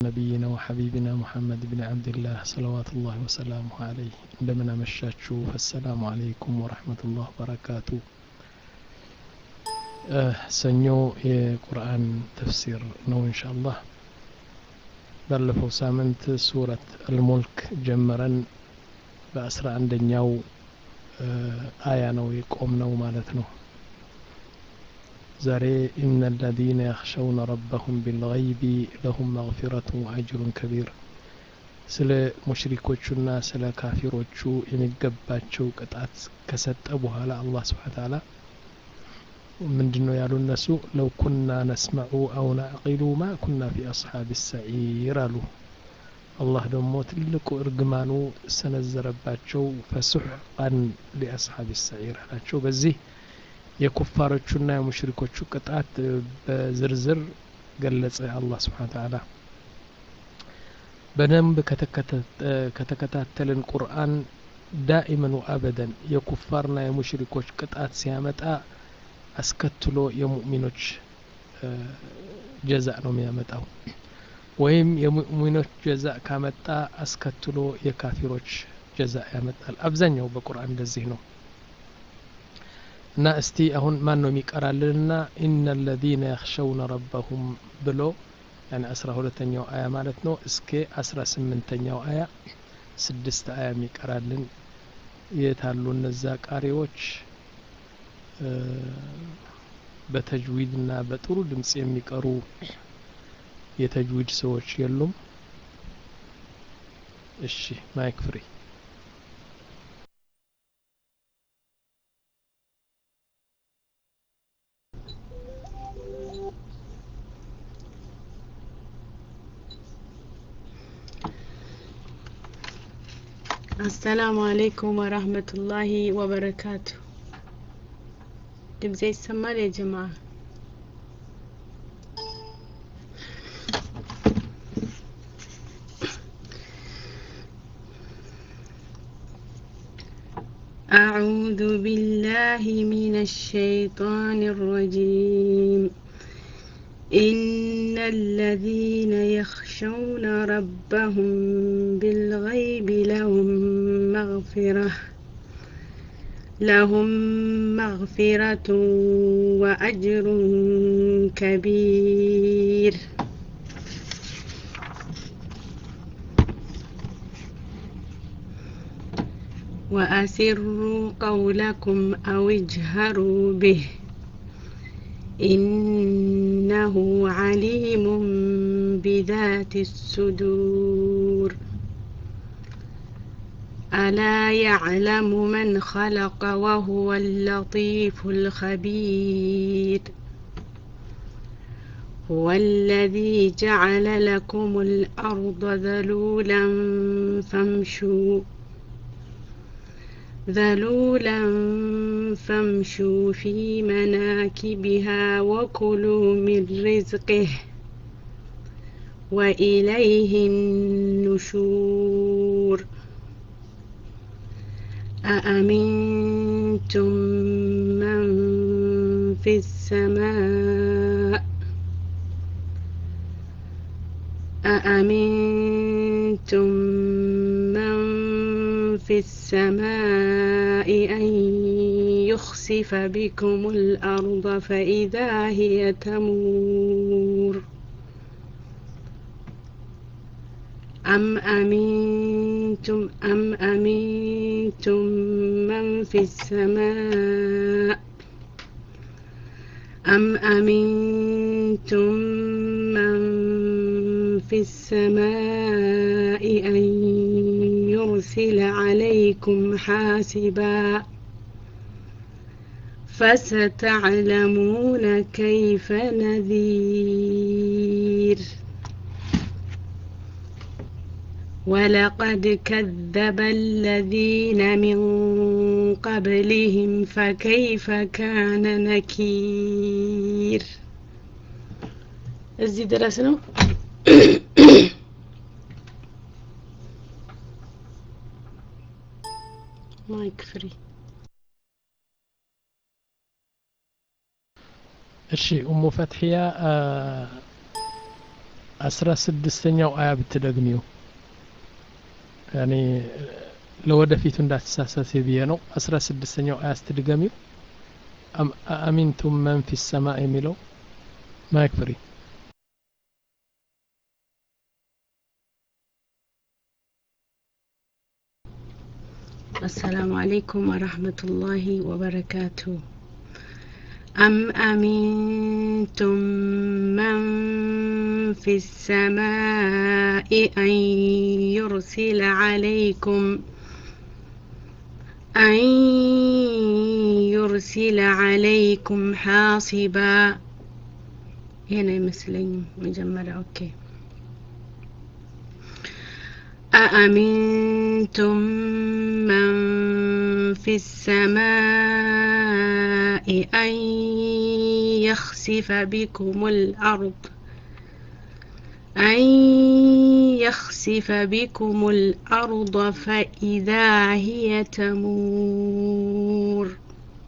نبينا وحبيبنا محمد بن عبد الله صلوات الله وسلامه عليه عندما مشاتشو فالسلام عليكم ورحمة الله وبركاته ሰኞ የቁርአን ተፍሲር ነው ኢንሻአላህ ባለፈው ሳምንት ሱረት አልሙልክ ጀመረን በአስራ አንደኛው አያ ነው የቆም ነው ማለት ነው ዛሬ ኢነ አለዚነ የኽሸውነ ረበሁም ቢልገይቢ ለሁም መግፊረቱ ወአጅሩን ከቢር ስለ ሙሽሪኮቹና ስለ ካፊሮቹ የሚገባቸው ቅጣት ከሰጠ በኋላ አላህ ስብሓን ታላ ምንድን ነው ያሉ እነሱ ለው ኩና ነስመዑ አው ናዕቂሉ ማ ኩና ፊ አስሓብ ሰዒር አሉ አላህ ደግሞ ትልቁ እርግማኑ ሰነዘረባቸው ፈሱሕቃን ሊአስሓብ ሰዒር አላቸው በዚህ የኩፋሮቹና የሙሽሪኮቹ ቅጣት በዝርዝር ገለጸ አላህ ስብሓን ተዓላ በደንብ ከተከታተልን ቁርአን ዳኢመን ወአበደን የኩፋርና የሙሽሪኮች ቅጣት ሲያመጣ አስከትሎ የሙእሚኖች ጀዛ ነው የሚያመጣው ወይም የሙእሚኖች ጀዛ ካመጣ አስከትሎ የካፊሮች ጀዛ ያመጣል አብዛኛው በቁርአን እንደዚህ ነው እና እስቲ አሁን ማን ነው የሚቀራልንና ኢነ ለዚነ የኽሸውነ ረበሁም ብሎ ያኔ አስራ ሁለተኛው አያ ማለት ነው እስከ አስራ ስምንተኛው አያ ስድስት አያ የሚቀራልን የታሉ እነዛ ቃሪዎች በተጅዊድና በጥሩ ድምጽ የሚቀሩ የተጅዊድ ሰዎች የሉም እሺ ማይክ ፍሪ አሰላሙ አለይኩም ወራህመቱላሂ ወበረካቱ ድምጼ ይሰማል ያ ጀማ أعوذ بالله من الشيطان الرجيم إن الذين يخشون ربهم بالغيب لهم مغفرة لهم مغفرة وأجر كبير وأسروا قولكم أو اجهروا به إنه عليم بذات الصدور ألا يعلم من خلق وهو اللطيف الخبير هو الذي جعل لكم الأرض ذلولا فامشوا ذلولا فامشوا في مناكبها وكلوا من رزقه وإليه النشور أأمنتم من في السماء أأمنتم من في السماء أن يخسف بكم الأرض فإذا هي تمور أم أمنتم أم أمنتم من في السماء أم أمنتم من في السماء أن يرسل عليكم حاسبا فستعلمون كيف نذير ولقد كذب الذين من قبلهم فكيف كان نكير እዚህ ድረስ ነው ማይክ ፍሪ እሺ ኡሙ ፈትሕያ አስራ ስድስተኛው አያ ብትደግሚው ያኔ ለወደፊቱ እንዳትሳሳት ብዬ ነው አስራ ስድስተኛው አያ ስትድገሚው አሚንቱም መን ፊ ሰማ የሚለው ማይክ ፍሪ السلام عليكم ورحمة الله وبركاته أم أمنتم من في السماء أن يرسل عليكم أن يرسل عليكم حاصبا هنا يمثلين مجمرة أوكي أأمنتم من في السماء أن يخسف بكم الأرض أن يخسف بكم الأرض فإذا هي تمور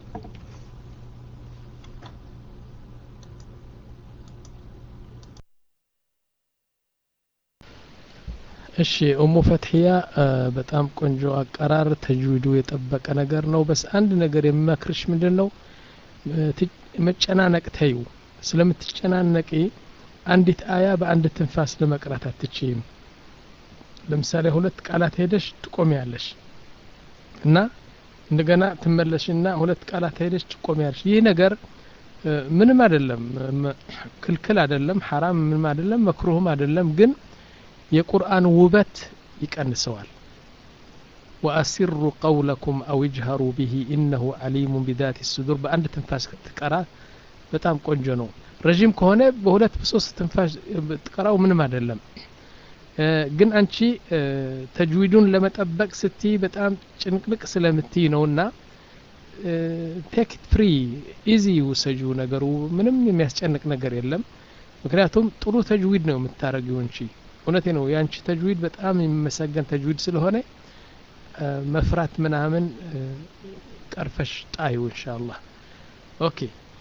እሺ ኡሙ ፈትሕያ በጣም ቆንጆ አቀራር ተጅዊዱ የጠበቀ ነገር ነው በስ አንድ ነገር የሚመክርሽ ምንድን ነው መጨናነቅ ተዩ ስለምትጨናነቂ አንዲት አያ በአንድ ትንፋስ ለመቅራት አትችይም ለምሳሌ ሁለት ቃላት ሄደሽ ትቆሚያለሽ እና እንደገና ትመለሽና ሁለት ቃላት ሄደሽ ትቆሚያለሽ ይህ ነገር ምንም አይደለም ክልክል አይደለም ሐራም ምንም አይደለም መክሩህም አይደለም ግን የቁርአን ውበት ይቀንሰዋል ወአሲሩ ቀውለኩም አው ይጅሀሩ ብሂ ኢነሁ ዓሊሙን ቢዛት ስዱር በአንድ ትንፋስ ትቀራ በጣም ቆንጆ ነው ረዥም ከሆነ በሁለት በሶስት ትንፋሽ ትቀራው ምንም አይደለም ግን አንቺ ተጅዊዱን ለመጠበቅ ስትይ በጣም ጭንቅንቅ ስለምትይ ነውና ቴክ ፍሪ ኢዚ ውሰጁ ነገሩ ምንም የሚያስጨንቅ ነገር የለም ምክንያቱም ጥሩ ተጅዊድ ነው የምታደረጊው እንቺ እውነቴ ነው የአንቺ ተጅዊድ በጣም የሚመሰገን ተጅዊድ ስለሆነ መፍራት ምናምን ቀርፈሽ ጣዩ እንሻአላህ ኦኬ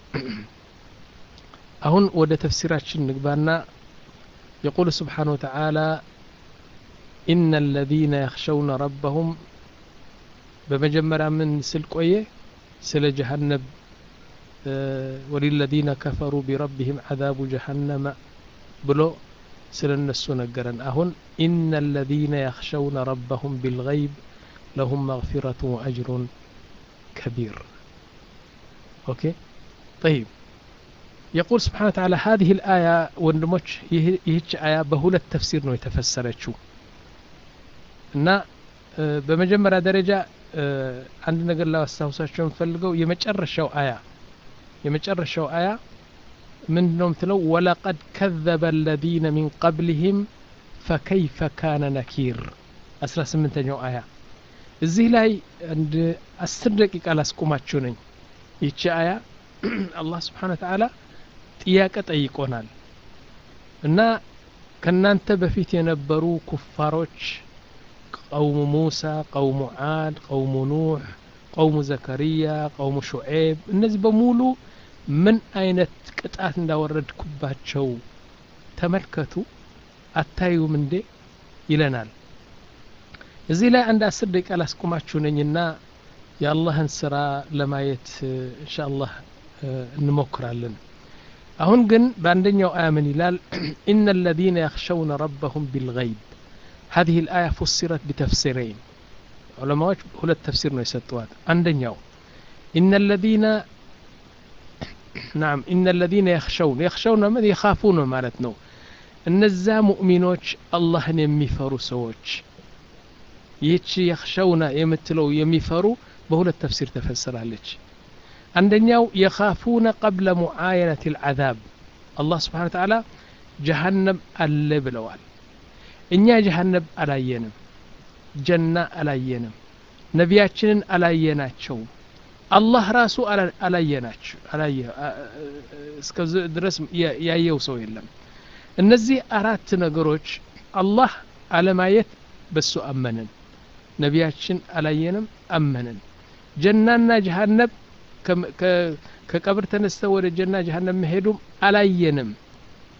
አሁን ወደ ተፍሲራችን ንግባና يقول سبحانه وتعالى إن الذين يخشون ربهم بمجمرة من سلقوية سل جهنم وللذين كفروا بربهم عذاب جهنم بلو ስለ እነሱ ነገረን አሁን ኢነ አለዚነ የኽሸውነ ረበሁም ቢልገይብ ለሁም መግፊረቱ ወአጅሩን ከቢር ኦኬ طيب يقول سبحانه وتعالى هذه الآية ወንድሞች ይህች አያ በሁለት ተፍሲር ነው የተፈሰረችው እና በመጀመሪያ ደረጃ አንድ ነገር ላስታውሳቸው የምፈልገው የመጨረሻው አያ የመጨረሻው አያ ምንድ ነው ምትለው ወለቀድ ከዘበ አለዚነ ሚን ቀብልህም ፈከይፈ ካነ ነኪር አስራ ስምንተኛው አያ እዚህ ላይ አንድ አስር ደቂቃ ላስቁማችሁ ነኝ ይቺ አያ አላህ ስብሓን ተዓላ ጥያቄ ጠይቆናል እና ከእናንተ በፊት የነበሩ ኩፋሮች ቀውሙ ሙሳ ቀውሙ ዓድ ቀውሙ ኑሕ ቀውሙ ዘከርያ ቀውሙ ሹዔብ እነዚህ በሙሉ ምን አይነት ቅጣት እንዳወረድኩባቸው ተመልከቱ አታዩም እንዴ ይለናል እዚህ ላይ አንድ አስር ደቂቃ ላስቁማችሁ ነኝና የአላህን ስራ ለማየት እንሻ አላህ እንሞክራለን አሁን ግን በአንደኛው አያ ምን ይላል ኢነ አለዚነ የኽሸውነ ረበሁም ቢልገይብ هذه الآية فسرت بتفسيرين علماء ሁለት ተፍሲር ነው የሰጠዋት አንደኛው إن الذين نعم إن الذين يخشون يخشون من يخافون ማለት ነው እነዛ ሙእሚኖች አላህን የሚፈሩ ሰዎች ይህች የኽሸውና የምትለው የሚፈሩ በሁለት ተፍሲር ተፈስራለች አንደኛው የኻፉነ ቀብለ ሙዓየነት ልዓዛብ አላህ ስብሓን ተዓላ ጀሃነም አለ ብለዋል እኛ ጀሃነም አላየንም ጀና አላየንም ነቢያችንን አላየናቸውም አላህ ራሱ አላየናቸው እስከዚህ ድረስ ያየው ሰው የለም እነዚህ አራት ነገሮች አላህ አለማየት በሱ አመንን ነቢያችን አላየንም አመንን ጀናና ጀሃነብ ከቀብር ተነስተ ወደ ጀና ጀሃነም መሄዱም አላየንም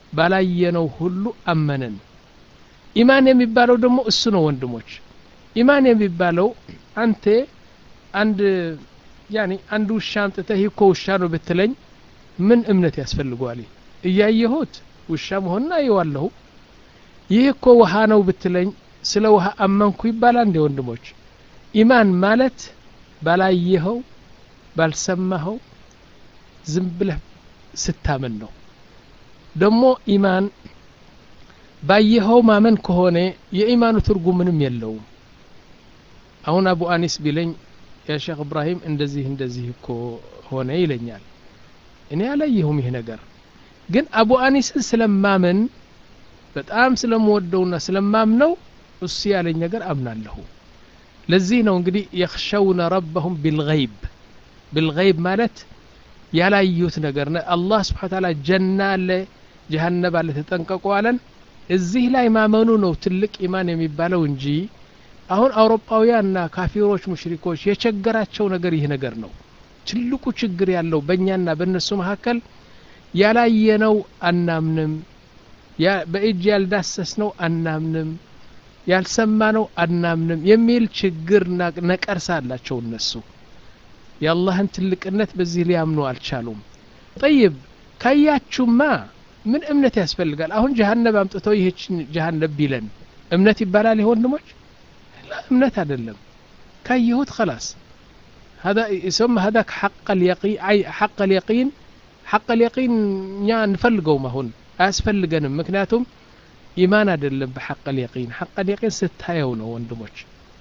ባላየነው ሁሉ አመንን ኢማን የሚባለው ደግሞ እሱ ነው ወንድሞች ኢማን የሚባለው አንተ አንድ ያኒ አንድ ውሻ አምጥተህ ይህ እኮ ውሻ ነው ብትለኝ ምን እምነት ያስፈልገዋል እያየሁት ውሻ መሆኑን አየዋለሁ ይህ እኮ ውሃ ነው ብትለኝ ስለ ውሃ አመንኩ ይባላል እንደ ወንድሞች ኢማን ማለት ባላየኸው ባልሰማኸው ዝም ብለህ ስታምን ነው ደግሞ ኢማን ባየኸው ማመን ከሆነ የኢማኑ ትርጉም ምንም የለውም አሁን አቡ አኒስ ቢለኝ ያ ሼክ እብራሂም እንደዚህ እንደዚህ እኮ ሆነ ይለኛል እኔ አላየሁም ይህ ነገር ግን አቡ አኒስን ስለማምን በጣም ስለምወደውና ስለማምነው እሱ ያለኝ ነገር አምናለሁ ለዚህ ነው እንግዲህ የኽሸውነ ረበሁም ቢልገይብ ቢልገይብ ማለት ያላዩት ነገር አላህ ስብሓን ታላ ጀና አለ ጀሃነብ አለ ተጠንቀቁ አለን እዚህ ላይ ማመኑ ነው ትልቅ ኢማን የሚባለው እንጂ አሁን አውሮፓውያንና ካፊሮች ሙሽሪኮች የቸገራቸው ነገር ይህ ነገር ነው ትልቁ ችግር ያለው በእኛና በእነሱ መካከል ያላየነው አናምንም በእጅ ያልዳሰስነው አናምንም ያልሰማነው አናምንም የሚል ችግር ነቀርሳ አላቸው እነሱ የአላህን ትልቅነት በዚህ ሊያምኑ አልቻሉም ጠይብ ካያችሁማ ምን እምነት ያስፈልጋል አሁን ጀሃነብ አምጥተው ይህችን ጀሃነብ ቢለን እምነት ይባላል ይህ ወንድሞች እምነት አይደለም ካየሁት خلاص هذا يسمى هذاك حق اليقين اي حق اليقين حق اليقين እኛ እንፈልገውም አሁን አያስፈልገንም ምክንያቱም ኢማን አይደለም በሐቅ اليقين حق اليقين ስታየው ነው ወንድሞች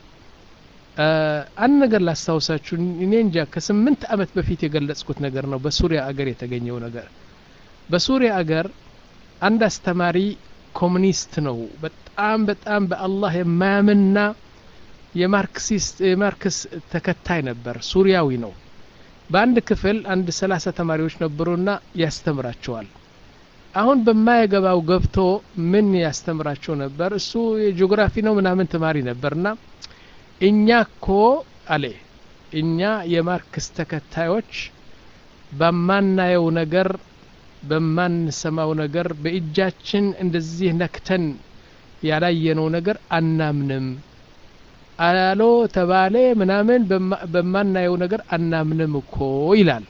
አንድ ነገር ላስታውሳችሁ እኔ እንጃ ከስምንት ዓመት በፊት የገለጽኩት ነገር ነው በሱሪያ አገር የተገኘው ነገር በሱሪያ አገር አንድ አስተማሪ ኮሙኒስት ነው በጣም በጣም በአላህ የማያምንና የማርክሲስት የማርክስ ተከታይ ነበር ሱሪያዊ ነው በአንድ ክፍል አንድ ሰላሳ ተማሪዎች ነበሩና ያስተምራቸዋል አሁን በማየገባው ገብቶ ምን ያስተምራቸው ነበር እሱ የጂኦግራፊ ነው ምናምን ተማሪ ነበርና እኛ እኮ አለ እኛ የማርክስ ተከታዮች በማናየው ነገር በማንሰማው ነገር በእጃችን እንደዚህ ነክተን ያላየነው ነገር አናምንም አሎ ተባለ ምናምን በማናየው ነገር አናምንም እኮ ይላል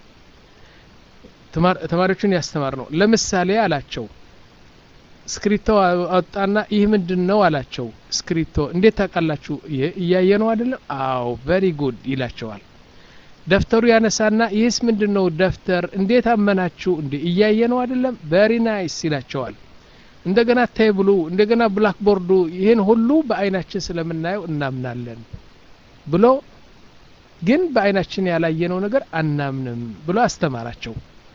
ተማሪዎቹን ያስተማር ነው ለምሳሌ አላቸው ስክሪቶ አወጣና ይህ ምንድን ነው አላቸው ስክሪቶ እንዴት ታውቃላችሁ እያየ ነው አይደለም አዎ ቨሪ ጉድ ይላቸዋል ደፍተሩ ያነሳና ይህስ ምንድን ነው ደፍተር እንዴት አመናችሁ እንዴ እያየ ነው አይደለም ቨሪ ናይስ ይላቸዋል እንደገና ቴብሉ እንደገና ብላክቦርዱ ይህን ሁሉ በአይናችን ስለምናየው እናምናለን ብሎ ግን በአይናችን ያላየነው ነገር አናምንም ብሎ አስተማራቸው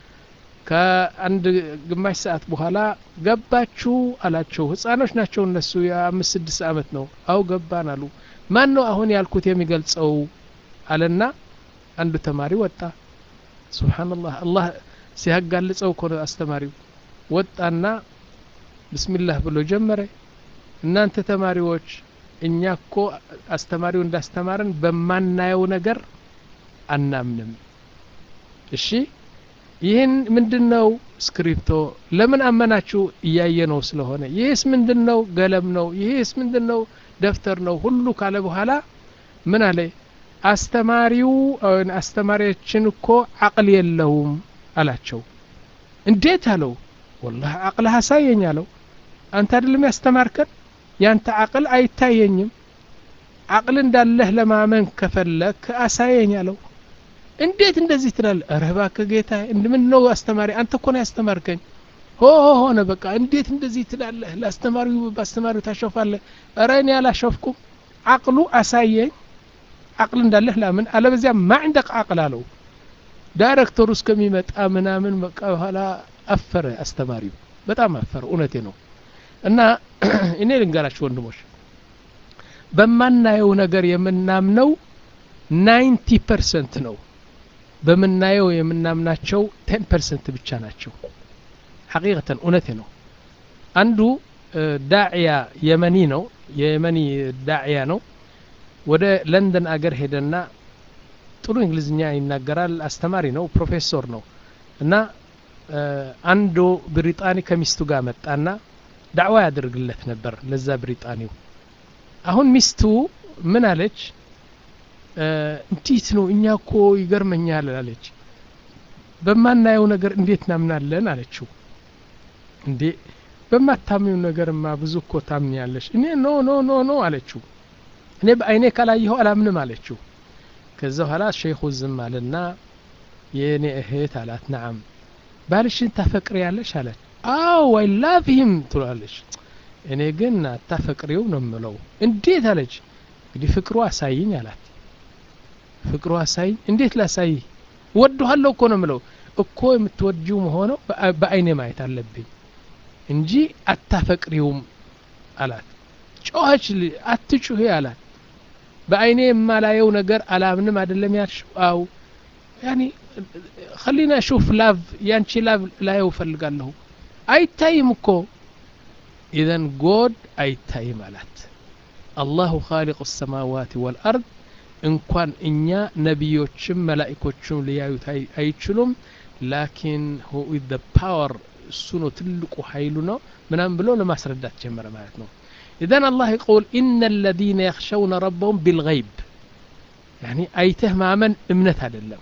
ከአንድ ግማሽ ሰዓት በኋላ ገባችሁ አላቸው ህፃኖች ናቸው እነሱ የአምስት ስድስት አመት ነው አው ገባን አሉ ማን ነው አሁን ያልኩት የሚገልጸው አለና አንዱ ተማሪ ወጣ ስብሓንላህ አላህ ሲያጋልጸው እኮ አስተማሪው ወጣና ብስሚላህ ብሎ ጀመረ እናንተ ተማሪዎች እኛ እኮ አስተማሪው እንዳስተማረን በማናየው ነገር አናምንም እሺ ይህን ምንድን ነው ስክሪፕቶ ለምን አመናችሁ እያየ ነው ስለሆነ ይህስ ምንድን ነው ገለም ነው ይህስ ምንድን ነው ደፍተር ነው ሁሉ ካለ በኋላ ምን አለ አስተማሪው አስተማሪያችን እኮ አቅል የለውም አላቸው እንዴት አለው ወላሂ አቅልህ አሳየኝ አለው አንተ አይደለም ያስተማርከን ያንተ አቅል አይታየኝም አቅል እንዳለህ ለማመን ከፈለክ አሳየኝ አለው እንዴት እንደዚህ ትላል ኧረ እባክህ ጌታ ምን ነው አስተማሪ አንተ እኮ ነው ያስተማርከኝ ሆ ሆነ በቃ እንዴት እንደዚህ ትላለህ ለአስተማሪው በአስተማሪው ታሾፋለህ ኧረ እኔ አላሾፍኩም አቅሉ አሳየኝ አቅል እንዳለህ ላምን አለበዚያ ማ ዕንደቅ አቅል አለው ዳይሬክተሩ እስከሚመጣ ምናምን በቃ በኋላ አፈረ አስተማሪው በጣም አፈረ እውነቴ ነው እና እኔ ልንገራችሁ ወንድሞች በማናየው ነገር የምናምነው ናይንቲ ፐርሰንት ነው በምናየው የምናምናቸው ቴን ፐርሰንት ብቻ ናቸው ሐቂቀተን እውነቴ ነው አንዱ ዳዕያ የመኒ ነው የየመኒ ዳዕያ ነው ወደ ለንደን አገር ሄደና ጥሩ እንግሊዝኛ ይናገራል አስተማሪ ነው ፕሮፌሰር ነው እና አንዱ ብሪጣኒ ከሚስቱ ጋር መጣና ዳዕዋ ያደርግለት ነበር ለዛ ብሪጣኒው አሁን ሚስቱ ምን አለች እንዴት ነው እኛ እኮ ይገርመኛል አለች በማናየው ነገር እንዴት ናምናለን አለችው እንዴ በማታምኙ ነገርማ ብዙ እኮ ታምኛለሽ እኔ ኖ ኖ ኖ ኖ አለችው እኔ በአይኔ ካላየኸው አላምንም አለችው ከዛ በኋላ ሸይኹ ዝም አለና የእኔ እህት አላት ነዓም ባልሽን ታፈቅሪ ያለሽ አለች አው አይ ላቭ ሂም ትላለች እኔ ግን አታፈቅሪው ነው ምለው እንዴት አለች እንግዲህ ፍቅሩ አሳይኝ አላት ፍቅሩ አሳይኝ እንዴት ላሳይ እወድሃለሁ እኮ ነው ምለው እኮ የምትወጂው መሆነው በአይኔ ማየት አለብኝ እንጂ አታፈቅሪውም አላት ጮኸች አትጩሄ አላት በአይኔ የማላየው ነገር አላምንም አይደለም ያልሽው አው ያኒ خلينا اشوف ላቭ ያንቺ ላቭ ላየው ፈልጋለሁ አይታይም እኮ ኢዘን ጎድ አይታይም አላት አላሁ ኻሊቁ ሰማዋት ወልአርድ እንኳን እኛ ነቢዮችም መላኢኮችም ሊያዩት አይችሉም ላኪን ሁ ዘ ፓወር እሱ ነው ትልቁ ኃይሉ ነው ምናም ብሎ ለማስረዳት ጀመረ ማለት ነው ኢዘን አላህ ይቁል ኢነ አለዚነ የኽሸውነ ረበሁም ቢልገይብ ያኒ አይተህ ማመን እምነት አይደለም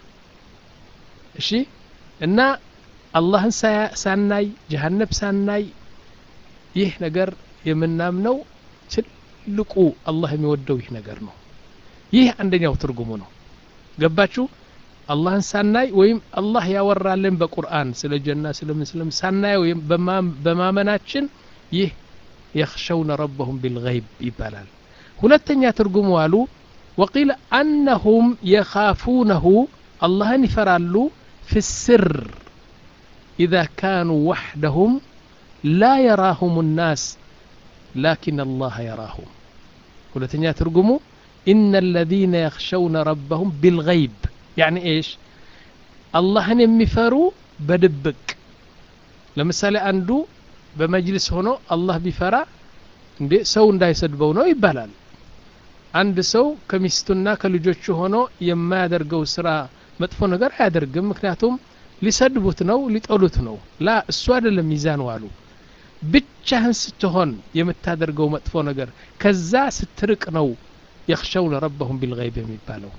እሺ እና አላህን ሳናይ ጀሃነብ ሳናይ ይህ ነገር የምናምነው ትልቁ አላህ የሚወደው ይህ ነገር ነው ይህ አንደኛው ትርጉሙ ነው ገባችሁ አላህን ሳናይ ወይም አላህ ያወራልን በቁርአን ስለ ጀና ስለምን ስለምን ሳናይ ወይም በማመናችን ይህ የኽሸውነ ረበሁም ቢልገይብ ይባላል ሁለተኛ ትርጉሙ አሉ ወቂል አነሁም የኻፉነሁ አላህን ይፈራሉ في السر إذا كانوا وحدهم لا يراهم الناس لكن الله يراهم ሁለተኛ ትርጉሙ إن الذين يخشون ربهم بالغيب يعني إيش አላህን የሚፈሩ በድብቅ ለምሳሌ አንዱ በመጅልስ ሆኖ አላህ ቢፈራ እንዴ ሰው እንዳይሰድበው ነው ይባላል አንድ ሰው ከሚስቱና ከልጆቹ ሆኖ የማያደርገው ስራ መጥፎ ነገር አያደርግም ምክንያቱም ሊሰድቡት ነው ሊጠሉት ነው ላ እሱ አይደለም ሚዛን ዋሉ ብቻህን ስትሆን የምታደርገው መጥፎ ነገር ከዛ ስትርቅ ነው የኽሸውነ ረበሁም ቢልገይብ የሚባለው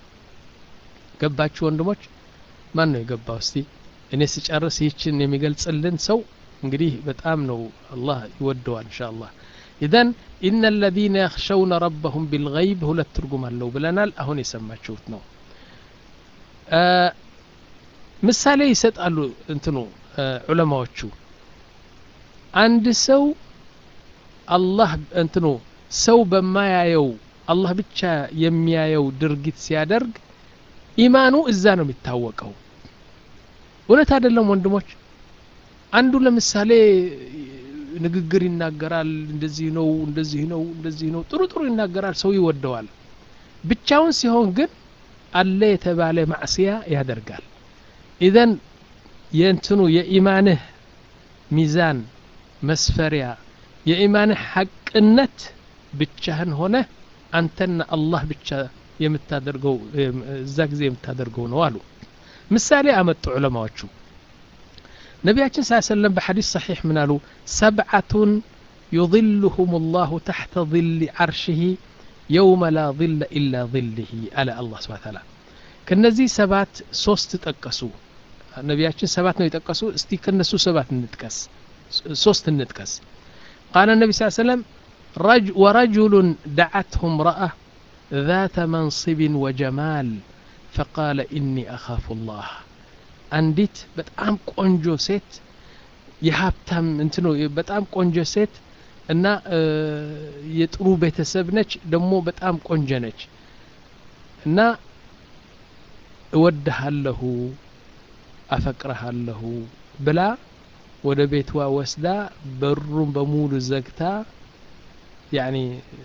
ገባችሁ ወንድሞች ማን ነው የገባው እስቲ እኔ ስጨርስ ይችን የሚገልጽልን ሰው እንግዲህ በጣም ነው አላህ ይወደዋል እንሻ አላህ ኢዘን ኢነ አለዚነ የኽሸውነ ረበሁም ቢልገይብ ሁለት ትርጉም አለው ብለናል አሁን የሰማችሁት ነው ምሳሌ ይሰጣሉ እንትኑ ዑለማዎቹ አንድ ሰው አላህ እንትኑ ሰው በማያየው አላህ ብቻ የሚያየው ድርጊት ሲያደርግ ኢማኑ እዛ ነው የሚታወቀው እውነት አይደለም ወንድሞች አንዱ ለምሳሌ ንግግር ይናገራል እንደዚህ ነው እንደዚህ ነው እንደዚህ ነው ጥሩ ጥሩ ይናገራል ሰው ይወደዋል ብቻውን ሲሆን ግን አለ የተባለ ማዕስያ ያደርጋል ኢዘን የእንትኑ የኢማንህ ሚዛን መስፈሪያ የኢማንህ ሐቅነት ብቻህን ሆነ አንተና አላህ ብቻ የምታደርገው እዛ ጊዜ የምታደርገው ነው አሉ ምሳሌ አመጡ ዑለማዎቹ ነቢያችን ስ ሰለም በሐዲስ ሰሒሕ ምን አሉ ሰብዓቱን يظلهم الله تحت ظل عرشه يوم لا ظل إلا ظله على الله سبحانه وتعالى ከነዚህ ሰባት ሶስት ጠቀሱ ነቢያችን ሰባት ነው የጠቀሱ እስቲ ከነሱ ሰባት እንጥቀስ ሶስት እንጥቀስ ቃለ ነቢ ስ ሰለም ورجل دعته امرأة ذات منصب وجمال فقال إني أخاف الله አንዲት በጣም ቆንጆ ሴት የሀብታም እንትኖ በጣም ቆንጆ ሴት እና የጥሩ ቤተሰብ ነች ደግሞ በጣም ቆንጆ ነች እና እወድሃለሁ አፈቅረሃለሁ ብላ ወደ ቤቷ ወስዳ በሩን በሙሉ ዘግታ ያኒ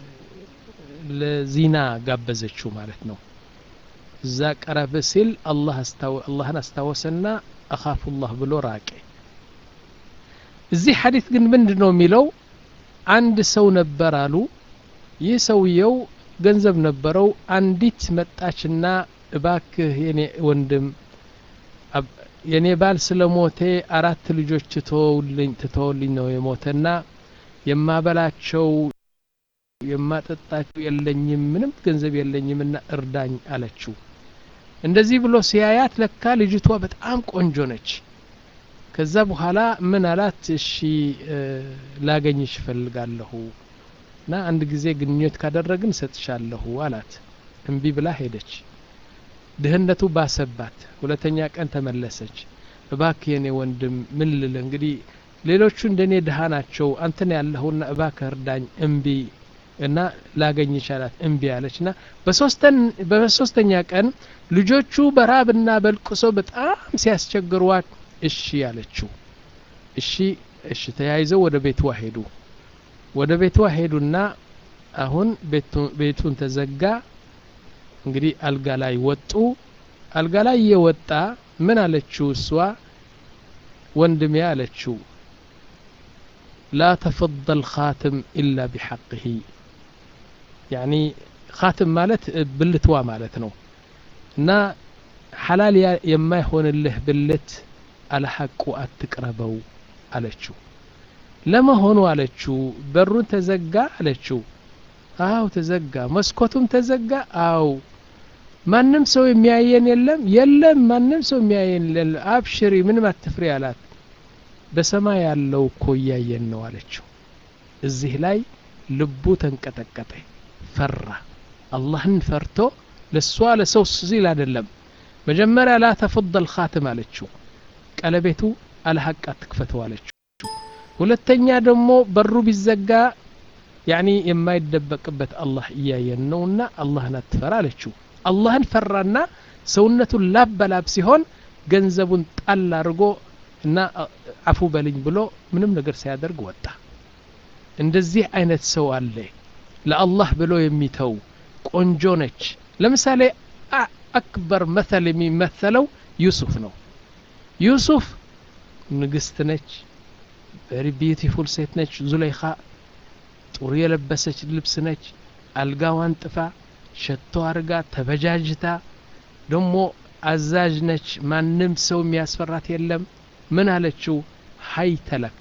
ለዚና ጋበዘችው ማለት ነው እዛ ቀረብ ሲል አላህን አስታወሰና አኻፉላህ ብሎ ራቄ እዚህ ሐዲት ግን ምንድን ነው የሚለው አንድ ሰው ነበር አሉ ይህ ሰውየው ገንዘብ ነበረው አንዲት መጣችና እባክህ የኔ ወንድም የኔ ባል ስለ ሞቴ አራት ልጆች ትተውልኝ ትተውልኝ ነው የሞተና የማበላቸው የማጠጣቸው የለኝም ምንም ገንዘብ የለኝምና እርዳኝ አለችው እንደዚህ ብሎ ሲያያት ለካ ልጅቷ በጣም ቆንጆ ነች ከዛ በኋላ ምን አላት እሺ ላገኝሽ እፈልጋለሁ እና አንድ ጊዜ ግንኙነት ካደረግን ሰጥሻለሁ አላት እምቢ ብላ ሄደች ድህነቱ ባሰባት ሁለተኛ ቀን ተመለሰች እባክህ የኔ ወንድም ምን ልል እንግዲህ ሌሎቹ እንደኔ ድሃ ናቸው አንተን ያለሁና እባክህ እርዳኝ እምቢ እና ላገኝሽ አላት እምቢ አለች ና በሶስተኛ ቀን ልጆቹ በራብና በልቅሶ በጣም ሲያስቸግሯት እሺ አለችው እሺ እሺ ተያይዘው ወደ ቤቷ ሄዱ ወደ ቤቷ ሄዱና አሁን ቤቱን ተዘጋ እንግዲህ አልጋ ላይ ወጡ አልጋ ላይ እየወጣ ምን አለችው እሷ ወንድሜ አለችው ላ ተፈضል ካትም ኢላ ቢሐቅህ ያኒ ካትም ማለት ብልትዋ ማለት ነው እና ሐላል የማይሆንልህ ብልት አለሐቁ አትቅረበው አለችው ለመሆኑ አለችው በሩን ተዘጋ አለችው አው ተዘጋ መስኮቱም ተዘጋ አው ማንም ሰው የሚያየን የለም የለም ማንም ሰው የሚያየን የለም አብሽሪ ምንም አትፍሪ አላት በሰማይ ያለው እኮ እያየን ነው አለችው እዚህ ላይ ልቡ ተንቀጠቀጠ ፈራ አላህን ፈርቶ ለሷ ለሰው ሲል አይደለም መጀመሪያ ላ ተፈضል ካትም አለችው ቀለቤቱ አለሐቅ አትክፈተው አለችው ሁለተኛ ደግሞ በሩ ቢዘጋ ያኒ የማይደበቅበት አላህ እያየን ነውና አላህን አትፈራ አለችው አላህን ፈራና ሰውነቱን ላብ በላብ ሲሆን ገንዘቡን ጣል አድርጎ እና አፉ በልኝ ብሎ ምንም ነገር ሳያደርግ ወጣ እንደዚህ አይነት ሰው አለ ለአላህ ብሎ የሚተው ቆንጆ ነች ለምሳሌ አክበር መተል የሚመተለው ዩሱፍ ነው ዩሱፍ ንግስት ነች ቨሪ ቢዩቲፉል ሴት ነች ዙለይኻ ጥሩ የለበሰች ልብስ ነች አልጋዋን ጥፋ ሸቶ አርጋ ተበጃጅታ ደሞ አዛዥ ነች ማንም ሰው የሚያስፈራት የለም ምን አለችው ሀይ ተለክ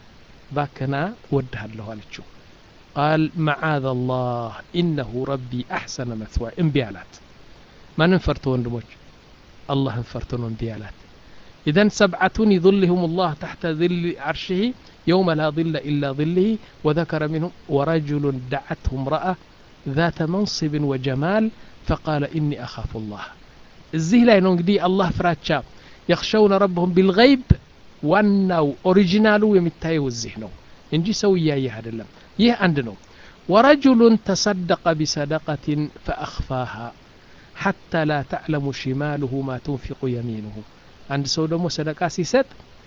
ባክና ወድሃለሁ አለችው ቃል መዓذ አላህ ኢነሁ ረቢ አሕሰነ መስዋ እምቢ አላት ማንም ፈርቶ ወንድሞች አላህን ፈርቶ ነው እምቢ አላት إذن سبعة يظلهم الله تحت ظل عرشه يوم لا ظل إلا ظله وذكر منهم ورجل دعته امرأة ذات منصب وجمال فقال إني أخاف الله الزه لا ينقدي الله فراتشا يخشون ربهم بالغيب ዋናው ኦሪጂናሉ የሚታየው እዚህ ነው እንጂ ሰው እያየህ አይደለም ይህ አንድ ነው ወረጁሉን ተሰደቀ ቢሰደቀትን ፈአኽፋሃ ሐታ ላ ተዕለሙ ሽማልሁ ማ ትንፊቁ የሚንሁ አንድ ሰው ደግሞ ሰደቃ ሲሰጥ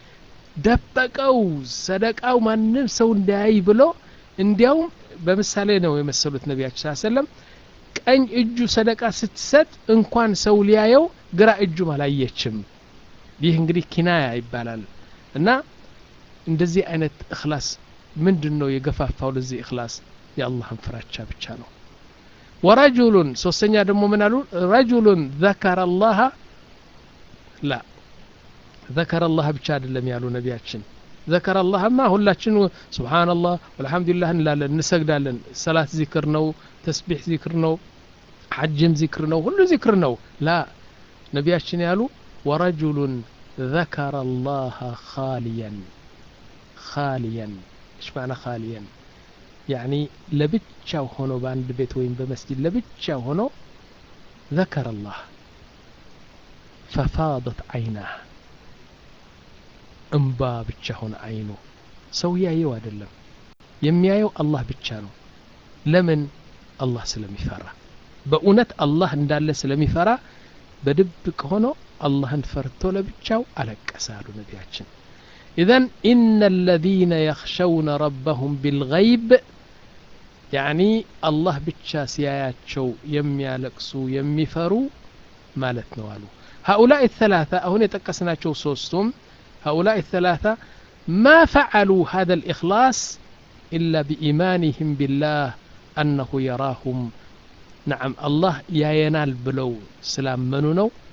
ደበቀው ሰደቃው ማንም ሰው እንዳያይ ብሎ እንዲያውም በምሳሌ ነው የመሰሉት ነቢያችን ስ ሰለም ቀኝ እጁ ሰደቃ ስትሰጥ እንኳን ሰው ሊያየው ግራ እጁም አላየችም ይህ እንግዲህ ኪናያ ይባላል እና እንደዚህ አይነት እክላስ ምንድን ነው የገፋፋው ለዚህ እክላስ የአላህን ፍራቻ ብቻ ነው ወረጁሉን ሶስተኛ ደግሞ ምን አሉ ረጁሉን ዘከረ አላህ ላ ዘከረ አላህ ብቻ አይደለም ያሉ ነቢያችን ዘከረ አላህማ ሁላችን ስብሓንላህ ወልሐምዱሊላህ እንላለን እንሰግዳለን ሰላት ዚክር ነው ተስቢሕ ዚክር ነው ሐጅም ዚክር ነው ሁሉ ዚክር ነው ላ ነቢያችን ያሉ ወረጁሉን ذكر الله خاليا خاليا ايش معنى خاليا يعني لبتشاو هونو باند بيت وين بمسجد لبتشاو هونو ذكر الله ففاضت عيناه እንባ ብቻ ሆነ አይኑ ሰው ያየው አይደለም የሚያየው አላህ ብቻ ነው ለምን አላህ ስለሚፈራ በእውነት አላህ እንዳለ ስለሚፈራ በድብቅ ሆኖ አላህን ፈርቶ ለብቻው አለቀሰ አሉ ነቢያችን ኢዘን ኢነ አለዚነ የኽሸውነ ረበሁም ቢልገይብ ያኒ አላህ ብቻ ሲያያቸው የሚያለቅሱ የሚፈሩ ማለት ነው አሉ هؤلاء الثلاثة أهون يتقسناتشو سوستم هؤلاء الثلاثة ما فعلوا هذا الإخلاص إلا بإيمانهم بالله أنه يراهم نعم الله يا ينال بلو سلام منو نو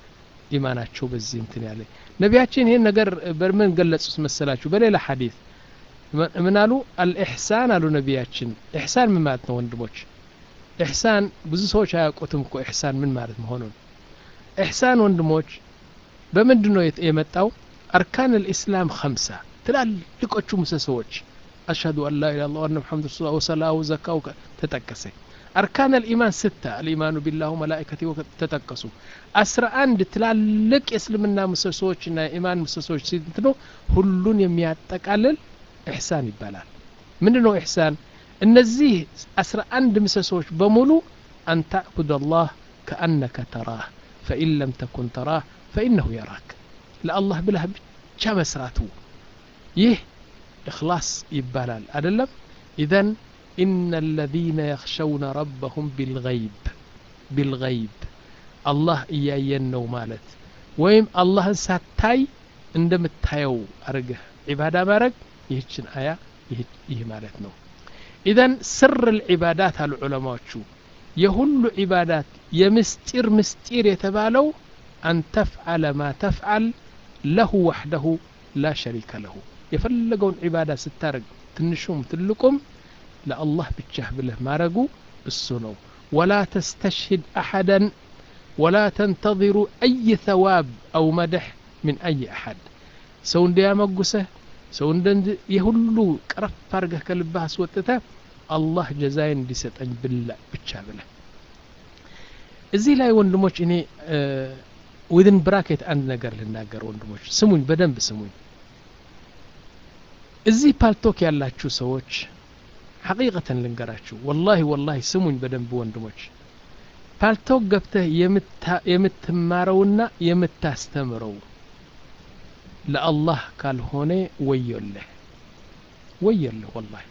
ኢማናቸው በዚህ እንትን ያለ ነቢያችን ይህን ነገር በምን ገለጹት መሰላችሁ በሌላ ሐዲስ ምን አሉ አልኢሕሳን አሉ ነቢያችን ኢሕሳን ምን ማለት ነው ወንድሞች ኢሕሳን ብዙ ሰዎች አያውቁትም እኮ ኢሕሳን ምን ማለት መሆኑን ኢሕሳን ወንድሞች በምንድን ነው የመጣው አርካን ልእስላም ከምሳ ትላልቆቹ ምሰሶዎች አሽሀዱ አን ላ ኢላ ላ ሙሐመድ ረሱሉ ወሰላው ዘካው ተጠቀሰ አርካን ልኢማን ስታ አልኢማኑ ቢላሁ መላኢከቲ ተጠቀሱ አስራ አንድ ትላልቅ የእስልምና ምሰሶዎችና የኢማን ምሰሶዎች ሲንትኖ ሁሉን የሚያጠቃልል ኢሕሳን ይባላል ምንድን ነው ኢሕሳን እነዚህ አስራ አንድ ምሰሶዎች በሙሉ አን ተዕቡድ አላህ ከአነከ ተራህ ፈኢን ለም ተኩን ተራህ ፈኢነሁ የራክ ለአላህ ብለህ ብቻ መስራቱ ይህ እክላስ ይባላል አደለም ኢዘን ኢነ አለዚነ የኽሸውነ ረበሁም ቢልገይብ ቢልገይብ አላህ እያየን ነው ማለት ወይም አላህን ሳታይ እንደምታየው አርገህ ዒባዳ ማድረግ ይህችን አያ ይህ ማለት ነው ኢዘን ስር ልዒባዳት አሉ ዑለማዎቹ የሁሉ ዒባዳት የምስጢር ምስጢር የተባለው አን ተፍዓለ ማ ተፍዓል ለሁ ወሕደሁ ላ ሸሪከ ለሁ የፈለገውን ዒባዳ ስታደርግ ትንሹም ትልቁም ለአላህ ብቻህ ብለህ ማረጉ እሱ ነው ወላ ተስተሽሂድ አሐደን ወላ ተንተظሩ አይ ተዋብ አው መድሕ ምን አይ አሐድ ሰው እንዲያመጉሰህ ሰው እንደ የሁሉ ቀረፍ አድርገህ ከልብህ አስወጥተህ አላህ ጀዛይን እንዲሰጠኝ ብላ ብቻ ብለህ እዚህ ላይ ወንድሞች እኔ ዊዝን ብራኬት አንድ ነገር ልናገር ወንድሞች ስሙኝ በደንብ ስሙኝ እዚህ ፓልቶክ ያላችሁ ሰዎች ሐቂቀተን ልንገራችሁ ወላሂ ወላሂ ስሙኝ በደንብ ወንድሞች ፓልቶክ ገብተህ የምትማረውና የምታስተምረው ለአላህ ካልሆነ ወዮልህ ወዮልህ ወላሂ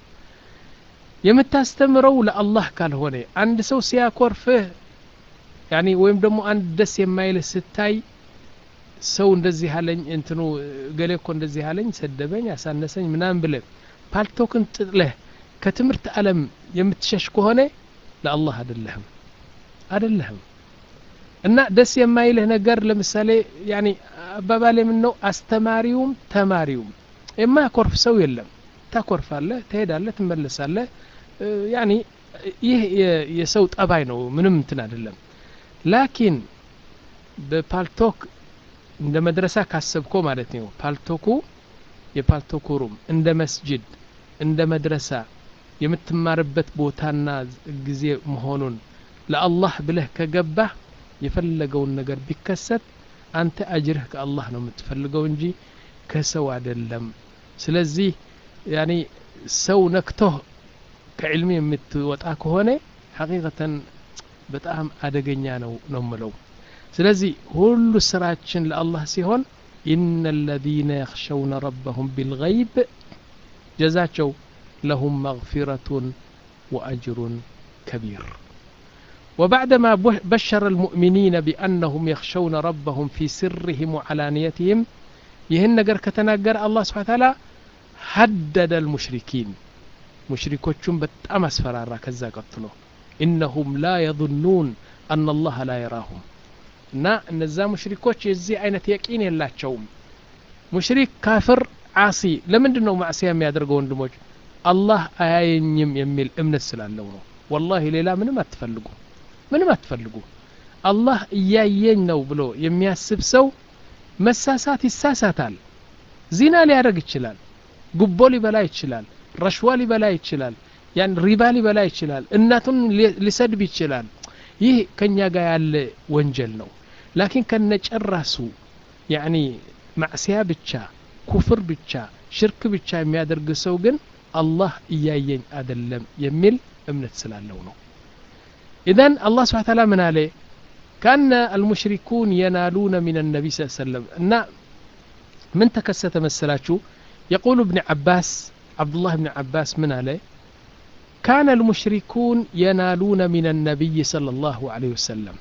የምታስተምረው ለአላህ ካልሆነ አንድ ሰው ሲያኮርፍህ ያኒ ወይም ደግሞ አንድ ደስ የማይልህ ስታይ ሰው እንደዚህ አለኝ እንትኑ ገሌ እኮ እንደዚህ አለኝ ሰደበኝ አሳነሰኝ ምናምን ብለህ ፓልቶክን ጥጥለህ ከትምህርት ዓለም የምትሸሽ ከሆነ ለአላህ አደለህም አደለህም እና ደስ የማይልህ ነገር ለምሳሌ ያኒ አባባል የምን ነው አስተማሪውም ተማሪውም የማያኮርፍ ሰው የለም ታኮርፋለህ ትሄዳለህ ትመለሳለህ ያኒ ይህ የሰው ጠባይ ነው ምንም እንትን አይደለም ላኪን በፓልቶክ እንደ መድረሳ ካሰብኮ ማለት ነው ፓልቶኩ የፓልቶኩ ሩም እንደ መስጅድ እንደ መድረሳ የምትማርበት ቦታና ጊዜ መሆኑን ለአላህ ብለህ ከገባህ የፈለገውን ነገር ቢከሰት አንተ አጅርህ ከአላህ ነው የምትፈልገው እንጂ ከሰው አይደለም ስለዚህ ያኒ ሰው ነክቶህ ከዕልሚ የምትወጣ ከሆነ ሐቂቀተን በጣም አደገኛ ነው ነው ምለው ስለዚህ ሁሉ ስራችን ለአላህ ሲሆን ኢነ አለዚነ የኽሸውነ ረበሁም ቢልገይብ ጀዛቸው ለሁም መግፊረቱን ወአጅሩን ከቢር وبعدما بشر المؤمنين بأنهم يخشون ربهم في سرهم وعلانيتهم يهن نجر كتناجر الله سبحانه وتعالى هدد المشركين مشركوቹን በጣም አስፈራራ ከዛ ቀጥሎ إنهم لا يظنون أن الله لا يراهم እና እነዛ ሙሽሪኮች የዚህ አይነት የቂን የላቸውም ሙሽሪክ ካፍር አሲ ለምንድን ነው ማዕሲያ የሚያደርገው ወንድሞች አላህ አያየኝም የሚል እምነት ስላለው ነው ወላሂ ሌላ ምንም አትፈልጉ ምንም አትፈልጉ አላህ እያየኝ ነው ብሎ የሚያስብ ሰው መሳሳት ይሳሳታል ዚና ሊያደርግ ይችላል ጉቦ ሊበላ ይችላል ረሽዋ ሊበላ ይችላል ያን ሪባ ሊበላ ይችላል እናቱን ሊሰድብ ይችላል ይህ ከኛ ጋር ያለ ወንጀል ነው ላኪን ከነጨራሱ ያኒ ማዕስያ ብቻ ኩፍር ብቻ ሽርክ ብቻ የሚያደርግ ሰው ግን አላህ እያየኝ አደለም የሚል እምነት ስላለው ነው ኢዘን አላህ ስብሓን ታላ ምን አለ ካነ አልሙሽሪኩን የናሉነ ምን ነቢ ስ ሰለም እና ምን ተከሰተ መሰላችሁ የቁሉ እብን ዓባስ عبد الله بن عباس من عليه كان المشركون ينالون من النبي صلى الله عليه وسلم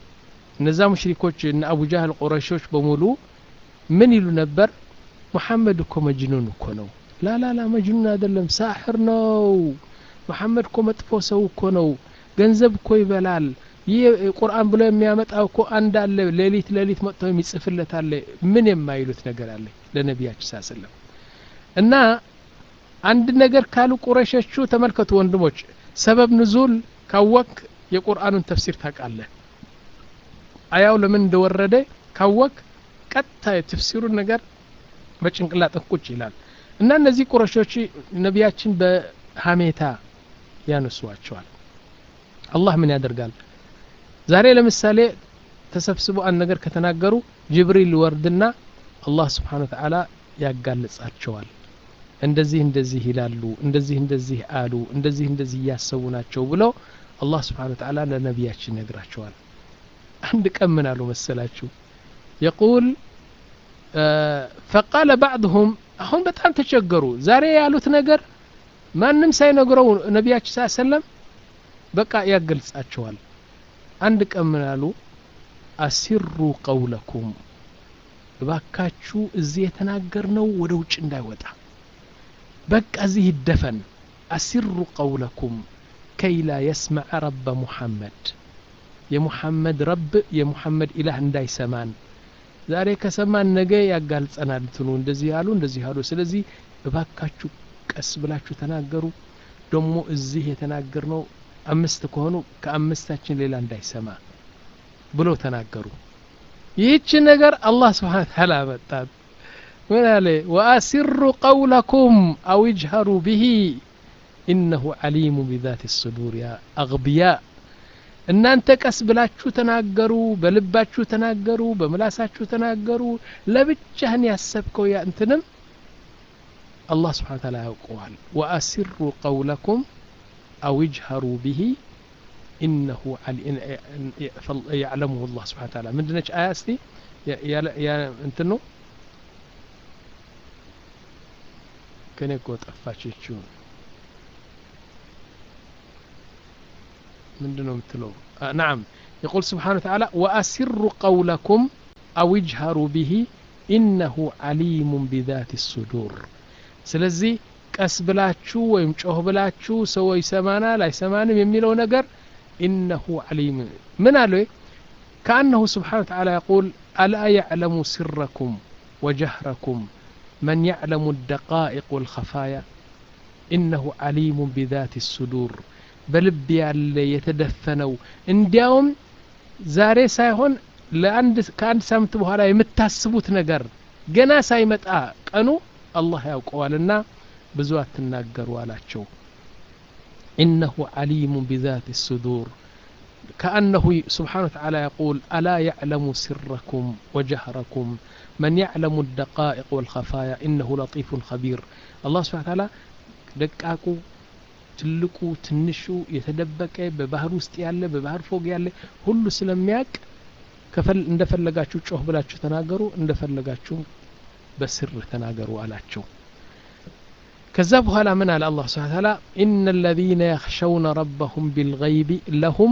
እነዛ ሙሽሪኮች እነ አቡ ጃህል ቁረሾች በሙሉ ምን ይሉ ነበር ሙሐመድ እኮ መጅኑን እኮ ነው ላላላ መጅኑን አይደለም ሳሕር ነው መሐመድ እኮ መጥፎ ሰው እኮ ነው ገንዘብ እኮ ይበላል ይህ ቁርአን ብሎ የሚያመጣው እኮ አንድ አለ ሌሊት ሌሊት መጥቶ የሚጽፍለት አለ ምን የማይሉት ነገር አለ ለነቢያችን ሳ ስለም እና አንድ ነገር ካሉ ቁረሾቹ ተመልከቱ ወንድሞች ሰበብ ንዙል ካወክ የቁርአኑን ተፍሲር ታውቃለህ አያው ለምን እንደወረደ ካወክ ቀጥታ የተፍሲሩን ነገር በጭንቅላጥህ ቁጭ ይላል እና እነዚህ ቁረሾች ነቢያችን በሀሜታ ያነሷቸዋል አላህ ምን ያደርጋል ዛሬ ለምሳሌ ተሰብስበው አንድ ነገር ከተናገሩ ጅብሪል ወርድና አላህ ስብሓን ወተዓላ ያጋልጻቸዋል እንደዚህ እንደዚህ ይላሉ እንደዚህ እንደዚህ አሉ እንደዚህ እንደዚህ እያሰቡ ናቸው ብለው አላህ ስብሓን ወተዓላ ለነቢያችን ይነግራቸዋል አንድ ቀን ምን አሉ መሰላችሁ የቁል ፈቃለ ባዕድሁም አሁን በጣም ተቸገሩ ዛሬ ያሉት ነገር ማንም ሳይነግረው ነቢያችን ሳ ሰለም በቃ ያገልጻቸዋል አንድ ቀን ምን አሉ አሲሩ ቀውለኩም እባካችሁ እዚህ የተናገርነው ወደ ውጭ እንዳይወጣ በቃ እዚህ ይደፈን አሲሩ ቀውለኩም ከይ ላ የስመዐ ረበ ሙሐመድ የሙሐመድ ረብ የሙሐመድ ኢላህ እንዳይሰማን ዛሬ ከሰማን ነገ ያጋልጸናል እንትኑ እንደዚህ ያሉ እንደዚህ ያሉ ስለዚህ እባካችሁ ቀስ ብላችሁ ተናገሩ ደግሞ እዚህ የተናገርነው አምስት ከሆኑ ከአምስታችን ሌላ እንዳይሰማ ብለው ተናገሩ ይህች ነገር አላህ ስብሓን ታላ አመጣት ምን አለ ወአሲሩ ቀውለኩም አው ይጅሀሩ ብሂ ኢነሁ ዓሊሙ ቢዛት ስዱር ያ አግብያ እናንተ ቀስ ብላችሁ ተናገሩ በልባችሁ ተናገሩ በምላሳችሁ ተናገሩ ለብቻህን ያሰብከው ያ እንትንም አላህ ስብሓን ታላ ያውቀዋል ወአሲሩ ቀውለኩም أو اجهروا به إنه يعلمه الله سبحانه وتعالى من دنش آية استي يا يا يا انتنو كان يقول طفاشيتشون من دنو متلو آه نعم يقول سبحانه وتعالى وأسروا قولكم أو اجهروا به إنه عليم بذات الصدور سلزي ቀስ ብላችሁ ወይም ጮህ ብላችሁ ሰው ይሰማናል አይሰማንም የሚለው ነገር ኢነሁ ዓሊም ምን አለ ከአነሁ ስብሓን ተዓላ የቁል አላ ያዕለሙ ስረኩም ወጀህረኩም መን ያዕለሙ الدقائق والخفايا إنه عليم بذات الصدور በልብ ያለ የተደፈነው እንዲያውም ዛሬ ሳይሆን ለአንድ ከአንድ ሳምንት በኋላ የምታስቡት ነገር ገና ሳይመጣ ቀኑ አላህ ያውቀዋልና ብዙ አትናገሩ አላቸው إنه عليم بذات الصدور كأنه سبحانه وتعالى يقول ألا يعلم سركم وجهركم من يعلم الدقائق والخفايا إنه لطيف خبير الله سبحانه وتعالى ደቃቁ ትልቁ ትንሹ የተደበቀ በባህር ውስጥ ያለ በባህር ፎቅ ያለ ሁሉ ስለሚያቅ እንደፈለጋችሁ ጮህ ብላችሁ ተናገሩ እንደፈለጋችሁ በስር ተናገሩ አላቸው ከዛ በኋላ ምን አለ አላህ ስብሓን ታላ ኢነ አለዚነ የኽሸውነ ረበሁም ቢልገይቢ ለሁም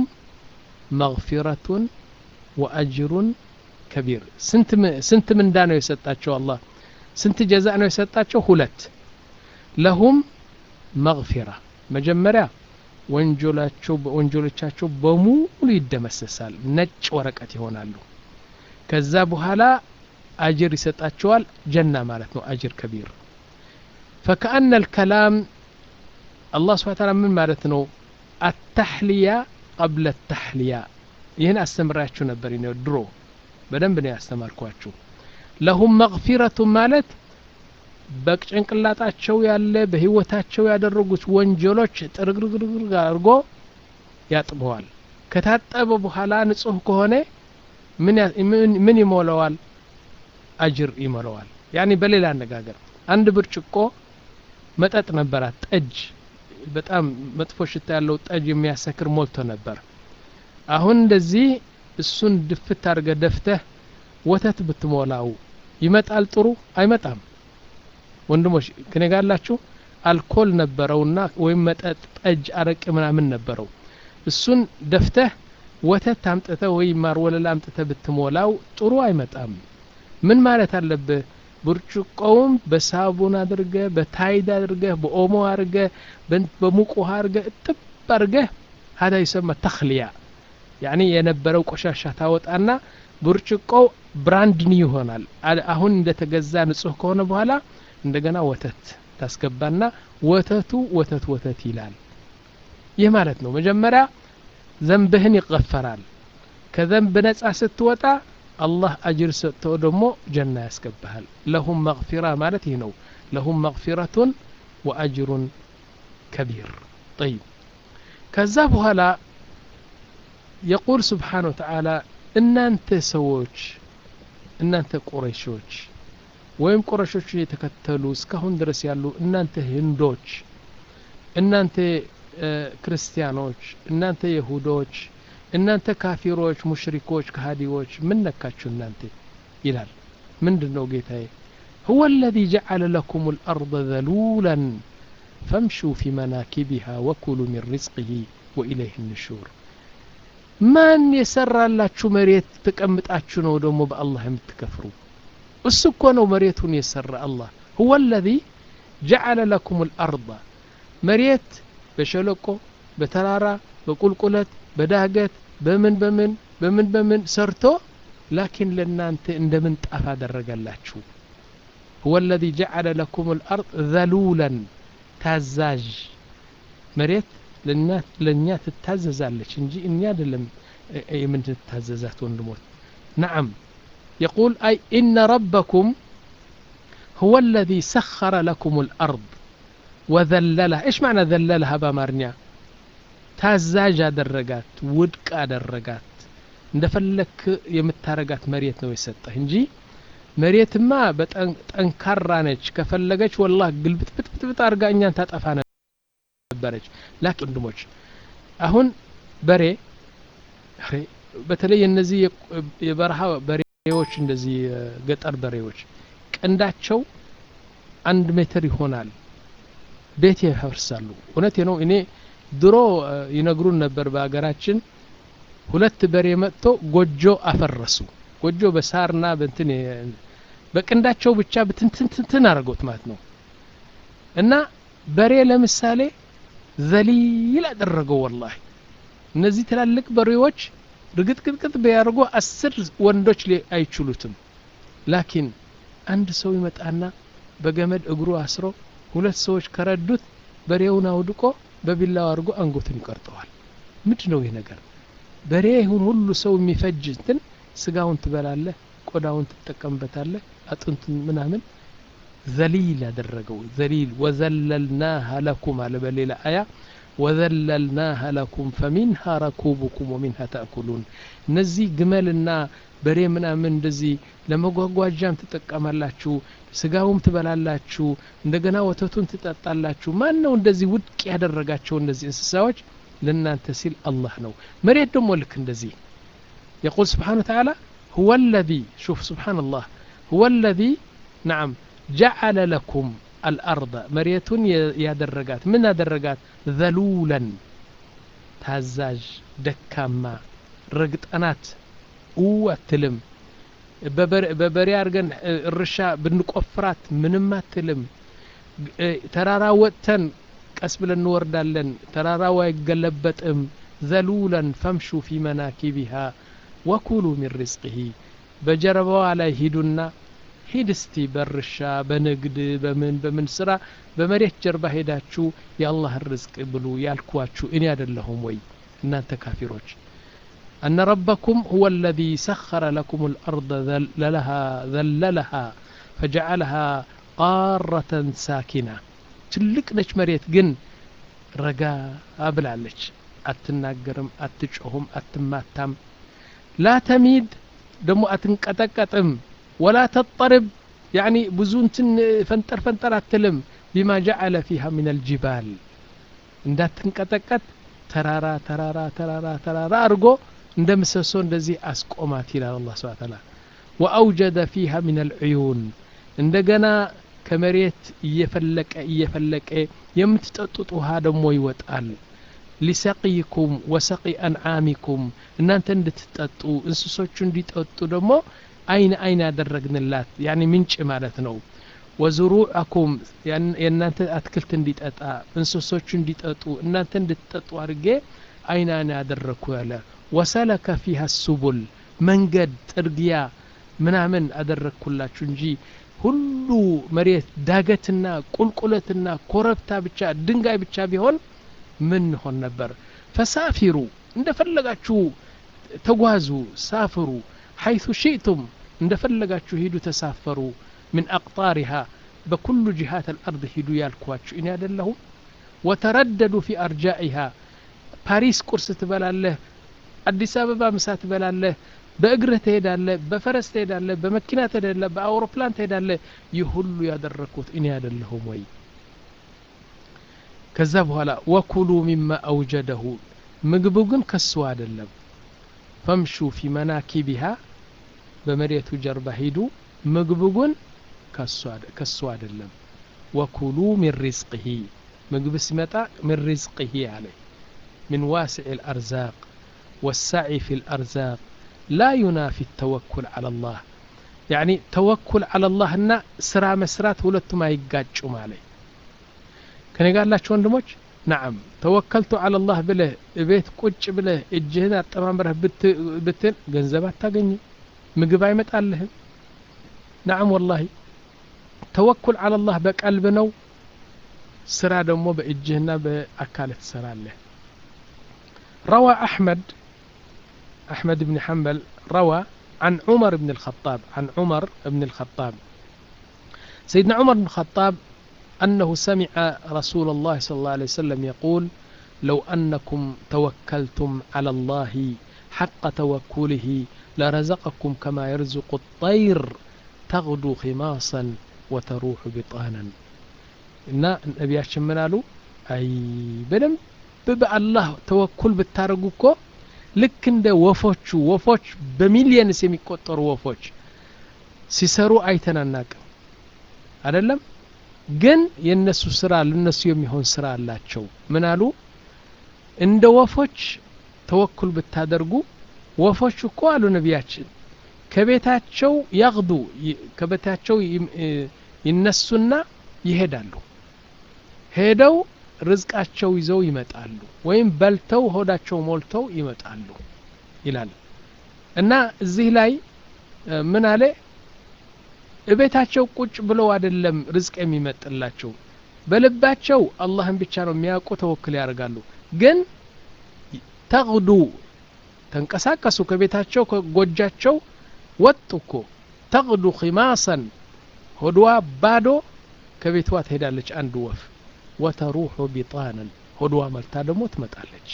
መግፊረቱን ወአጅሩን ከቢር ስንት ምንዳ ነው የሰጣቸው አላህ ስንት ጀዛ ነው የሰጣቸው ሁለት ለሁም መግፊራ መጀመሪያ ወንጀላቸው ወንጀሎቻቸው በሙሉ ይደመሰሳል ነጭ ወረቀት ይሆናሉ ከዛ በኋላ አጅር ይሰጣቸዋል ጀና ማለት ነው አጅር ከቢር فكأن الكلام الله سبحانه وتعالى من مالتنا التحلية قبل التحلية ይህን አስተምራችሁ ነበር ድሮ በደንብ ነው ያስተማርኳችሁ ለሁም መግፊረቱ ማለት በጭንቅላጣቸው ያለ በህይወታቸው ያደረጉት ወንጀሎች ጥርግርግርግ አድርጎ ያጥበዋል ከታጠበ በኋላ ንጹህ ከሆነ ምን ይሞለዋል አጅር ይሞለዋል ያኒ በሌላ አነጋገር አንድ ብርጭቆ መጠጥ ነበራት ጠጅ በጣም መጥፎ ሽታ ያለው ጠጅ የሚያሰክር ሞልቶ ነበር አሁን እንደዚህ እሱን ድፍት አድርገ ደፍተህ ወተት ብትሞላው ይመጣል ጥሩ አይመጣም ወንድሞች ከኔ ጋር አላችሁ አልኮል ነበረውና ወይም መጠጥ ጠጅ አረቅ ምናምን ነበረው እሱን ደፍተህ ወተት አምጥተህ ወይም ማር ወለላ አምጥተህ ብትሞላው ጥሩ አይመጣም ምን ማለት አለብህ ብርጭቆውም በሳቡን አድርገ በታይድ አድርገ በኦሞ አድርገ በሙቅ ውሃ አድርገ እጥብ አድርገህ ሀዳ ይሰማ ተክልያ ያኒ የነበረው ቆሻሻ ታወጣና ብርጭቆው ብራንድ ኒው ይሆናል አሁን እንደተገዛ ንጹህ ከሆነ በኋላ እንደገና ወተት ታስገባና ወተቱ ወተት ወተት ይላል ይህ ማለት ነው መጀመሪያ ዘንብህን ይቀፈራል ከዘንብ ነጻ ስትወጣ አላህ አጅር ሰጥቶ ደግሞ ጀና ያስገባሃል ለሁም መግፊራ ማለት ይህ ነው ለሁም መግፊረቱን ወአጅሩን ከቢር ጠይብ ከዛ በኋላ የቁል ስብሓን ወተዓላ እናንተ ሰዎች እናንተ ቁረይሾች ወይም ቁረሾችን የተከተሉ እስካሁን ድረስ ያሉ እናንተ ህንዶች እናንተ ክርስቲያኖች እናንተ የሁዶች እናንተ ካፊሮች ሙሽሪኮች ከሃዲዎች ምን ነካችሁ እናንተ ይላል ምንድን ነው ጌታዬ هو الذي جعل لكم الأرض ذلولا فامشوا في مناكبها وكلوا من رزقه وإليه النشور ማን የሰራላችሁ መሬት ተቀምጣችሁ ነው ደግሞ በአላህ የምትከፍሩ እሱ እኮ ነው መሬቱን የሰራ አላህ هو الذي جعل لكم الأرض መሬት በሸለቆ በተራራ በቁልቁለት በዳገት በምን በምን በምን በምን ሰርቶ ላኪን ለእናንተ እንደ ምንጣፍ አደረገላችሁ هو الذي جعل لكم الأرض ذلولا ታዛዥ መሬት ለእኛ ትታዘዛለች እንጂ እኛ አይደለም የምንታዘዛት ወንድሞች نعم يقول أي إن ربكم هو الذي سخر لكم الأرض وذللها إيش معنى ذللها بامارنيا ታዛዥ አደረጋት ውድቅ አደረጋት እንደፈለክ የምታረጋት መሬት ነው የሰጠህ እንጂ መሬትማ በጠንካራ ነች ከፈለገች ወላህ ግልብጥብጥብጥ አድርጋ እኛን ታጠፋ ነበረች ላኪን ወንድሞች አሁን በሬ በተለይ እነዚህ የበረሃ በሬዎች እንደዚህ ገጠር በሬዎች ቀንዳቸው አንድ ሜትር ይሆናል ቤት ያፈርሳሉ እውነቴ ነው እኔ ድሮ ይነግሩን ነበር በሀገራችን ሁለት በሬ መጥቶ ጎጆ አፈረሱ ጎጆ በሳርና በንትን በቅንዳቸው ብቻ ብትንትንትን አድርገውት ማለት ነው እና በሬ ለምሳሌ ዘሊል አደረገው ወላሂ እነዚህ ትላልቅ በሬዎች ርግጥቅጥቅጥ ቢያደርጉ አስር ወንዶች አይችሉትም ላኪን አንድ ሰው ይመጣና በገመድ እግሩ አስሮ ሁለት ሰዎች ከረዱት በሬውን አውድቆ በቢላው አድርጎ አንጎትን ይቆርጠዋል ምንድ ነው ይህ ነገር በሬ ይሁን ሁሉ ሰው የሚፈጅ እንትን ስጋውን ትበላለህ ቆዳውን ትጠቀምበታለህ አጥንቱን ምናምን ዘሊል ያደረገው ዘሊል ወዘለልናሃ ለኩም አለ በሌላ አያ ወዘለልናሃ ለኩም ፈሚንሃ ረኩቡኩም ወሚንሃ ተእኩሉን እነዚህ ግመልና በሬ ምናምን እንደዚህ ለመጓጓዣም ትጠቀማላችሁ ስጋውም ትበላላችሁ እንደገና ወተቱን ትጠጣላችሁ ማን ነው እንደዚህ ውድቅ ያደረጋቸው እነዚህ እንስሳዎች ለእናንተ ሲል አላህ ነው መሬት ደግሞ ልክ እንደዚህ يقول سبحانه وتعالى هو الذي شوف سبحان الله هو الذي نعم جعل لكم الأرض مريت يا درجات من درجات ذلولا تهزاج دكاما رقط أنات واتلم በበሬ አድርገን እርሻ ብንቆፍራት ምንም አትልም ተራራ ወጥተን ቀስ ብለን እንወርዳለን ተራራው አይገለበጥም ዘሉለን ፈምሹ ፊ መናኪቢሃ ወኩሉ ሚን ሪዝቅህ በጀርባዋ ላይ ሂዱና ሂድ እስቲ በእርሻ በንግድ በምን በምን ስራ በመሬት ጀርባ ሄዳችሁ የአላህን ርዝቅ ብሉ ያልኳችሁ እኔ አይደለሁም ወይ እናንተ ካፊሮች أن ربكم هو الذي سخر لكم الأرض ذللها, ذللها فجعلها قارة ساكنة ትልቅ ነች መሬት ግን ረጋ ብላለች አትናገርም አትጮሁም አትማታም ላ ተሚድ ደግሞ አትንቀጠቀጥም ወላ ተጠርብ ያኒ ብዙ እንትን ፈንጠር ፈንጠር አትልም ቢማ ጀዓለ ፊሃ ምን አልጅባል እንዳትንቀጠቀጥ ተራራ ተራራ ተራራ ተራራ አድርጎ እንደ ምሰሶ እንደዚህ አስቆማት ይላል አላህ ስብሐ ተዓላ ወአውጀደ ፊሃ ምን አልዑዩን እንደገና ከመሬት እየፈለቀ እየፈለቀ የምትጠጡት ውሃ ደግሞ ይወጣል ሊሰቂይኩም ወሰቂ አንዓሚኩም እናንተ እንድትጠጡ እንስሶቹ እንዲጠጡ ደግሞ አይን አይን ያደረግንላት ያኒ ምንጭ ማለት ነው ወዝሩዐኩም የእናንተ አትክልት እንዲጠጣ እንስሶቹ እንዲጠጡ እናንተ እንድትጠጡ አድርጌ አይን አይን ያደረግኩ ያለ ወሰለከ ፊሃ ሱቡል መንገድ ጥርጊያ ምናምን አደረግኩላችሁ እንጂ ሁሉ መሬት ዳገትና ቁልቁለትና ኮረብታ ብቻ ድንጋይ ብቻ ቢሆን ምን ሆን ነበር ፈሳፊሩ እንደፈለጋችሁ ተጓዙ ሳፍሩ ሐይቱ ሽእቱም እንደፈለጋችሁ ሂዱ ተሳፈሩ ምን አቅጣሪሃ በኩሉ ጅሃት አልአርድ ሂዱ ያልኳችሁ እኔ አይደለሁም ወተረደዱ ፊ አርጃኢሃ ፓሪስ ቁርስ ትበላለህ አዲስ አበባ ምሳ ትበላለህ በእግርህ ትሄዳለህ በፈረስ ትሄዳለህ በመኪና ትሄዳለህ በአውሮፕላን ትሄዳለህ ይህ ሁሉ ያደረግኩት እኔ አይደለሁም ወይ ከዛ በኋላ ወኩሉ ሚማ አውጀደሁ ምግቡ ግን ከሱ አይደለም ፈምሹ ፊ መናኪቢሃ በመሬቱ ጀርባ ሂዱ ምግቡ ግን ከሱ አይደለም ወኩሉ ሚን ሪዝቅሂ ምግብ ሲመጣ ሚን ሪዝቅሂ አለ من واسع الأرزاق والسعي في الأرزاق لا ينافي التوكل على الله يعني توكل على الله እና ስራ መስራት ሁለቱም አይጋጩም አለ ከኔ ጋር ያላችሁ ወንድሞች ናዓም ተወከልቱ አላ ላህ ብለህ እቤት ቁጭ ብለህ እጅህን አጠማምረህ ብትል ገንዘብ አታገኝም ምግብ አይመጣልህም ናዓም ወላሂ ተወኩል አላ ላህ በቀልብ ነው ስራ ደግሞ በእጅህና በአካልህ ትሰራለህ روى أحمد أحمد بن حنبل روى عن عمر بن الخطاب عن عمر بن الخطاب سيدنا عمر بن الخطاب أنه سمع رسول الله صلى الله عليه وسلم يقول لو أنكم توكلتم على الله حق توكله لرزقكم كما يرزق الطير تغدو خماصا وتروح بطانا إن نبياتشن من قالوا أي بدم በአላህ ተወኩል ብታደርጉ እኮ ልክ እንደ ወፎቹ ወፎች በሚሊየንስ የሚቆጠሩ ወፎች ሲሰሩ አይተን አናቅም አደለም ግን የእነሱ ስራ ለነሱ የሚሆን ስራ አላቸው ምን አሉ እንደ ወፎች ተወኩል ብታደርጉ ወፎች እኮ አሉ ነቢያችን ከቤታቸው ያግዱ ከቤታቸው ይነሱና ይሄዳሉ ሄደው ርዝቃቸው ይዘው ይመጣሉ ወይም በልተው ሆዳቸው ሞልተው ይመጣሉ ይላል እና እዚህ ላይ ምን አለ እቤታቸው ቁጭ ብለው አይደለም ርዝቅ የሚመጥላቸው በልባቸው አላህን ብቻ ነው የሚያውቁ ተወክል ያደርጋሉ ግን ተግዱ ተንቀሳቀሱ ከቤታቸው ከጎጃቸው ወጡ እኮ ተግዱ ኺማሰን ሆድዋ ባዶ ከቤቷ ትሄዳለች አንድ ወፍ ወተሩሑ ቢጣናን ሆድዋ መልታ ደግሞ ትመጣለች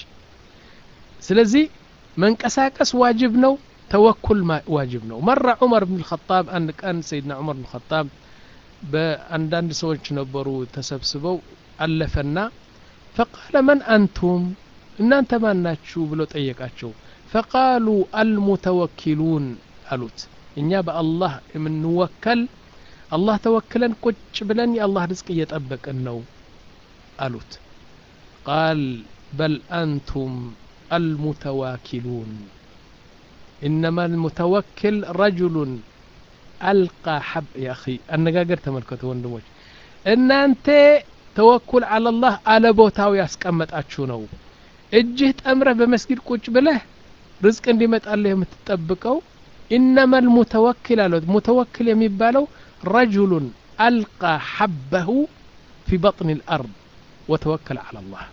ስለዚህ መንቀሳቀስ ዋጅብ ነው ተወኩል ዋጅብ ነው መራ ዑመር ብን ልኸጣብ አንድ ቀን ሰይድና ዑመር ብን ልኸጣብ በአንዳንድ ሰዎች ነበሩ ተሰብስበው አለፈና ፈቃለ መን አንቱም እናንተ ማን ናችሁ ብሎ ጠየቃቸው ፈቃሉ አልሙተወኪሉን አሉት እኛ በአላህ የምንወከል አላህ ተወክለን ቁጭ ብለን የአላህ ርዝቅ እየጠበቅን ነው አሉት ቃል በል አንቱም المتواكلون إنما المتوكل رجل ألقى حب يا أخي النقاقر تملكته وندموش إن أنت توكل على الله على بوتاو ياسكمت أتشونو እጅህ ጠምረህ በመስጊድ ቁጭ ብለህ ርዝቅ እንዲመጣልህ የምትጠብቀው ኢነማ ልሙተወኪል አለት ሙተወኪል የሚባለው ረጁሉን አልቃ ሐበሁ ፊ በጥን ልአርድ ወተወከል አላ ላህ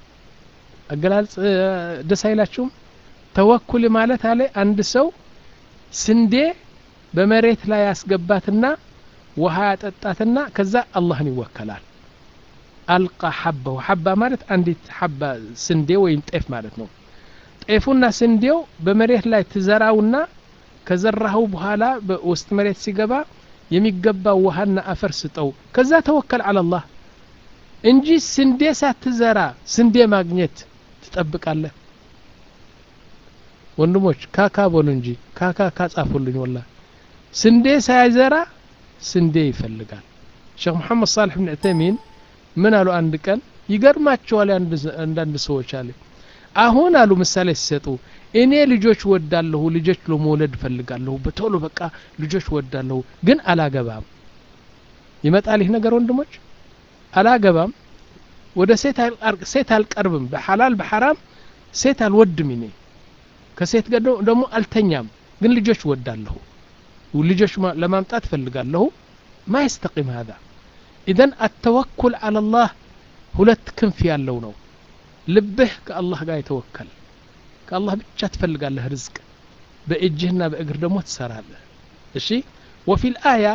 አገላልጽ ደስ አይላችሁም ተወኩል ማለት አለ አንድ ሰው ስንዴ በመሬት ላይ ያስገባትና ውሃ ያጠጣትና ከዛ አላህን ይወከላል አልቃ ሐባሁ ሐባ ማለት አንዲት ሐባ ስንዴ ወይም ጤፍ ማለት ነው ጤፉና ስንዴው በመሬት ላይ ትዘራውና ከዘራኸው በኋላ በውስጥ መሬት ሲገባ የሚገባው ውሃና አፈር ስጠው ከዛ ተወከል አላላህ እንጂ ስንዴ ሳትዘራ ስንዴ ማግኘት ትጠብቃለህ ወንድሞች ካካ በሉ እንጂ ካካ ካጻፉልኝ ወላ ስንዴ ሳይዘራ ስንዴ ይፈልጋል ሼክ መሐመድ ሳልሕ ብን ዕተሚን ምን አሉ አንድ ቀን ይገርማቸዋል አንዳንድ ሰዎች አለ አሁን አሉ ምሳሌ ሲሰጡ እኔ ልጆች ወዳለሁ ልጆች ለመውለድ እፈልጋለሁ በቶሎ በቃ ልጆች ወዳለሁ ግን አላገባም ይመጣል ይህ ነገር ወንድሞች አላገባም ወደ ሴት አልቀርብም በሐላል በሐራም ሴት አልወድም እኔ ከሴት ጋር ደግሞ አልተኛም ግን ልጆች ወዳለሁ ልጆች ለማምጣት ፈልጋለሁ ማ የስተቂም ሀዛ ኢዘን አተወኩል አላ ላህ ሁለት ክንፍ ያለው ነው ልብህ ከአላህ ጋር የተወከል ከአላህ ብቻ ትፈልጋለህ ርዝቅ በእጅህና በእግር ደግሞ ትሰራለህ እሺ ወፊ ልአያ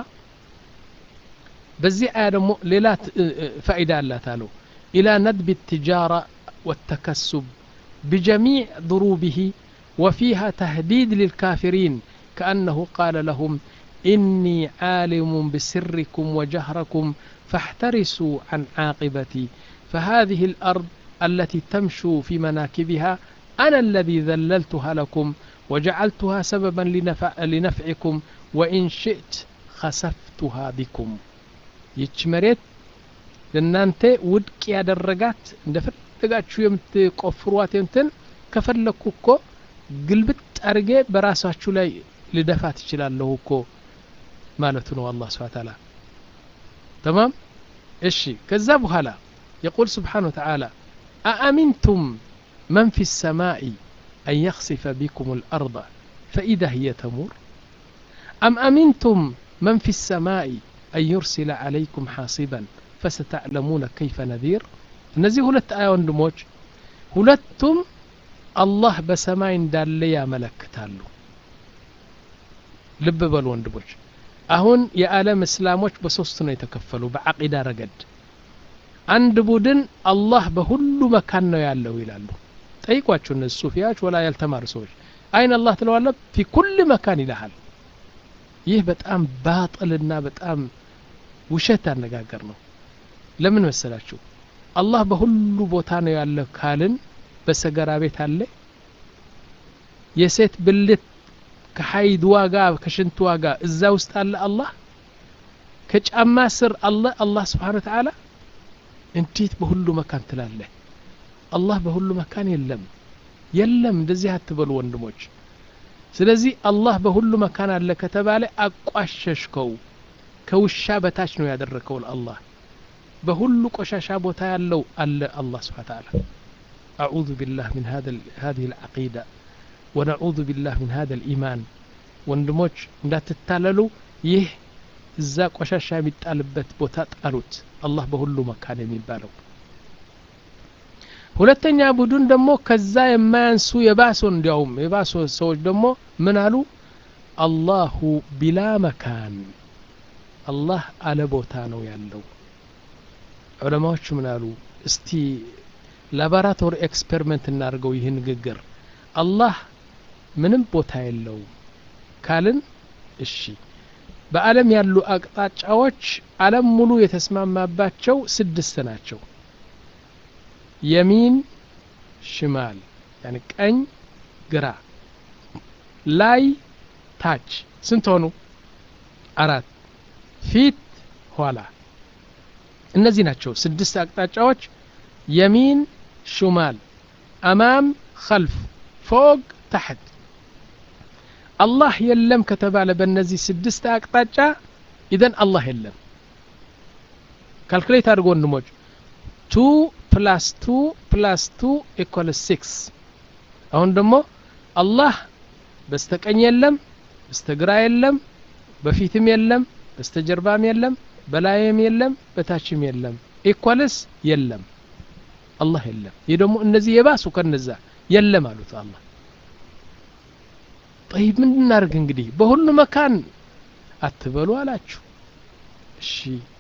በዚህ አያ ደግሞ ሌላ ፋኢዳ አላት አለው ኢላ ነድብ التجارة والتكسب بجميع ضروبه وفيها تهديد للكافرين كأنه قال لهم إني عالم بسركم وجهركم فاحترسوا عن عاقبتي فهذه الأرض التي تمشوا في مناكبها أنا الذي ذللتها لكم وجعلتها سببا لنفع لنفعكم وإن شئت خسفتها بكم يتشمريت ለእናንተ ውድቅ ያደረጋት እንደፈለጋችሁ የምትቆፍሯት እንትን ከፈለግኩ እኮ ግልብጥ አድርጌ በራሳችሁ ላይ ልደፋ ትችላለሁ እኮ ማለቱ ነው አላህ ስብሓ ታላ ተማም እሺ ከዛ በኋላ የቁል ስብሓን ወተዓላ አአሚንቱም መን ፊ ሰማኢ أن يخسف بكم الأرض فإذا هي تمور أم أمنتم من في السماء أن يرسل عليكم حاصبا فستعلمون كيف نذير እነዚህ ሁለት አያ ወንድሞች ሁለቱም አላህ በሰማይ እንዳለ ያመለክታሉ ልብ በሉ ወንድሞች አሁን የዓለም እስላሞች በሶስት ነው የተከፈሉ በዓቂዳ ረገድ አንድ ቡድን አላህ በሁሉ መካን ነው ያለው ይላሉ ጠይቋቸው እነዚህ ሱፊያዎች ወላ ያልተማሩ ሰዎች አይን አላህ ትለዋለ ፊ ኩል መካን ይልሃል ይህ በጣም ባጥልና በጣም ውሸት አነጋገር ነው ለምን መሰላችሁ አላህ በሁሉ ቦታ ነው ያለ ካልን በሰገራ ቤት አለ የሴት ብልት ከሀይድ ዋጋ ከሽንት ዋጋ እዛ ውስጥ አለ አላህ ከጫማ ስር አለ አላህ ስብሓን ተዓላ እንዴት በሁሉ መካን ትላለህ አላህ በሁሉ መካን የለም የለም እንደዚህ አትበሉ ወንድሞች ስለዚህ አላህ በሁሉ መካን አለ ከተባለ አቋሸሽከው ከውሻ በታች ነው ያደረከው አላህ በሁሉ ቆሻሻ ቦታ ያለው አለ አላህ ስብሓ ተዓላ أعوذ بالله من هذا هذه العقيدة ونعوذ بالله من هذا الإيمان ወንድሞች እንዳትታለሉ ይህ እዛ ቆሻሻ የሚጣልበት ቦታ ጣሉት አላህ በሁሉ መካን የሚባለው ሁለተኛ ቡድን ደግሞ ከዛ የማያንሱ የባሶ እንዲያውም የባሶ ሰዎች ደግሞ ምን አሉ አላሁ ቢላ መካን አላህ አለ ቦታ ነው ያለው ዑለማዎቹ ምን አሉ እስቲ ላቦራቶሪ ኤክስፐሪመንት እናድርገው ይህ ንግግር አላህ ምንም ቦታ የለውም ካልን እሺ በአለም ያሉ አቅጣጫዎች አለም ሙሉ የተስማማባቸው ስድስት ናቸው የሚን ሽማል ያኒ ቀኝ ግራ ላይ ታች ስንት ሆኑ አራት ፊት ኋላ እነዚህ ናቸው ስድስት አቅጣጫዎች የሚን ሹማል አማም ከልፍ ፎቅ ታሕት አላህ የለም ከተባለ በእነዚህ ስድስት አቅጣጫ ኢዘን አላህ የለም ካልኩሌት አድርጎ ወንድሞች ቱ ፕላስ ቱ ፕላስ ቱ ኢኳል ሲክስ አሁን ደግሞ አላህ በስተቀኝ የለም በስተግራ የለም በፊትም የለም በስተጀርባም የለም በላይም የለም በታችም የለም ኢኳልስ የለም አላህ የለም ይህ ደግሞ እነዚህ የባሱ ከነዛ የለም አሉት አላህ ጠይብ ምን እናርግ እንግዲህ በሁሉ መካን አትበሉ አላችሁ እሺ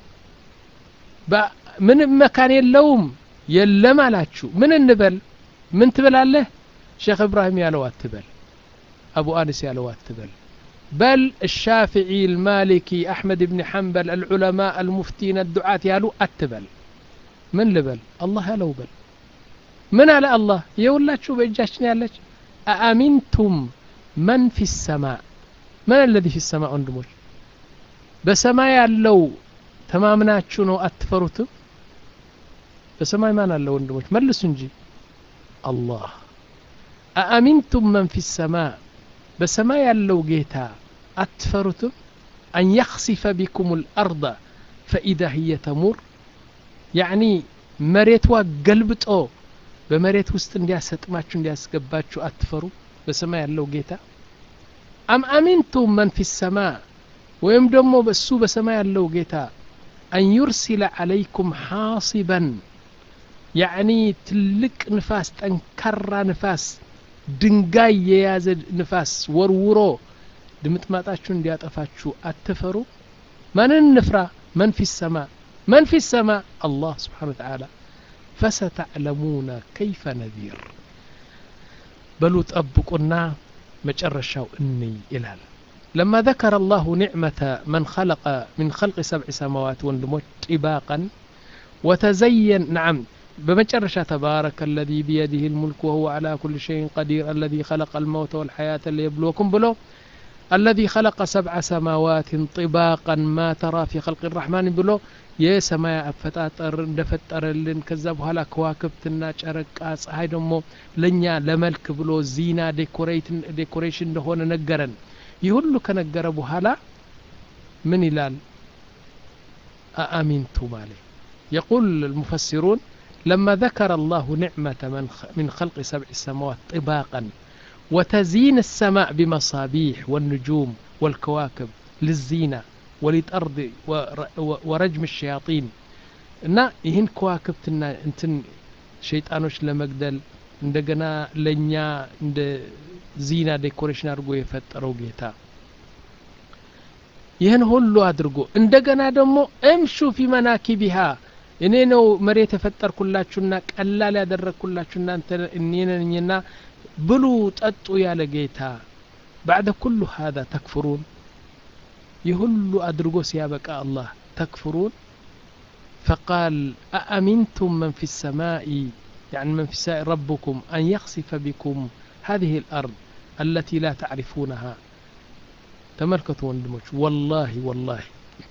ምንም መካን የለውም የለም አላችሁ ምን እንበል ምን ትበላለህ ሼክ እብራሂም ያለው አትበል አቡ አኒስ ያለው አትበል بل الشافعي المالكي أحمد بن حنبل العلماء المفتين الدعاة يالو أتبل من لبل الله يالو بل من على الله يقول شو بإجاشن يالك أأمنتم من في السماء من الذي في السماء عندموش بسماء يالو ተማምናችሁ ነው አትፈሩትም በሰማይ ማን አለ ወንድሞች መልሱ እንጂ አላህ አአሚንቱም መን ፊ ሰማ በሰማይ ያለው ጌታ አትፈሩትም አን የኽሲፈ ቢኩም ልአርض ፈኢዛ ህየ ተሙር ያዕኒ መሬቷ ገልብጦ በመሬት ውስጥ እንዲያሰጥማችሁ እንዲያስገባችሁ አትፈሩ በሰማይ ያለው ጌታ አም አሚንቱም መን ፊ ሰማ ወይም ደግሞ በሱ በሰማይ ያለው ጌታ አን ዩርሲለ ዓለይኩም ሓሲበን ያዕኒ ትልቅ ንፋስ ጠንካራ ንፋስ ድንጋይ የያዘ ንፋስ ወርውሮ ድምጥማጣችሁ እንዲያጠፋችሁ አትፈሩ ማንን እንፍራ መን ፊ ሰማ መን ፊ ሰማ አላህ ስብሓን ወተዓላ ፈሰተዕለሙነ ከይፈ ነዚር በሉ ጠብቁና መጨረሻው እንይ ይላል لما ذكر الله نعمة من خلق من خلق سبع سماوات وندموت طباقا وتزين نعم بمجرشة تبارك الذي بيده الملك وهو على كل شيء قدير الذي خلق الموت والحياة ليبلوكم بلو الذي خلق سبع سماوات طباقا ما ترى في خلق الرحمن بلو የሰማይ አፈጣጠር እንደፈጠረልን ከዛ በኋላ ከዋክብትና ጨረቃ ፀሐይ ደግሞ ለእኛ ለመልክ ብሎ ዚና ዴኮሬሽን እንደሆነ ነገረን ይህ ሁሉ ከነገረ በኋላ ምን ይላል አአሚንቱም አለ يقول المفسرون لما ذكر الله نعمة من, من خلق سبع السماوات طباقا وتزيين السماء بمصابيح والنجوم والكواكب للزينة وللأرض ورجم الشياطين እና ይህን ከዋክብትና እንትን ሸይጣኖች ለመግደል እንደገና ለእኛ እንደ ዚና ዴኮሬሽን አድርጎ የፈጠረው ጌታ ይህን ሁሉ አድርጎ እንደገና ደግሞ እምሹ ፊ መናኪቢሃ እኔ ነው መሬት የፈጠርኩላችሁና ቀላል ያደረግኩላችሁ እናንተ እኔ ነኝና ብሉ ጠጡ ያለ ጌታ ባዕደ ኩሉ ሀዛ ተክፍሩን يهل أدرجو سيابك الله تكفرون فقال أأمنتم من في السماء يعني من في السماء ربكم أن يخسف بكم هذه الأرض التي لا تعرفونها تملكتوا وندموش والله والله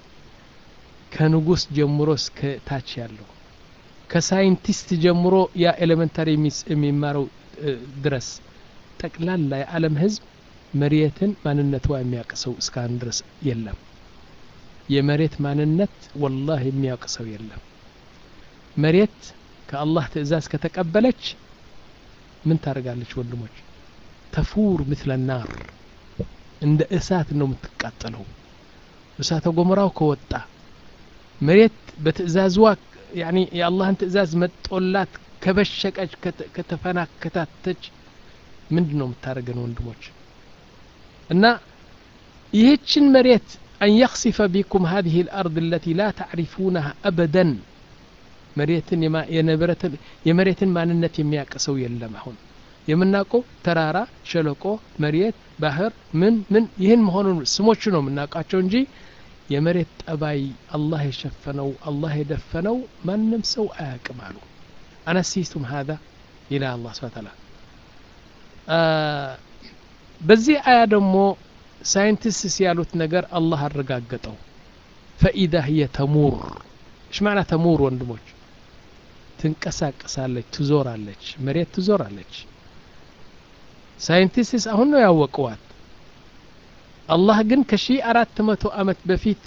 ከንጉስ ጀምሮ እስከ ታች ያለው ከሳይንቲስት ጀምሮ ያ ኤሌመንታሪ የሚማረው ድረስ ጠቅላላ የዓለም ህዝብ መሬትን ማንነቷ የሚያውቅ ሰው እስካሁን ድረስ የለም የመሬት ማንነት ወላህ የሚያውቅ ሰው የለም መሬት ከአላህ ትእዛዝ ከተቀበለች ምን ታደርጋለች ወንድሞች ተፉር ምትለ ናር እንደ እሳት ነው የምትቃጠለው እሳተ ገሞራው ከወጣ መሬት በትእዛዝዋ ያኒ የአላህን ትእዛዝ መጦላት ከበሸቀች ከተፈናከታተች ምንድን ነው የምታደርገን ወንድሞች እና ይህችን መሬት አን የክሲፈ ቢኩም ሀዚህ ልአርድ አለቲ ላ ታዕሪፉነሃ አበደን መሬትን የመሬትን ማንነት የሚያውቅ ሰው የለም አሁን የምናውቀው ተራራ ሸለቆ መሬት ባህር ምን ምን ይህን መሆኑን ስሞቹ ነው የምናውቃቸው እንጂ የመሬት ጠባይ አላህ የሸፈነው አላህ የደፈነው ማንም ሰው አያውቅም አሉ አነሲቱም ሀዛ ይላ አላህ ስብን ታላ በዚህ አያ ደግሞ ሳይንቲስትስ ያሉት ነገር አላህ አረጋገጠው ፈኢዛ ህየ ተሙር እሽ ማዕና ተሙር ወንድሞች ትንቀሳቀሳለች ትዞራለች መሬት ትዞራለች ሳይንቲስትስ አሁን ነው ያወቀዋት አላህ ግን ከሺ አራት መቶ አመት በፊት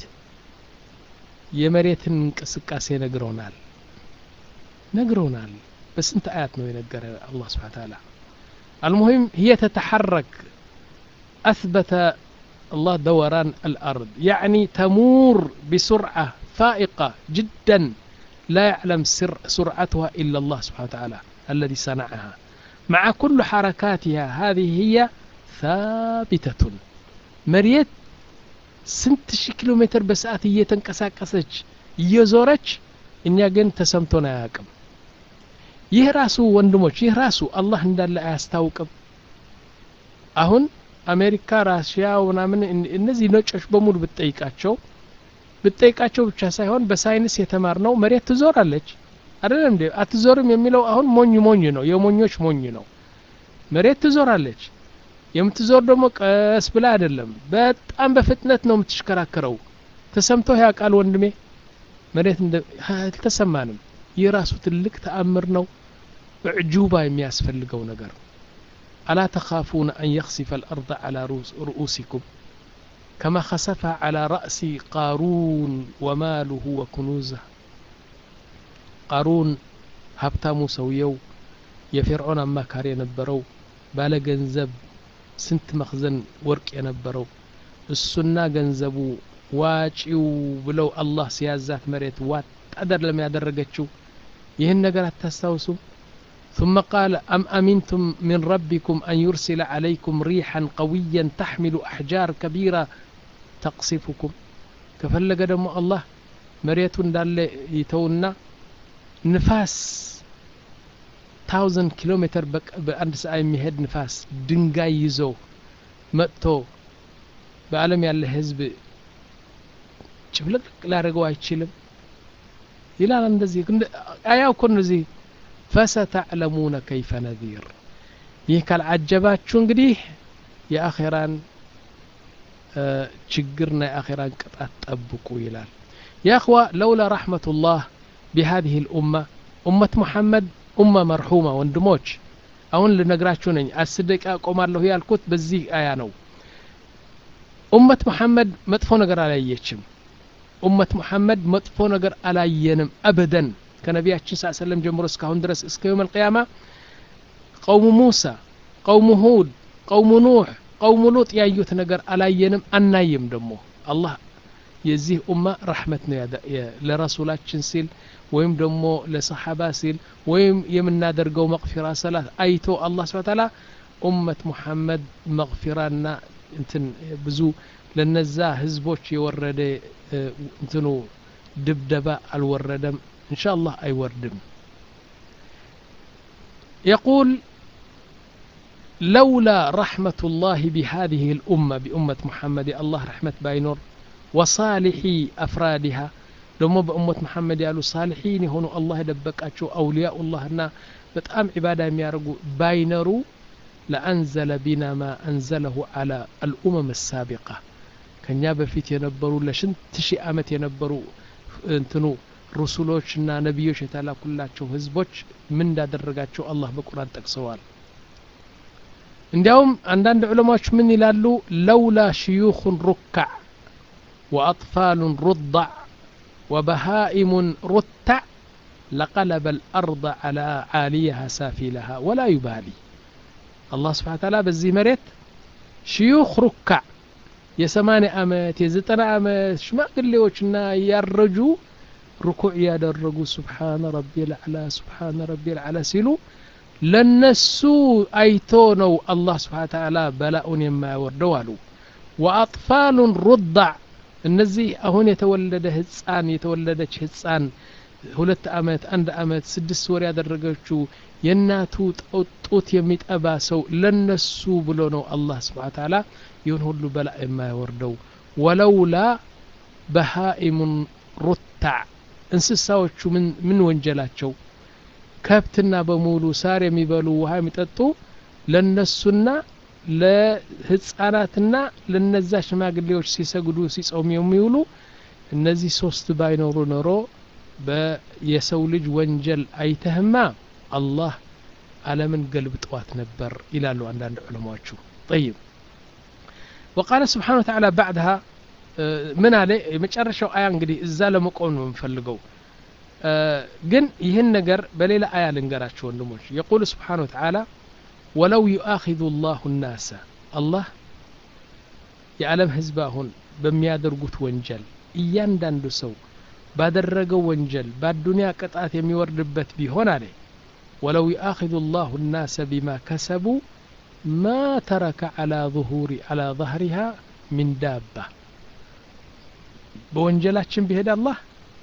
የመሬትን እንቅስቃሴ ነግረውናል ነግረውናል በስንት አያት ነው የነገረ አላህ ስብሓን ታላ المهم هي تتحرك أثبت الله دوران الأرض يعني تمور بسرعة فائقة جدا لا يعلم سر سرعتها إلا الله سبحانه وتعالى الذي صنعها مع كل حركاتها هذه هي ثابتة مريت ስንት ሺህ ኪሎ ሜትር በሰዓት እየተንቀሳቀሰች እየዞረች እኛ ግን ተሰምቶን አያውቅም ይህ ራሱ ወንድሞች ይህ ራሱ አላህ እንዳለ አያስታውቅም አሁን አሜሪካ ራሽያ ምናምን እነዚህ ነጮች በሙሉ ብትጠይቃቸው ብትጠይቃቸው ብቻ ሳይሆን በሳይንስ የተማር ነው መሬት ትዞራለች አይደለም እንዴ አትዞርም የሚለው አሁን ሞኝ ሞኝ ነው የሞኞች ሞኝ ነው መሬት ትዞራለች የምትዞር ደግሞ ቀስ ብላ አይደለም በጣም በፍጥነት ነው የምትሽከራከረው ተሰምቶ ያውቃል ወንድሜ መሬት አልተሰማንም ይህ ራሱ ትልቅ ተአምር ነው እዕጁባ የሚያስፈልገው ነገር ألا تخافون أن يخسف الأرض على رؤوسكم كما خسفها على رأس قارون وماله وكنوزه قارون هبتامو سويو የፊርዖን አማካሪ የነበረው ባለ ገንዘብ ስንት መክዘን ወርቅ የነበረው እሱና ገንዘቡ ዋጪው ብለው አላህ ሲያዛት መሬት ዋጥ አደለም ያደረገችው ይህን ነገር አታስታውሱም ثم قال أم أمنتم من ربكم أن يرسل عليكم ريحا قويا تحمل أحجار كبيرة تقصفكم كفلق دم الله مريت دال يتونا نفاس ታውዘንድ ኪሎ ሜትር በአንድ ሰዓ የሚሄድ ንፋስ ድንጋይ ይዞ መጥቶ በአለም ያለ ህዝብ ጭፍልቅልቅ ሊያደርገው አይችልም ይላል እንደዚህ አያው እኮ እነዚህ ፈሰተዕለሙነ ከይፈ ነዚር ይህ ካልዓጀባችሁ እንግዲህ የአኼራን ችግርና የአኼራን ቅጣት ጠብቁ ይላል የእኽዋ ለውላ ረሕመቱላህ ቢሃዚህ ልኡማ ኡመት ሙሐመድ ኡማ መርሑማ ወንድሞች አሁን ልነግራችሁ ነኝ አስር ደቂቃ ቆማለሁ ያልኩት በዚህ አያ ነው ኡመት መሐመድ መጥፎ ነገር አላየችም ኡመት መሐመድ መጥፎ ነገር አላየንም አበደን ከነቢያችን ስ ሰለም ጀምሮ እስካሁን ድረስ እስከ የውም አልቅያማ ቀውሙ ሙሳ ቀውሙ ሁድ ቀውሙ ኑሕ ቀውሙ ሉጥ ያዩት ነገር አላየንም አናይም ደግሞ አላህ የዚህ ኡማ ረሕመት ነው ለረሱላችን ሲል ወይም ደግሞ ለሰሓባ ሲል ወይም የምናደርገው መቅፊራ ሰላት አይቶ አላህ ስብሐ ተዓላ ኡመት ሙሐመድ መቅፊራና እንትን ብዙ ለነዛ ህዝቦች የወረደ እንትኑ ድብደባ አልወረደም እንሻ አላህ አይወርድም يقول لولا رحمة الله بهذه الأمة بأمة محمد الله رحمة باينور وصالحي أفرادها ደግሞ በእሞት መሐመድ ያሉ ሳልሒን የሆኑ አላህ የደበቃቸው አውልያኡላህና በጣም ዒባዳ የሚያደርጉ ባይነሩ ለአንዘለ ቢና ማ አንዘለሁ አላ አልኡመም ሳቢቃ ከኛ በፊት የነበሩ ለሽንት ሺህ ዓመት የነበሩ እንትኑ ሩሱሎችና ነቢዮች የተላኩላቸው ህዝቦች ምን እንዳደረጋቸው አላህ በቁርአን ጠቅሰዋል እንዲያውም አንዳንድ ዑለማዎች ምን ይላሉ ለውላ ሽዩኹን ሩካዕ ወአጥፋሉን ሩዳዕ وبهائم رتع لقلب الأرض على عاليها سافلها ولا يبالي الله سبحانه وتعالى بزي مريت شيوخ ركع የሰማንያ ዓመት የዘጠና ዓመት ሽማግሌዎችና ያረጁ ርኩዕ ያደረጉ ስብሓነ ረቢ ልዕላ ስብሓነ ረቢ ልዕላ ሲሉ ለነሱ አይቶ ነው አላህ ስብሓ ተዓላ በላኡን የማያወርደው አሉ ወአጥፋሉን ሩዳዕ እነዚህ አሁን የተወለደ ህፃን የተወለደች ህፃን ሁለት አመት አንድ አመት ስድስት ወር ያደረገችው የእናቱ ጡት የሚጠባ ሰው ለነሱ ብሎ ነው አላህ ስብሓ ተዓላ ይሁን ሁሉ በላ የማያወርደው ወለውላ በሃኢሙን ሩታዕ እንስሳዎቹ ምን ወንጀላቸው ከብትና በሙሉ ሳር የሚበሉ ውሃ የሚጠጡ ለነሱና ለህፃናትና ለነዛ ሽማግሌዎች ሲሰግዱ ሲጾሙ የሚውሉ እነዚህ ሶስት ባይኖሩ ኖሮ የሰው ልጅ ወንጀል አይተህማ አላህ አለምን ገልብጠዋት ነበር ይላሉ አንዳንድ ዑለማዎቹ ጠይብ وقال سبحانه وتعالى بعدها ምን አለ የመጨረሻው አያ እንግዲህ እዛ ለመቆም ነው የምፈልገው ግን ይህን ነገር በሌላ አያ ልንገራቸው ወንድሞች የቁል ስብሓን ወተዓላ ወለው ዩአኪዙ ላሁ ናሰ አላህ የዓለም ህዝብ አሁን በሚያደርጉት ወንጀል እያንዳንዱ ሰው ባደረገው ወንጀል በአዱንያ ቅጣት የሚወርድበት ቢሆን አለ ወለው ዩአኪዙ ላሁ ናሰ ቢማ ከሰቡ ማ ተረከ ዓላ ظሁሪ ዓላ ظهሪሃ ሚን ዳባ በወንጀላችን ቢሄድ አላህ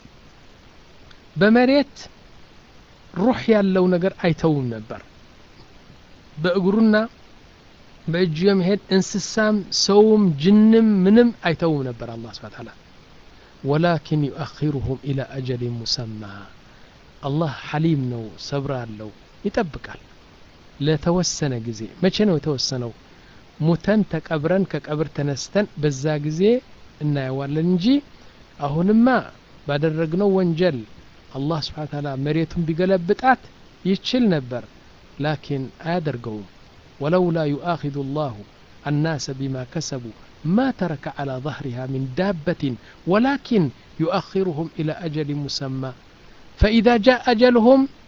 በመሬት ሩህ ያለው ነገር አይተውም ነበር በእግሩና በእጁ የመሄድ እንስሳም ሰውም ጅንም ምንም አይተውም ነበር አላህ ስብሐ ተዓላ ወላኪን ዩአኺሩሁም ኢላ አጀሊን ሙሰማ አላህ ሐሊም ነው ሰብር አለው ይጠብቃል ለተወሰነ ጊዜ መቼ ነው የተወሰነው ሙተን ተቀብረን ከቀብር ተነስተን በዛ ጊዜ እናየዋለን እንጂ አሁንማ ባደረግነው ወንጀል አላህ ስብሓን ታላ መሬቱን ቢገለብጣት ይችል ነበር ላኪን አያደርገውም ወለውላ ዩአኪዙ ላሁ الناس بما كسبوا ما ترك على ظهرها من دابة ولكن يؤخرهم إلى أجل مسمى فإذا جاء أجلهم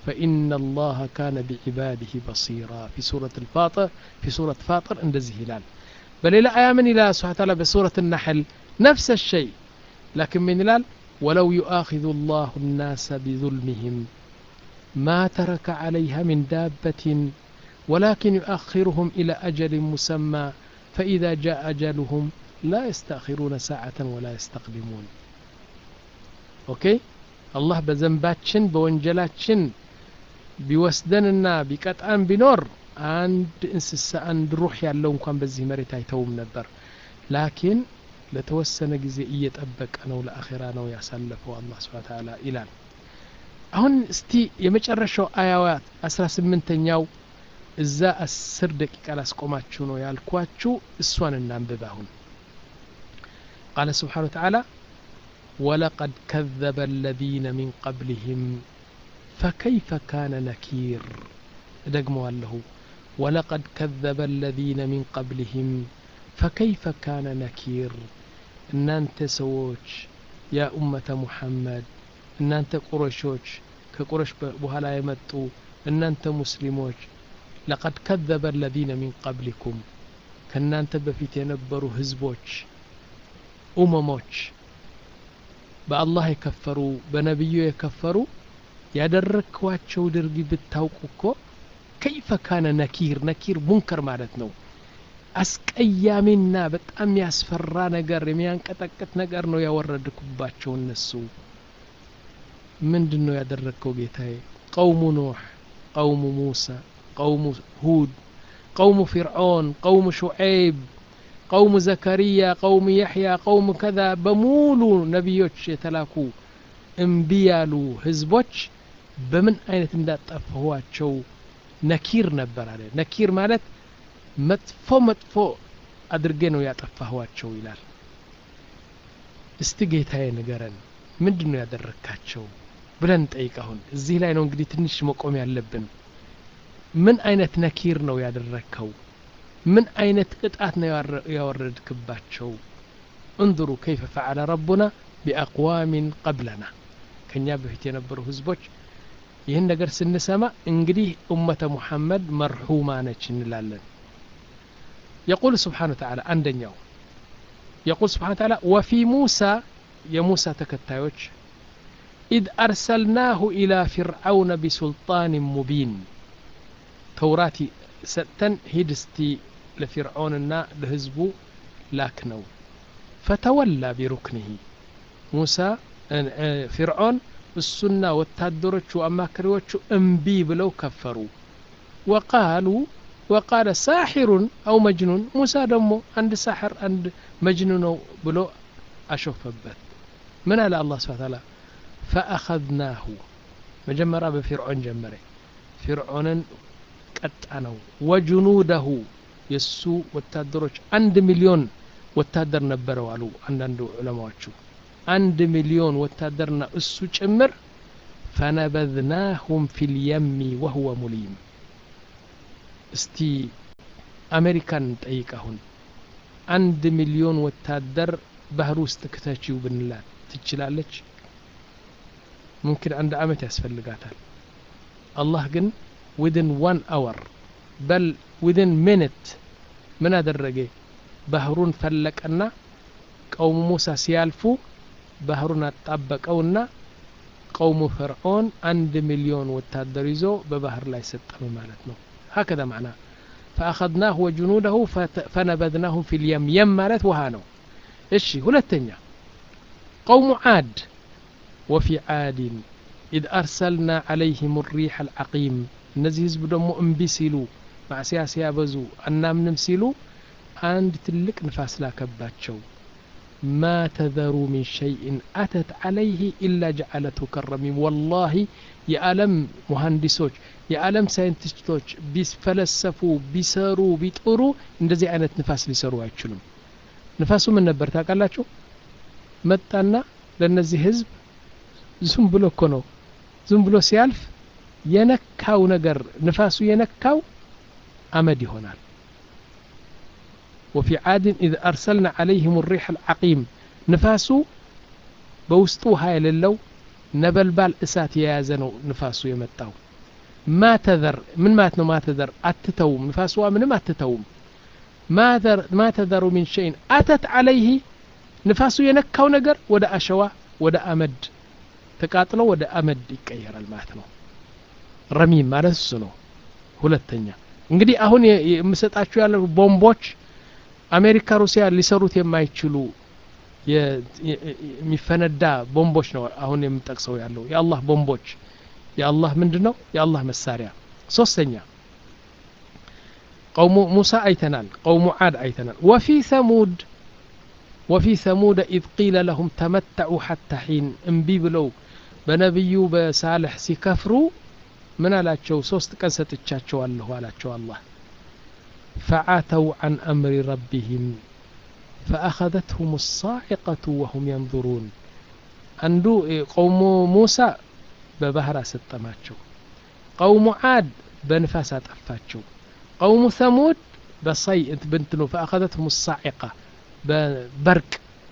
فإن الله كان بعباده بصيرا في سورة الفاطر في سورة فاطر اندزه هلال بل إلى آية من إلى سبحانه وتعالى بسورة النحل نفس الشيء لكن من هلال ولو يؤاخذ الله الناس بظلمهم ما ترك عليها من دابة ولكن يؤخرهم إلى أجل مسمى فإذا جاء أجلهم لا يستأخرون ساعة ولا يستقدمون أوكي الله بذنباتشن بونجلاتشن ቢወስደንና ቢቀጣን ቢኖር አንድ እንስሳ አንድ ሩህ ያለው እንኳን በዚህ መሬት አይተውም ነበር ላኪን ለተወሰነ ጊዜ እየጠበቀ ነው ለአኼራ ነው ያሳለፈው አላህ ስብሓን ተዓላ ይላል አሁን እስቲ የመጨረሻው አያዋት አስራ ስምንተኛው እዛ አስር ደቂቃ ላስቆማችሁ ነው ያልኳችሁ እሷን እናንብብ አሁን ቃለ ስብሓን ተዓላ ولقد كذب الذين من قبلهم فكيف كان نكير دقموا له ولقد كذب الذين من قبلهم فكيف كان نكير ان انت سووش يا أمة محمد ان انت قرشوش كقرش بهلا يمتو ان انت مسلموش لقد كذب الذين من قبلكم كان انت بفيت ينبروا هزبوش أمموش በአላህ የከፈሩ በነቢዩ የከፈሩ ያደረግኳቸው ድርጊ ብታውቁ እኮ ከይፈ ካነ ነኪር ነኪር ሙንከር ማለት ነው አስቀያሚና በጣም ያስፈራ ነገር የሚያንቀጠቅጥ ነገር ነው ያወረድኩባቸው እነሱ ምንድን ነው ያደረግከው ጌታዬ ቀውሙ ኑሕ ቀውሙ ሙሳ ቀውሙ ሁድ ቀውሙ ፊርዖን ቀውሙ ሹዐይብ ቀውሙ ዘከሪያ ቀውሙ ያሕያ ቀውሙ ከዛ በሙሉ ነቢዮች የተላኩ እምቢ ያሉ ህዝቦች በምን አይነት እንዳጠፋኋቸው ነኪር ነበር አለ ነኪር ማለት መጥፎ መጥፎ አድርጌ ነው ያጠፋኋቸው ይላል እስቲ ጌታዬ ንገረን ምንድን ነው ያደረግካቸው ብለን እንጠይቅ አሁን እዚህ ላይ ነው እንግዲህ ትንሽ መቆም ያለብን ምን አይነት ነኪር ነው ያደረግከው ምን አይነት ቅጣት ነው ያወረድክባቸው እንظሩ ከይፈ ፈዓለ ረቡና ቢአቅዋሚን ቀብለና ከኛ በፊት የነበሩ ህዝቦች ይህን ነገር ስንሰማ እንግዲህ ኡመተ ሙሐመድ መርሑማ ነች እንላለን የቁል ስብሓን ተዓላ አንደኛው የቁል ስብሓን ተዓላ ወፊ ሙሳ የሙሳ ተከታዮች ኢድ አርሰልናሁ ኢላ ፊርዓውነ ቢሱልጣን ሙቢን ተውራት ሰጥተን ሂድ እስቲ ለፊርዖንና ለህዝቡ ላክ ነው ፈተወላ ቢሩክንህ ሙሳ ፊርዖን እሱና ወታደሮቹ አማካሪዎቹ እምቢ ብለው ከፈሩ ወቃሉ ወቃለ ሳሒሩን አው መጅኑን ሙሳ ደግሞ አንድ ሳሕር አንድ መጅኑ ነው ብሎ አሾፈበት ምን አለ አላህ ስብሓ ታላ ፈአኸዝናሁ መጀመሪያ በፊርዖን ጀመረ ፊርዖንን ቀጣ ነው ወጅኑደሁ የእሱ ወታደሮች አንድ ሚሊዮን ወታደር ነበረው አሉ አንዳንድ ዑለማዎቹ አንድ ሚሊዮን ወታደርና እሱ ጭምር ፈነበዝናሁም ፊልየሚ ወህወ ሙሊም እስቲ አሜሪካን ጠይቅ አሁን አንድ ሚሊዮን ወታደር ባህር ውስጥ ክተችው ብንላት ትችላለች ሙምኪን አንድ አመት ያስፈልጋታል አላህ ግን ዊድን ዋን አወር በል ዊድን ሚኒት ምን አደረገ ባህሩን ፈለቀና ቀውሙ ሙሳ ሲያልፉ ባህሩን አጣበቀውና ቀውሙ ፈርዖን አንድ ሚሊዮን ወታደር ይዞ በባህር ላይ ሰጠመ ማለት ነው هكذا معناه فأخذناه وجنوده فنبذناهم في اليم يم مالت وهانو الشي هلتنيا قوم عاد وفي عاد إذ أرسلنا عليهم الريح العقيم እነዚህ ህዝብ ደግሞ እምቢ ሲሉ ማዕስያ ሲያበዙ አናምንም ሲሉ አንድ ትልቅ ንፋስ ላከባቸው ማ ተዘሩ ሚን ሸይእን አተት ዓለይህ ኢላ ጀዓለትሁ ከረሚም ወላሂ የዓለም ሙሀንዲሶች የዓለም ሳይንቲስቶች ቢፈለሰፉ ቢሰሩ ቢጥሩ እንደዚህ አይነት ንፋስ ሊሰሩ አይችሉም ንፋሱ ምን ነበር ታውቃላችሁ መጣና ለእነዚህ ህዝብ ዝም ብሎ እኮ ነው ዝም ብሎ ሲያልፍ የነካው ነገር ንፋሱ የነካው አመድ ይሆናል وفي عاد إذ أرسلنا عليهم الريح العقيم ንፋሱ በውስጡ ውሃ የሌለው ነበልባል እሳት የያዘ ነው ንፋሱ የመጣው ማ ተዘር ምን ማለት ነው ማ ተዘር አትተውም ንፋስዋ ምንም አትተውም ማ ተዘሩ ሚን ሸይን አተት አለይህ ንፋሱ የነካው ነገር ወደ አሸዋ ወደ አመድ ተቃጥሎ ወደ አመድ ይቀየራል ማለት ነው ረሚም ማለት እሱ ነው ሁለተኛ እንግዲህ አሁን የምሰጣችሁ ያለ ቦምቦች አሜሪካ ሩሲያ ሊሰሩት የማይችሉ የሚፈነዳ ቦምቦች ነው አሁን የምጠቅሰው ያለው የአላህ ቦምቦች የአላህ ምንድን ነው የአላህ መሳሪያ ሶስተኛ ቀውሙ ሙሳ አይተናል ቀውሙ ዓድ አይተናል ወፊ ሰሙድ ወፊ ሰሙድ ኢዝ ቂለ ለሁም ተመተዑ ሐታ ሒን እምቢ ብለው በነቢዩ በሳልሕ ሲከፍሩ ምን አላቸው ሶስት ቀን ሰጥቻቸዋለሁ አላቸው አላህ ፈዓተው عن أمر ربهم فأخذتهم الصاعقة وهم ينظرون አንዱ ቀውሙ ሙሳ በባህር አሰጠማቸው ቀውሙ ዓድ በንፋስ አጠፋቸው ቀውሙ ሰሙድ በሳይ ብንትኑ ፈአኸዘትሁም ሳዒቃ በበርቅ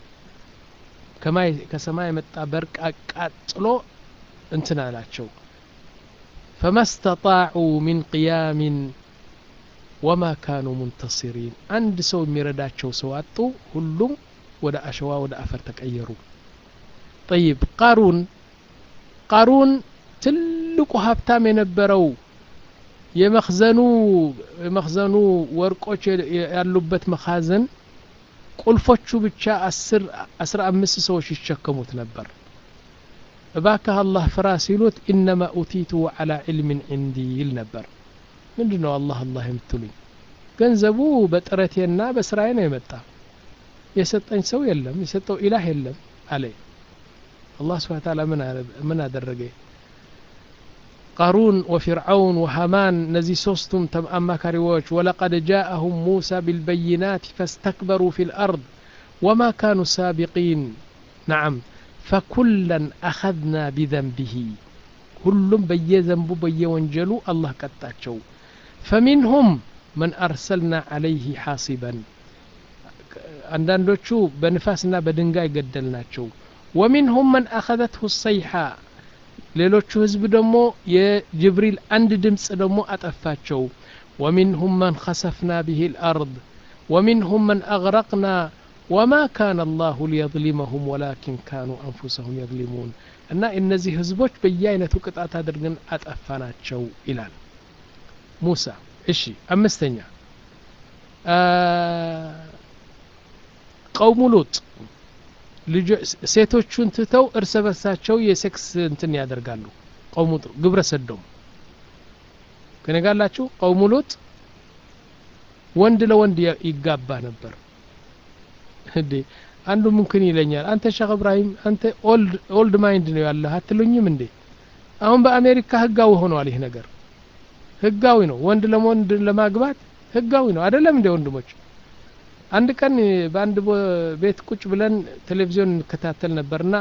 ከሰማይ የመጣ በርቅ አቃጥሎ እንትን አላቸው فما استطاعوا من قيام وما كانوا منتصرين አንድ ሰው የሚረዳቸው ሰው አጡ ሁሉም ወደ አሸዋ ወደ አፈር ተቀየሩ طيب ቃሩን ቃሩን ትልቁ ሀብታም የነበረው የመክዘኑ የመክዘኑ ወርቆች ያሉበት መካዘን ቁልፎቹ ብቻ አስራ አምስት ሰዎች ይሸከሙት ነበር እባክህ አላህ ፍራ ሲሉት ኢነማ ኡቲቱ ዓላ ዕልምን ዕንዲ ይል ነበር ምንድ ነው አላህ አላህ የምትሉኝ ገንዘቡ በጥረቴና በስራዬ ነው የመጣ የሰጠኝ ሰው የለም የሰጠው ኢላህ የለም አለ አላህ ስብሓን ታላ ምን አደረገ ቃሩን ወፊርዓውን ወሃማን እነዚህ ሶስቱም አማካሪዎች ወለቀድ ጃአሁም ሙሳ ቢልበይናት ፈስተክበሩ ፊ ልአርድ ወማ ካኑ ሳቢቂን ነዓም ፈኩለን አኸዝና ቢዘንቢሂ ሁሉም በየዘንቡ በየወንጀሉ አላህ ቀጣቸው ፈሚንሁም መን አርሰልና ዓለይህ ሓሲበን አንዳንዶቹ በንፋስና በድንጋይ ገደልናቸው ወሚንሁም መን አኸዘትሁ ሰይሓ ሌሎቹ ህዝብ ደግሞ የጅብሪል አንድ ድምፅ ደግሞ አጠፋቸው ወሚንሁም መን ኸሰፍና ብህ ልአርድ ወሚንሁም መን አግረቅና ወማ ካነ አላሁ ሊየظሊመሁም ወላኪን ካኑ አንፉሰሁም የظሊሙን እና እነዚህ ህዝቦች በየአይነቱ ቅጣት አድርገን አጠፋናቸው ይላል ሙሳ እሺ አምስተኛ ቀውሙ ሉጥ ሴቶቹን ትተው እርስ በርሳቸው የሴክስ እንትን ያደርጋሉ ቀውሙ ግብረ ሰዶም ከነጋላችሁ ቀውሙ ሉጥ ወንድ ለወንድ ይጋባ ነበር እንዴ አንዱ ምምክን ይለኛል አንተ ሼክ እብራሂም አንተ ኦልድ ማይንድ ነው ያለህ አትሉኝም እንዴ አሁን በአሜሪካ ህጋዊ ሆኗል ይህ ነገር ህጋዊ ነው ወንድ ለወንድ ለማግባት ህጋዊ ነው አይደለም እንደ ወንድሞች አንድ ቀን በአንድ ቤት ቁጭ ብለን ቴሌቪዥን እንከታተል ነበርና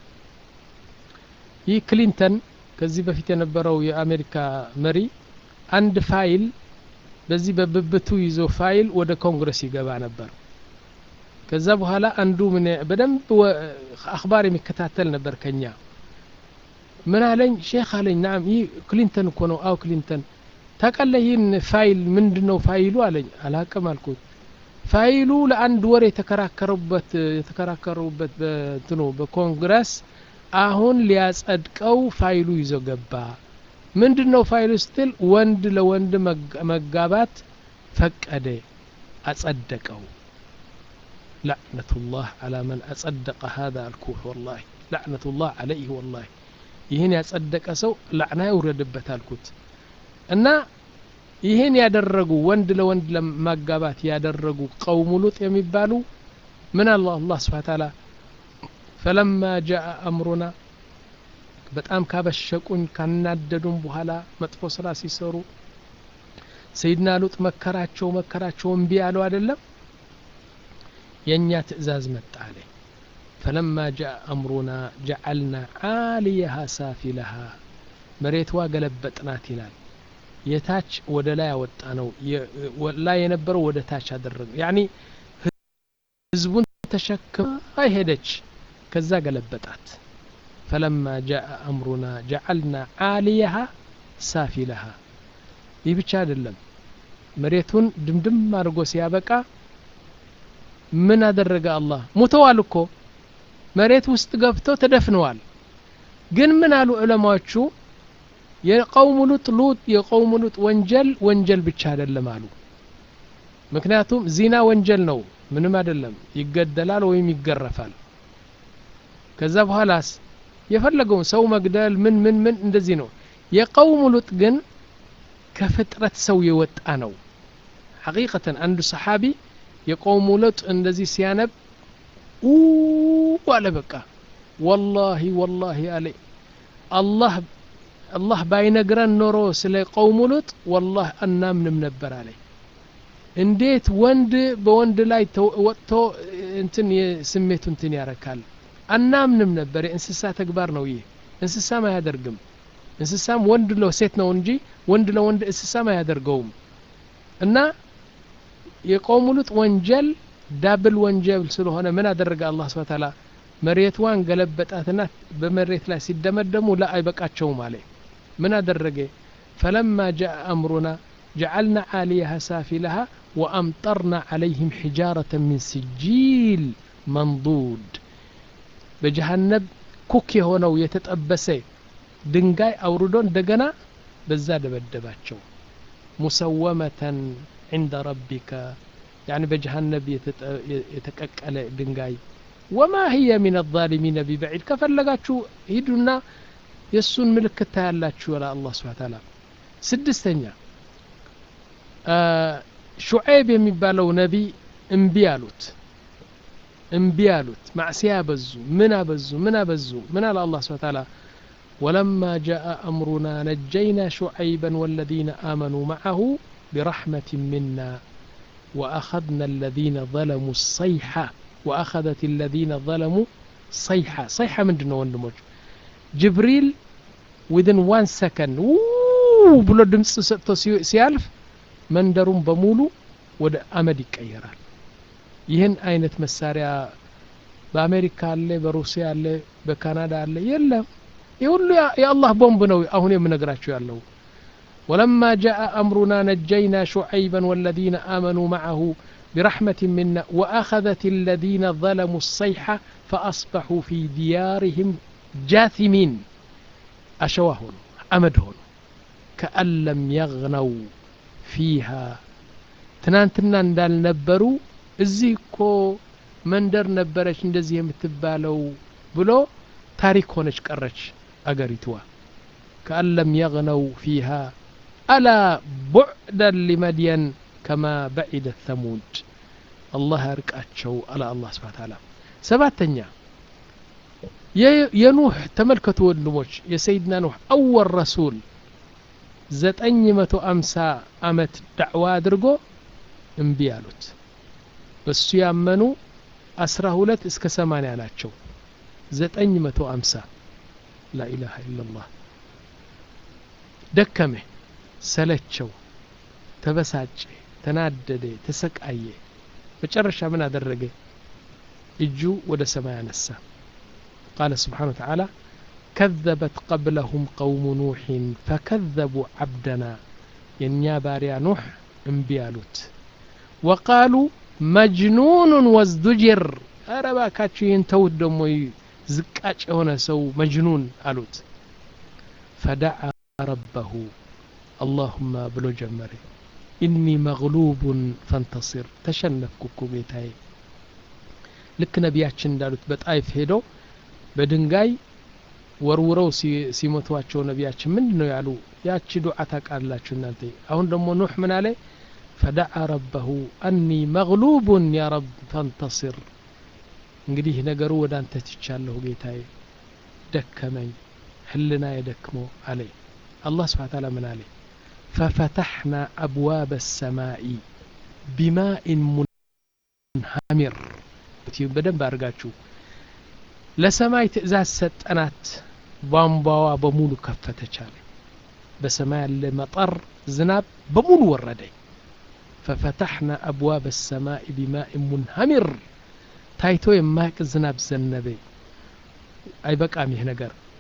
ይህ ክሊንተን ከዚህ በፊት የነበረው የአሜሪካ መሪ አንድ ፋይል በዚህ በብብቱ ይዞ ፋይል ወደ ኮንግረስ ይገባ ነበር ከዛ በኋላ አንዱ ምን በደንብ አክባር የሚከታተል ነበር ከኛ ምን አለኝ ሼክ አለኝ ናም ይህ ክሊንተን እኮ ነው አው ክሊንተን ታውቃለህ ይህን ፋይል ምንድን ነው ፋይሉ አለኝ አላቅም አልኩት ፋይሉ ለአንድ ወር የተከራከሩበት የተከራከሩበት በትኖ በኮንግረስ አሁን ሊያጸድቀው ፋይሉ ይዞ ገባ ምንድን ነው ፋይሉ ስትል ወንድ ለወንድ መጋባት ፈቀደ አጸደቀው لعنة الله على من أصدق هذا الكوح والله لعنة الله عليه والله ይህን ያጸደቀ ሰው ላዕና ይውረድበት አልኩት እና ይህን ያደረጉ ወንድ ለወንድ ለማጋባት ያደረጉ ቀውሙ ሉጥ የሚባሉ ምን አለ አላህ ስብሓ ታላ ፈለማ ጃአ አምሩና በጣም ካበሸቁኝ ካናደዱም በኋላ መጥፎ ስራ ሲሰሩ ሰይድና ሉጥ መከራቸው መከራቸው እምቢ ያለው አይደለም የእኛ ትእዛዝ መጣ አለ ፈለማ ጃአ አምሩና ጀዓልና ዓሊየሃ ሳፊለሃ መሬትዋ ገለበጥናት ይላል የታች ወደ ላይ ያወጣ ነው ላይ የነበረው ወደ ታች አደረገ ያኒ ህዝቡን ተሸክማ ሄደች ከዛ ገለበጣት ፈለማ ጃአ አምሩና ጀዓልና ዓሊየሃ ሳፊለሃ ይህ ብቻ አይደለም መሬቱን ድምድም አድርጎ ሲያበቃ ምን አደረገ አላህ ሙተዋል እኮ መሬት ውስጥ ገብተው ተደፍነዋል ግን ምን አሉ ዑለማዎቹ የቀውሙ ሉጥ ሉጥ የቀውሙ ሉጥ ወንጀል ወንጀል ብቻ አይደለም አሉ ምክንያቱም ዚና ወንጀል ነው ምንም አይደለም ይገደላል ወይም ይገረፋል ከዛ በኋላስ የፈለገውን ሰው መግደል ምን ምን ምን እንደዚህ ነው የቀውሙ ሉጥ ግን ከፍጥረት ሰው የወጣ ነው ሐቂቀተን አንዱ ሰሓቢ የቀውሙ ሉጥ እንደዚህ ሲያነብ አለ በቃ ወላሂ ወላሂ አለ አላህ አላህ ባይነግረን ኖሮ ስለ ቀውሙ ሉጥ ወላህ አናምንም ነበር አለ እንዴት ወንድ በወንድ ላይ ወጥቶ እንትን ስሜቱ እንትን ያረካል አናምንም ነበር የእንስሳ ተግባር ነው ይህ እንስሳም አያደርግም እንስሳም ወንድ ለሴት ነው እንጂ ወንድ ለወንድ እንስሳም አያደርገውም እና የቀውሙ ሉጥ ወንጀል ዳብል ወንጀል ስለሆነ ምን አደረገ አላህ ስብሐ ተዓላ መሬትዋን ገለበጣትና በመሬት ላይ ሲደመደሙ ላ አይበቃቸውም አለ ምን አደረገ ፈለማ ጃአ አምሩና جعلنا عاليها سافلها وأمطرنا عليهم حجارة من سجيل منضود بجهنم كوكي هنا ويتتأبسي دنجاي أوردون دقنا بزاد بدباتشو مسومة عند ربك يعني بجهنم يتككل دنجاي وما هي من الظالمين ببعيد كفلقاتشو هيدنا يسون ملكتا ያላችሁ ولا الله سبحانه وتعالى ስድስተኛ ሹዔብ የሚባለው ነቢ እምቢ አሉት እምቢ አሉት ማዕሲያ አበዙ ምን አበዙ ምን አበዙ ምን አለ አላህ ስብሐ ተዓላ ولما جاء أمرنا نجينا شعيبا والذين آمنوا معه برحمة منا وأخذنا الذين ظلموا الصيحة وأخذت الذين ظلموا صيحة صيحة من دون وندموج جبريل within one second ብሎ ድምፅ ሰጥቶ ሲያልፍ መንደሩን በሙሉ ወደ አመድ ይቀየራል ይህን አይነት መሳሪያ በአሜሪካ አለ በሩሲያ አለ በካናዳ አለ የለም ይህ ሁሉ የአላህ ቦምብ ነው አሁን የምነግራቸው ያለው ولما جاء أمرنا نجينا شعيبا والذين آمنوا معه برحمة منا وأخذت الذين ظلموا الصيحة فأصبحوا في ديارهم جاثمين أشواهن أمدهن كأن لم يغنوا ፊሃ ትናንትና እንዳልነበሩ እዚህ እኮ መንደር ነበረች እንደዚህ የምትባለው ብሎ ታሪክ ሆነች ቀረች አገሪትዋ ከአን ለም የግነው ፊሃ አላ ቡዕደን ሊመድየን ከማ በዒደ ተሙድ አላህ ያርቃቸው አላ አላህ ስብሓ ተዓላ ሰባተኛ የኑህ ተመልከቱ ወንድሞች የሰይድና ኑህ አወል ረሱል ዘጠኝ መቶ አምሳ አመት ዳዕዋ አድርጎ እምቢ አሉት በሱ ያመኑ አስራ ሁለት እስከ ሰማንያ ናቸው ዘጠኝ መቶ አምሳ ላኢላሃ ኢላላህ ደከመ ሰለቸው ተበሳጨ ተናደደ ተሰቃየ መጨረሻ ምን አደረገ እጁ ወደ ሰማይ አነሳ ቃለ ስብሓን ወተዓላ كذبت قبلهم قوم نوح فكذبوا عبدنا ينيا باريا نوح انبيالوت وقالوا مجنون وازدجر أربا كاتشين تود دموي زكاش هنا سو مجنون ألوت فدعا ربه اللهم بلو جمري إني مغلوب فانتصر تشنف كوكو بيتاي ልክ ነቢያችን እንዳሉት በጣይፍ ሄደው በድንጋይ ወርውረው ሲሞቷቸው ነቢያችን ምንድን ነው ያሉ ያቺ ዱዓ ታቃላችሁ እናንተ አሁን ደግሞ ኑሕ ምን አለ ፈደዓ ረበሁ አኒ መግሉቡን ያ ረብ ፈንተስር እንግዲህ ነገሩ ወደ አንተ ትቻለሁ ጌታዬ ደከመኝ ህልና የደክሞ አለ አላህ ስብሓ ታላ ምን አለ ፈፈተሕና አብዋብ ሰማኢ ቢማኢን ሙንሃሚር በደንብ አድርጋችሁ ለሰማይ ትእዛዝ ሰጠናት ቧንቧዋ በሙሉ ከፈተች አለ በሰማይ ያለ መጠር ዝናብ በሙሉ ወረደ ፈፈታሕና አብዋብ ሰማይ ቢማእ ሙንሃሚር ታይቶ የማያቅ ዝናብ ዘነበ አይበቃም ይህ ነገር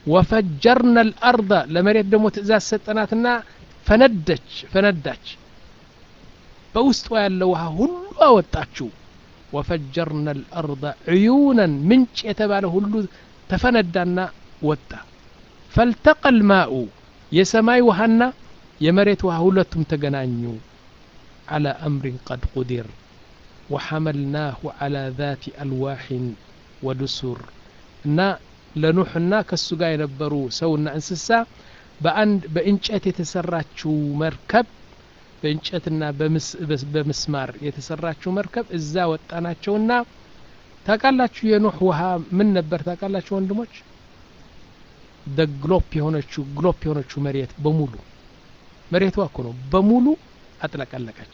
ወፈጀርና ልአርض ለመሬት ደግሞ ትእዛዝ ሰጠናትና ፈነደች ፈነዳች በውስጧ ያለ ውሃ ሁሉ አወጣችው ወፈጀርና ልአርض ዕዩነን ምንጭ የተባለ ሁሉ ተፈነዳና ወጣ ፈልተቀ ልማኡ የሰማይ ውሃና የመሬት ውሃ ሁለቱም ተገናኙ على أمر قد قدر وحملناه على ذات ألواح ودسر እና ለኑሕና ከሱ ጋር የነበሩ ሰውና እንስሳ በአንድ በእንጨት የተሰራችው መርከብ በእንጨትና በምስማር የተሰራችው መርከብ እዛ ወጣናቸውና ታውቃላችሁ የኑሕ ውሃ ምን ነበር ታውቃላችሁ ወንድሞች ግሎፕ የሆነችው ግሎፕ የሆነችው መሬት በሙሉ መሬቷ እኮ ነው በሙሉ አጥለቀለቀች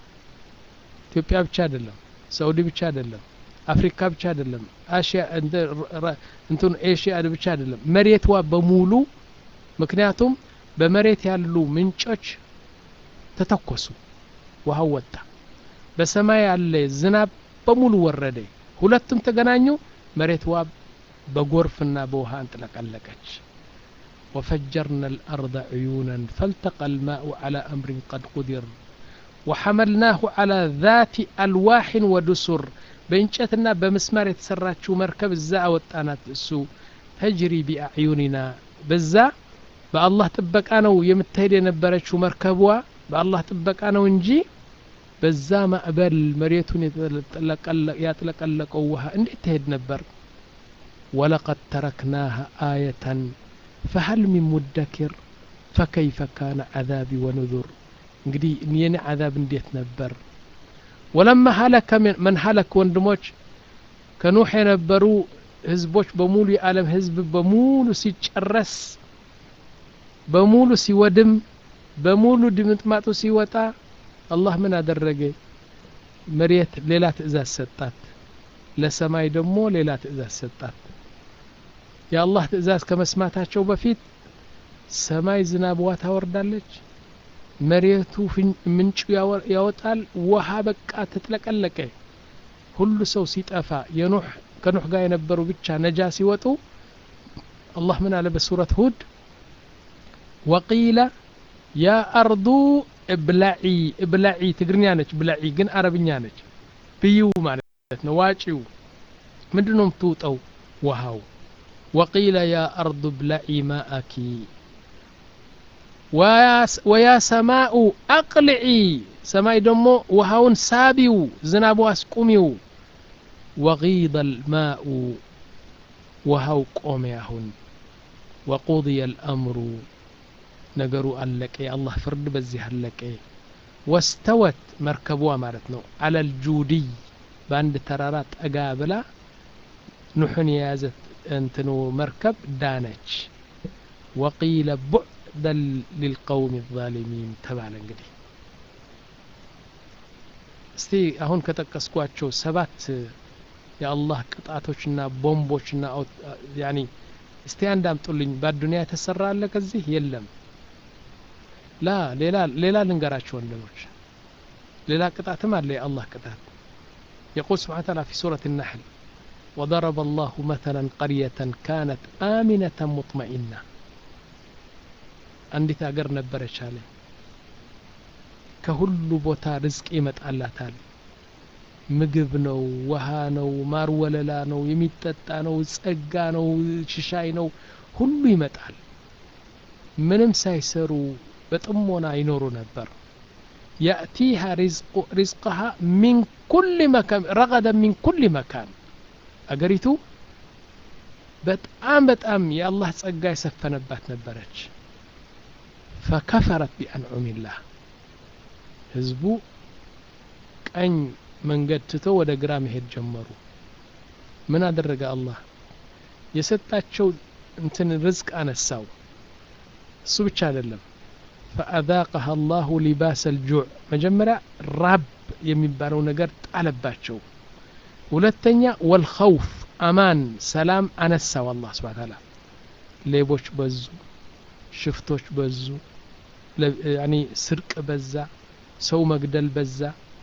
ኢትዮጵያ ብቻ አይደለም ሳኡዲ ብቻ አይደለም አፍሪካ ብቻ አይደለም አሽያ እንትን ኤሽያ ብቻ አይደለም መሬቷ በሙሉ ምክንያቱም በመሬት ያሉ ምንጮች ተተኮሱ ውሃው ወጣ በሰማይ ያለ ዝናብ በሙሉ ወረደ ሁለቱም ተገናኙ መሬትዋ በጎርፍና በውሃ አንጥለቀለቀች وفجرنا الأرض عيونا فالتقى الماء على أمر قد قدر وحملناه على ذات ألواح ودسر በእንጨትና በመስማር የተሰራችው መርከብ እዛ አወጣናት እሱ ተጅሪ ቢአዕዩኒና በዛ በአላህ ጥበቃ ነው የምትሄድ የነበረችው መርከቧ በአላህ ጥበቃ ነው እንጂ በዛ ማዕበል መሬቱን ያጥለቀለቀው ውሃ እንዴት ትሄድ ነበር ወለቀድ ተረክናሃ አየተን ፈሀል ሚን ሙደኪር ፈከይፈ ካነ ዓዛቢ ወኑዙር እንግዲህ የኔ ዓዛብ እንዴት ነበር ወለማ ሀለከ መን ሀለክ ወንድሞች ከኑሕ የነበሩ ህዝቦች በሙሉ የዓለም ህዝብ በሙሉ ሲጨረስ በሙሉ ሲወድም በሙሉ ድምጥማጡ ሲወጣ አላህ ምን አደረገ መሬት ሌላ ትእዛዝ ሰጣት ለሰማይ ደግሞ ሌላ ትእዛዝ ሰጣት የአላህ ትእዛዝ ከመስማታቸው በፊት ሰማይ ዝናብዋ ታወርዳለች መሬቱ ምንጩ ያወጣል ውሃ በቃ ተጥለቀለቀ ሁሉ ሰው ሲጠፋ የኑሕ ከኑሕ ጋር የነበሩ ብቻ ነጃ ሲወጡ አላህ ምን አለ በሱረት ሁድ ወቂለ ያ አርዱ እብላዒ እብላዒ ትግርኛ ነች ብላዒ ግን አረብኛ ነች ብይው ማለት ነው ዋጪው ምንድን ነው የምትውጠው ውሃው ወቂለ ያ አርዱ እብላዒ ማአኪ ወያ ሰማኡ አቅልዒ ሰማይ ደግሞ ውሃውን ሳቢው ዝናቡ አስቁሚው ወጊደ ልማኡ ውሃው ቆመ አሁን ወቁضየ ልአምሩ ነገሩ አለቀ የአላህ ፍርድ በዚህ አለቀ ወስተወት መርከቧ ማለት ነው አለ ልጁድይ በአንድ ተራራ ጠጋ ብላ ኑሕን የያዘት እንትኑ መርከብ ዳነች ወቂለ ቡዕደን ሊልቀውም ዛሊሚን ተባለ እንግዲህ እስቲ አሁን ከጠቀስኳቸው ሰባት የአላህ ቅጣቶችና ቦምቦችና ያኒ እስቲ አንድ አምጡልኝ በአዱኒያ የተሰራ አለ ከዚህ የለም ላ ሌላ ሌላ ልንገራቸው ወንድሞች ሌላ ቅጣትም አለ የአላህ ቅጣት يقول سبحانه وتعالى في سورة النحل وضرب الله مثلا قرية كانت آمنة مطمئنة አንዲት አገር ነበረች አለ ከሁሉ ቦታ ርዝቅ ይመጣላታል ምግብ ነው ውሃ ነው ማር ወለላ ነው የሚጠጣ ነው ጸጋ ነው ሽሻይ ነው ሁሉ ይመጣል ምንም ሳይሰሩ በጥሞና ይኖሩ ነበር يأتيها رزق رزقها من كل مكان رغدا من كل مكان አገሪቱ በጣም በጣም የአላህ ጸጋ የሰፈነባት ነበረች ፈከፈረት ቢአንዑም ላህ ህዝቡ ቀኝ መንገድ ትቶ ወደ ግራ መሄድ ጀመሩ ምን አደረገ አላህ የሰጣቸው እንትን ርዝቅ አነሳው እሱ ብቻ አይደለም ፈአዛቀሃ አላሁ ሊባስ አልጁዕ መጀመሪያ ራብ የሚባለው ነገር ጣለባቸው ሁለተኛ ወልኸውፍ አማን ሰላም አነሳው አላህ ስብሓ ታላ ሌቦች በዙ ሽፍቶች በዙ ያኒ ስርቅ በዛ ሰው መግደል በዛ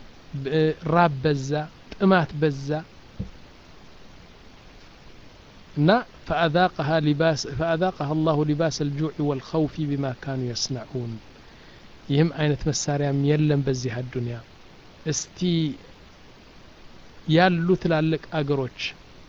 ራብ በዛ ጥማት በዛ እና ፈአዛቀሃ ሊባስ ፈአዛቀሃ አላሁ ሊባስ አልጁዕ ወልኸውፊ ቢማ ካኑ የስነዑን ይህም አይነት መሳሪያም የለም በዚህ አዱንያ እስቲ ያሉ ትላልቅ አገሮች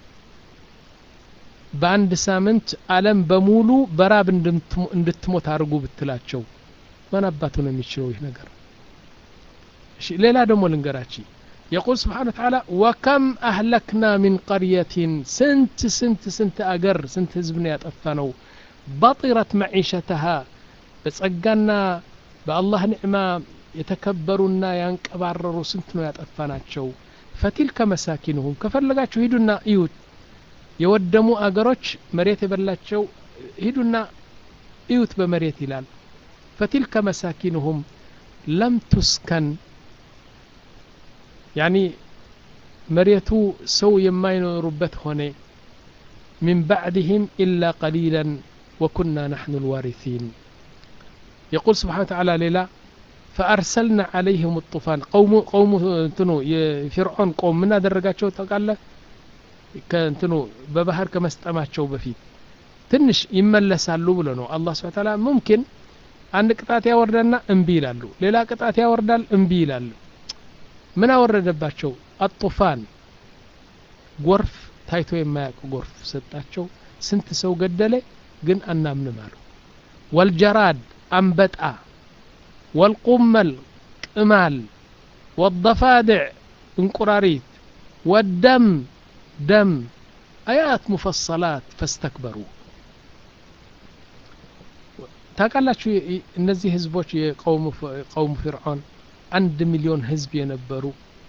በአንድ ሳምንት ዓለም በሙሉ በራብ እንድትሞት አድርጉ ብትላቸው ማን አባቱ ነው የሚችለው ይህ ነገር እሺ ሌላ ደግሞ ልንገራችሁ يقول سبحانه وتعالى وكم أهلكنا من قرية سنت سنت سنت أجر سنت هزبنا يطفنوا بطرت معيشتها بتصقنا بالله نعمة يتكبرنا ينكبرروا سنت ነው ያጠፋናቸው فتلك مساكنهم ከፈለጋችሁ ሂዱና እዩት የወደሙ አገሮች መሬት የበላቸው ሂዱና እዩት በመሬት ይላል فتلك مساكنهم لم تسكن ያኒ መሬቱ ሰው የማይኖሩበት ሆነ من بعدهم إلا قليلا وكنا نحن الوارثين يقول سبحانه وتعالى ليلا فأرسلنا عليهم الطوفان قوم قوم እንትኑ የፊርዖን ቆም ምን አደረጋቸው ታውቃለህ ከእንትኑ በባህር ከመስጠማቸው በፊት ትንሽ ይመለሳሉ ብሎ ነው አላህ ስብሐ ተዓላ ሙምኪን አንድ ቅጣት ያወርዳና እምቢ ይላሉ ሌላ ቅጣት ያወርዳል እምቢ ይላሉ ምን አወረደባቸው አጡፋን ጎርፍ ታይቶ የማያውቅ ጎርፍ ሰጣቸው ስንት ሰው ገደለ ግን አናምንም አሉ ወልጀራድ አንበጣ ወልቁመል ቅማል ወضፋድዕ እንቁራሪት ወደም ደም አያት ሙፈሰላት ፈስተክበሩ ታውቃላችሁ እነዚህ ህዝቦች የቀውሙ ፊርዖን አንድ ሚሊዮን ህዝብ የነበሩ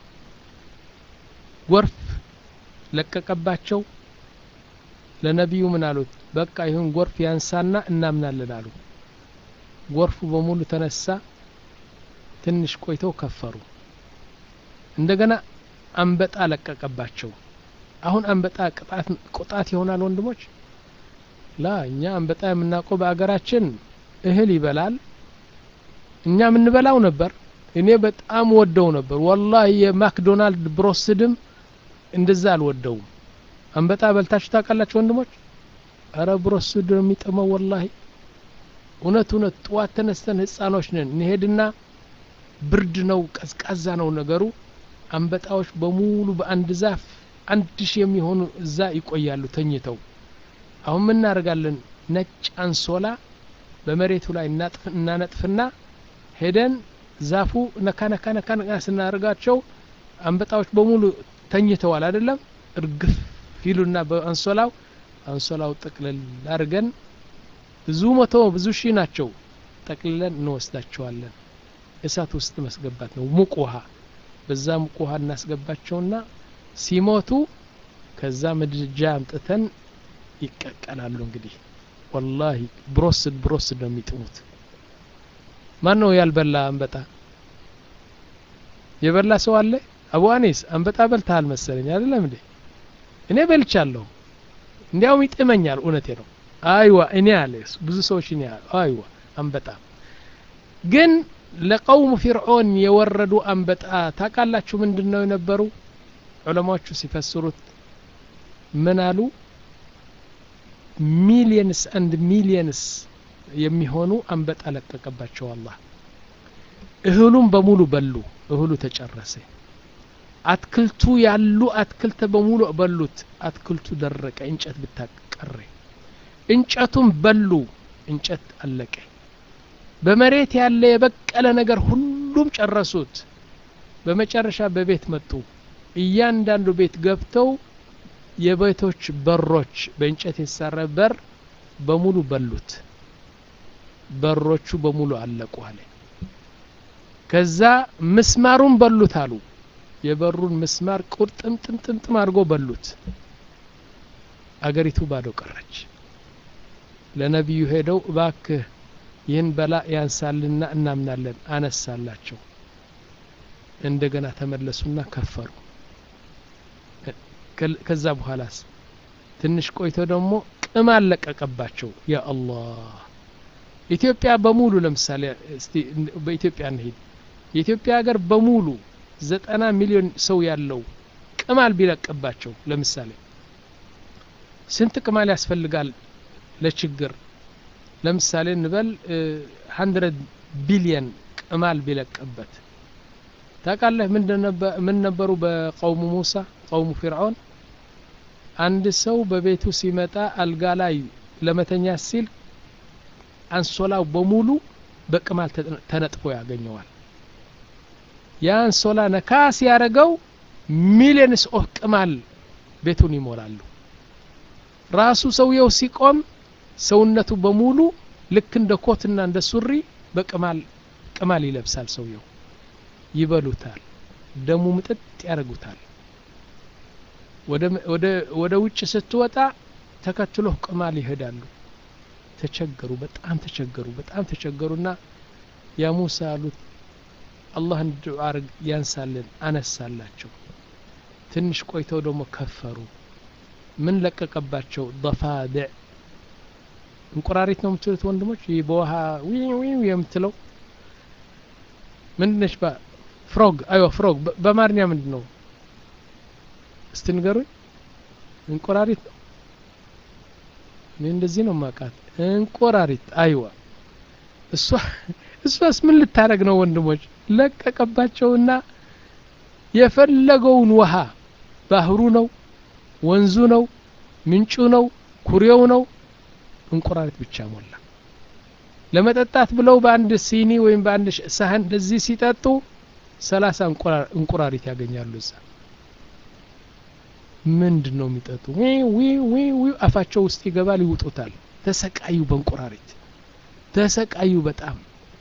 ጎርፍ ለቀቀባቸው ለነቢዩ ምን አሉት በቃ ይሁን ጎርፍ ያንሳና እናምናለን አሉ ጎርፉ በሙሉ ተነሳ ትንሽ ቆይተው ከፈሩ እንደገና አንበጣ ለቀቀባቸው አሁን አንበጣ ቅጣት ቁጣት ይሆናል ወንድሞች ላ እኛ አንበጣ የምናውቀው በአገራችን እህል ይበላል እኛ የምንበላው ነበር እኔ በጣም ወደው ነበር ወላሂ የማክዶናልድ ብሮስድም እንደዛ አልወደውም አንበጣ በልታችሁ ታውቃላችሁ ወንድሞች አረ ብሮስድ ነው የሚጥመው ወላሂ እውነት እውነት ጥዋት ተነስተን ህፃኖች ነን እንሄድና ብርድ ነው ቀዝቃዛ ነው ነገሩ አንበጣዎች በሙሉ በአንድ ዛፍ አንድ ሺህ የሚሆኑ እዛ ይቆያሉ ተኝተው አሁን ምን እናደርጋለን ነጭ አንሶላ በመሬቱ ላይ እናነጥፍና ሄደን ዛፉ ነካ ነካ ነካ ነካ ስናደርጋቸው አንበጣዎች በሙሉ ተኝተዋል አይደለም እርግፍ ፊሉና በአንሶላው አንሶላው ጠቅልል አድርገን ብዙ መቶ ብዙ ሺህ ናቸው ጠቅልለን እንወስዳቸዋለን እሳት ውስጥ መስገባት ነው ሙቅ ውሃ በዛ ሙቅ ውሃ እናስገባቸውና ሲሞቱ ከዛ ምድጃ አምጥተን ይቀቀላሉ እንግዲህ ወላሂ ብሮስድ ብሮስድ ነው የሚጥሙት ማን ነው ያልበላ አንበጣ የበላ ሰው አለ አቡ አኒስ አንበጣ በልተሃል መሰለኝ አይደለም እንዴ እኔ በልቻለሁ እንዲያውም ይጥመኛል እውነቴ ነው አይዋ እኔ አለ ብዙ ሰዎች እኔ አይዋ አንበጣ ግን ለቀውሙ ፊርዖን የወረዱ አንበጣ ታውቃላችሁ ምንድን ነው የነበሩ ዑለማዎቹ ሲፈስሩት ምን አሉ ሚሊየንስ አንድ ሚሊየንስ የሚሆኑ አንበጣ ለቀቀባቸው አላህ እህሉም በሙሉ በሉ እህሉ ተጨረሰ አትክልቱ ያሉ አትክልት በሙሉ በሉት አትክልቱ ደረቀ እንጨት ብታቀረ እንጨቱም በሉ እንጨት አለቀ በመሬት ያለ የበቀለ ነገር ሁሉም ጨረሱት በመጨረሻ በቤት መጡ እያንዳንዱ ቤት ገብተው የቤቶች በሮች በእንጨት የተሰራ በር በሙሉ በሉት በሮቹ በሙሉ አለቁ አለ ከዛ ምስማሩን በሉት አሉ የበሩን ምስማር ቁርጥምጥምጥምጥም አድርጎ በሉት አገሪቱ ባዶ ቀረች ለነቢዩ ሄደው እባክህ ይህን በላ ያንሳልና እናምናለን አነሳላቸው እንደገና ተመለሱና ከፈሩ ከዛ በኋላስ ትንሽ ቆይቶ ደግሞ ቅማል ለቀቀባቸው ያ አላህ ኢትዮጵያ በሙሉ ለምሳሌ እስቲ በኢትዮጵያ እንሂድ የኢትዮጵያ ሀገር በሙሉ ዘጠና ሚሊዮን ሰው ያለው ቅማል ቢለቅባቸው ለምሳሌ ስንት ቅማል ያስፈልጋል ለችግር ለምሳሌ እንበል ሀንድረድ ቢሊየን ቅማል ቢለቅበት ታውቃለህ ምን ነበሩ በቀውሙ ሙሳ ቀውሙ ፊርዖን አንድ ሰው በቤቱ ሲመጣ አልጋ ላይ ለመተኛ ሲል አንሶላው በሙሉ በቅማል ተነጥፎ ያገኘዋል ያ አንሶላ ነካ ሲያደረገው ሚሊየንስ ኦፍ ቅማል ቤቱን ይሞላሉ ራሱ ሰውየው ሲቆም ሰውነቱ በሙሉ ልክ እንደ ኮትና እንደ ሱሪ በቅማል ቅማል ይለብሳል ሰውየው ይበሉታል ደሙ ምጥጥ ያደርጉታል ወደ ውጭ ስትወጣ ተከትሎ ቅማል ይሄዳሉ ተቸገሩ በጣም ተቸገሩ በጣም ተቸገሩና ያ ሙሳ አሉት አላህን ዱዓ አርግ ያንሳልን አነሳላቸው ትንሽ ቆይተው ደግሞ ከፈሩ ምን ለቀቀባቸው ضفادع እንቁራሪት ነው የምትሉት ወንድሞች ይህ በውሃ ዊው የምትለው ምንድነች ፍሮግ አይዋ ፍሮግ በአማርኛ ምንድን ነው እስቲ ንገሩኝ እንቁራሪት ነው እኔ እንደዚህ ነው ማቃት እንቁራሪት አይዋ እሷ እሷስ ምን ልታደረግ ነው ወንድሞች ለቀቀባቸውና የፈለገውን ውሃ ባህሩ ነው ወንዙ ነው ምንጩ ነው ኩሬው ነው እንቁራሪት ብቻ ሞላ ለመጠጣት ብለው በአንድ ሲኒ ወይም በአንድ ሳህን እንደዚህ ሲጠጡ ሰላሳ እንቁራሪት ያገኛሉ እዛ ምንድን ነው የሚጠጡ ዊ አፋቸው ውስጥ ይገባል ይውጡታል ተሰቃዩ በእንቁራሪት ተሰቃዩ በጣም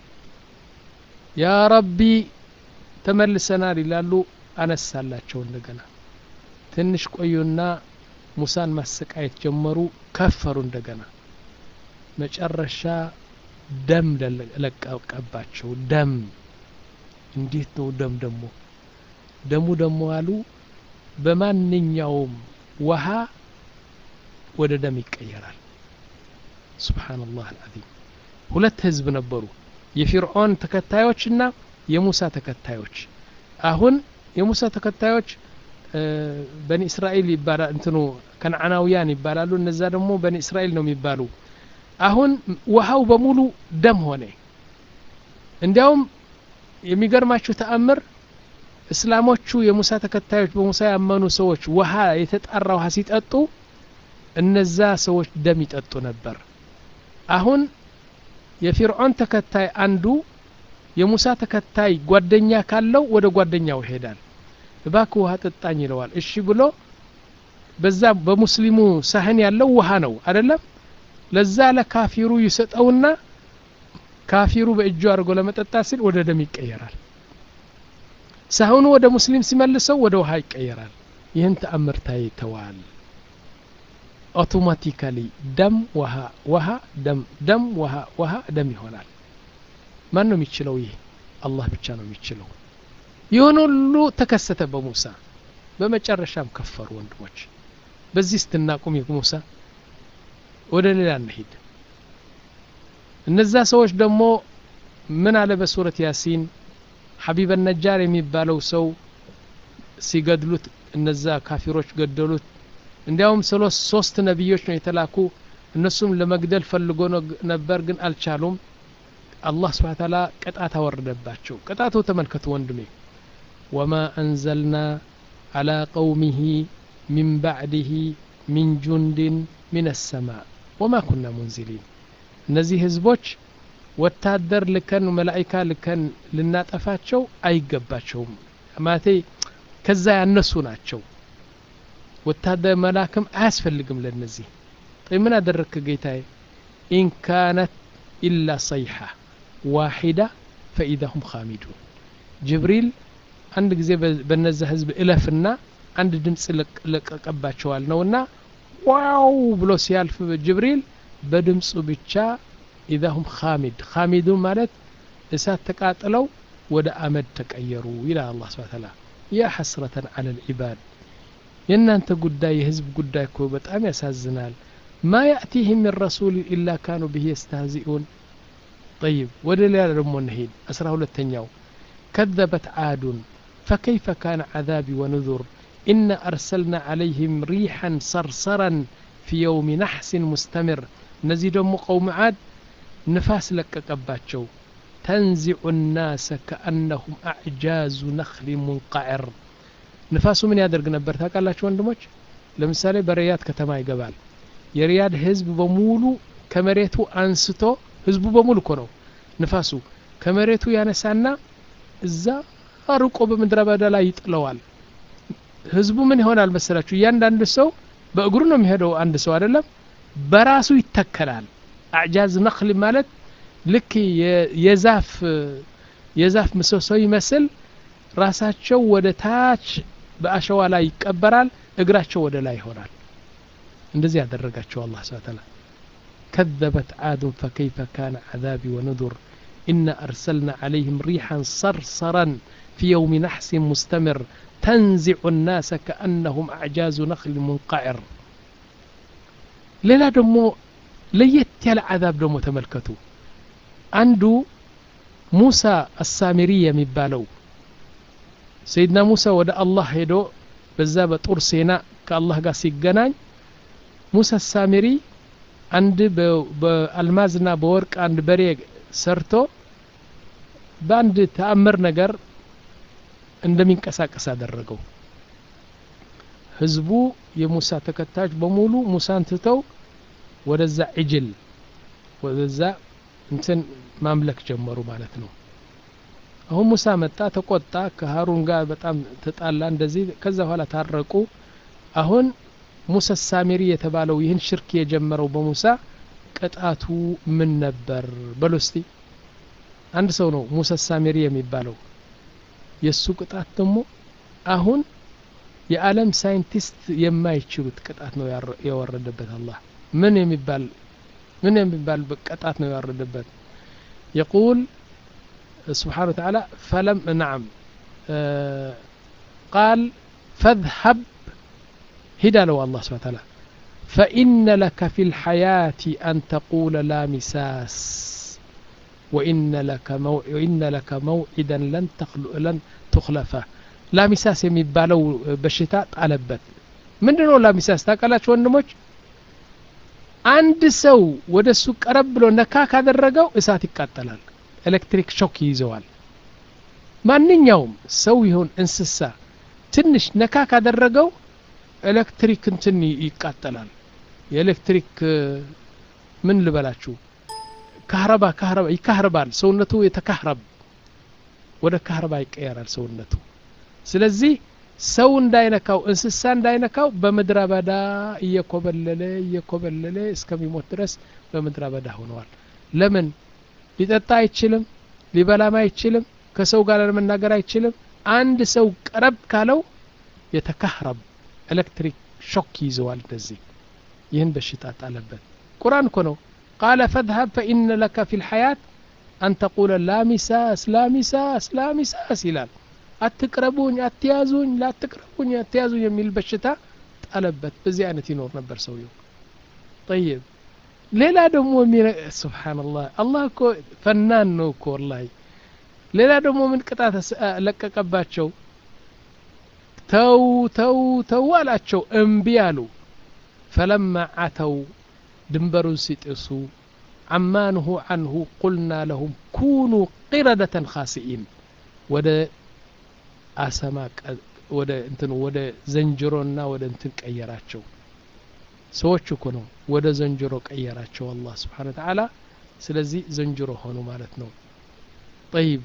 ያ ረቢ ተመልሰናል ይላሉ አነሳላቸው እንደገና ትንሽ ቆዩና ሙሳን ማሰቃየት ጀመሩ ከፈሩ እንደገና መጨረሻ ደም ለቀቀባቸው ደም እንዴት ነው ደም ደግሞ ደሙ ደግሞ አሉ በማንኛውም ውሃ ወደ ደም ይቀየራል ስብሓንላህ አልዓዚም ሁለት ህዝብ ነበሩ የፊርዖን ተከታዮችና የሙሳ ተከታዮች አሁን የሙሳ ተከታዮች በኒ እስራኤል ይባላል እንትኑ ከነዓናውያን ይባላሉ እነዛ ደግሞ በኒ እስራኤል ነው የሚባሉ አሁን ውሃው በሙሉ ደም ሆነ እንዲያውም የሚገርማችሁ ተአምር እስላሞቹ የሙሳ ተከታዮች በሙሳ ያመኑ ሰዎች ውሃ የተጣራ ውሃ ሲጠጡ እነዛ ሰዎች ደም ይጠጡ ነበር አሁን የፊርዖን ተከታይ አንዱ የሙሳ ተከታይ ጓደኛ ካለው ወደ ጓደኛው ይሄዳል እባክ ውሃ ጠጣኝ ይለዋል እሺ ብሎ በዛ በሙስሊሙ ሳህን ያለው ውሃ ነው አይደለም ለዛ ለካፊሩ ይሰጠውና ካፊሩ በእጁ አድርጎ ለመጠጣት ሲል ወደ ደም ይቀየራል ሳህኑ ወደ ሙስሊም ሲመልሰው ወደ ውሃ ይቀየራል ይህን ተአምር ታይተዋል አውቶማቲካሊ ደም ውሃ ውሃ ደም ደም ውሃ ውሃ ደም ይሆናል ማን ነው የሚችለው ይህ አላህ ብቻ ነው የሚችለው ይህን ሁሉ ተከሰተ በሙሳ በመጨረሻም ከፈሩ ወንድሞች በዚህ ስትናቁም ሙሳ ወደ ሌላ እንሂድ እነዛ ሰዎች ደግሞ ምን አለ በሱረት ያሲን ሐቢበ ነጃር የሚባለው ሰው ሲገድሉት እነዛ ካፊሮች ገደሉት እንዲያውም ሶስት ነቢዮች ነው የተላኩ እነሱም ለመግደል ፈልጎ ነበር ግን አልቻሉም አላህ ስብሓ ታላ ቅጣት አወረደባቸው ቅጣቱ ተመልከቱ ወንድሜ ወማ አንዘልና على قومه من بعده من جند من السماء وما كنا منزلين እነዚህ ህዝቦች ወታደር ልከን መላይካ ልከን ልናጠፋቸው አይገባቸውም ማቴ ከዛ ያነሱ ናቸው ወታደር መላክም አያስፈልግም ለነዚህ ይ ምን አደረግክ ጌታዬ ኢን ካነት ኢላ ሰይሓ ዋሒዳ ፈኢዛ ሁም ካሚዱን ጅብሪል አንድ ጊዜ በነዛ ህዝብ እለፍና አንድ ድምፅ ለቀቀባቸዋል ነውና ዋው ብሎ ሲያልፍ ጅብሪል በድምፁ ብቻ ኢዛ ሁም ካሚድ ካሚዱን ማለት እሳት ተቃጥለው ወደ አመድ ተቀየሩ ይላል አላህ ስብሐ ተዓላ ያ ሐስረተን አለ ልዒባድ የእናንተ ጉዳይ የህዝብ ጉዳይ እኮ በጣም ያሳዝናል ማ ያእቲህም ምን ረሱል ኢላ ካኑ ብህ የስተህዚኡን ጠይብ ወደ ሌላ ደግሞ እንሄድ አስራ ሁለተኛው كذبت عاد فكيف كان عذابي ونذر إنا أرسلنا عليهم ريحا صرصرا ፊ የውሚ ናሕሲን ሙስተምር እነዚህ ደግሞ ቀውም ዓድ ንፋስ ለቀቀባቸው ተንዚዑ ናሰ ከአነሁም አዕጃዙ ነኽሊ ሙንቃዕር ንፋሱ ምን ያደርግ ነበር ታውቃላችሁ ወንድሞች ለምሳሌ በሪያድ ከተማ ይገባል የሪያድ ህዝብ በሙሉ ከመሬቱ አንስቶ ህዝቡ በሙሉ እኮ ነው ንፋሱ ከመሬቱ ያነሳና እዛ ርቆ በምድረ በዳ ላይ ይጥለዋል ህዝቡ ምን ይሆናል መሰላችሁ እያንዳንዱ ሰው በእግሩ ነው የሚሄደው አንድ ሰው አይደለም በራሱ ይተከላል አዕጃዝ ነክል ማለት ልክ የዛፍ የዛፍ ምሰሶ ይመስል ራሳቸው ወደ ታች በአሸዋ ላይ ይቀበራል እግራቸው ወደ ላይ ይሆናል እንደዚህ ያደረጋቸው አላህ ስብሐ ተዓላ كذبت عاد فكيف كان عذابي ونذر إنا أرسلنا عليهم ريحا صرصرا في يوم نحس مستمر تنزع الناس كأنهم أعجاز نخل منقعر ሌላ ደግሞ ለየት ያለ አዛብ ደግሞ ተመልከቱ አንዱ ሙሳ አሳሚሪ የሚባለው ሰይድና ሙሳ ወደ አላህ ሄዶ በዛ በጡር ሴና ከአላህ ጋር ሲገናኝ ሙሳ አሳሚሪ አንድ በአልማዝና በወርቅ አንድ በሬ ሰርቶ በአንድ ተአምር ነገር እንደሚንቀሳቀስ አደረገው ህዝቡ የሙሳ ተከታዮች በሙሉ ሙሳን ትተው ወደዛ ዕጅል ወደዛ እንትን ማምለክ ጀመሩ ማለት ነው አሁን ሙሳ መጣ ተቆጣ ከሀሩን ጋር በጣም ተጣላ እንደዚህ ከዛ በኋላ ታረቁ አሁን ሙሳ ሳሚሪ የተባለው ይህን ሽርክ የጀመረው በሙሳ ቅጣቱ ምን ነበር በሎ እስቲ አንድ ሰው ነው ሙሳ ሳሚሪ የሚባለው የእሱ ቅጣት ደግሞ አሁን የዓለም ሳይንቲስት የማይችሉት ቅጣት ነው የወረደበት አላህ ምን የሚባል ምን የሚባል ቅጣት ነው ያወረደበት يقول سبحانه وتعالى فلم نعم آه قال فاذهب هدى له الله سبحانه وتعالى فإن لك في الحياة أن تقول لا مساس وإن لك مو... وإن لك موعدا لن تخل... لن تخلفه لا مساس የሚባለው በሽታ ጣለበት ምንድነው ላሚሳስ ታውቃላችሁ ወንድሞች አንድ ሰው ወደ እሱ ቀረብ ብሎ ነካ ካደረገው እሳት ይቃጠላል ኤሌክትሪክ ሾክ ይይዘዋል ማንኛውም ሰው ይሁን እንስሳ ትንሽ ነካ ካደረገው ኤሌክትሪክ እንትን ይቃጠላል የኤሌክትሪክ ምን ልበላችሁ ካህረባ ካህረባ ይካህረባል ሰውነቱ የተካህረብ ወደ ካህረባ ይቀየራል ሰውነቱ ስለዚህ ሰው እንዳይነካው እንስሳ እንዳይነካው በምድረ በዳ እየኮበለለ እየኮበለለ እስከሚሞት ድረስ በምድረ በዳ ሆነዋል ለምን ሊጠጣ አይችልም ሊበላም አይችልም ከሰው ጋር ለመናገር አይችልም አንድ ሰው ቀረብ ካለው የተካህረብ ኤሌክትሪክ ሾክ ይዘዋል እንደዚህ ይህን በሽታ ጣለበት ቁርአን እኮ ነው ቃለ ፈድሀብ ፈኢነ ለከ ፊ ልሐያት አን ተቁለ ላሚሳስ ላሚሳስ ላሚሳስ ይላል አትቅረቡኝ አትያዙኝ ላትቅረቡኝ አትያዙኝ የሚል በሽታ ጣለበት በዚህ አይነት ይኖር ነበር ሰውየው ጠይብ ሌላ ደግሞ ስብሓንላህ አላህ እኮ ፈናን ነው እኮ ወላሂ ሌላ ደግሞ ምን ቅጣት ለቀቀባቸው ተው ተው ተው አላቸው እምቢ አሉ ፈለማ አተው ድንበሩን ሲጥሱ አማንሁ አንሁ ቁልና ለሁም ኩኑ ቂረደተን ካሲኢን ወደ አሰማ ወደ እንትን ወደ ዘንጅሮና ወደ እንትን ቀየራቸው ሰዎች እኮ ነው ወደ ዘንጅሮ ቀየራቸው አላህ ስብሓን ተዓላ ስለዚህ ዘንጅሮ ሆኑ ማለት ነው ጠይብ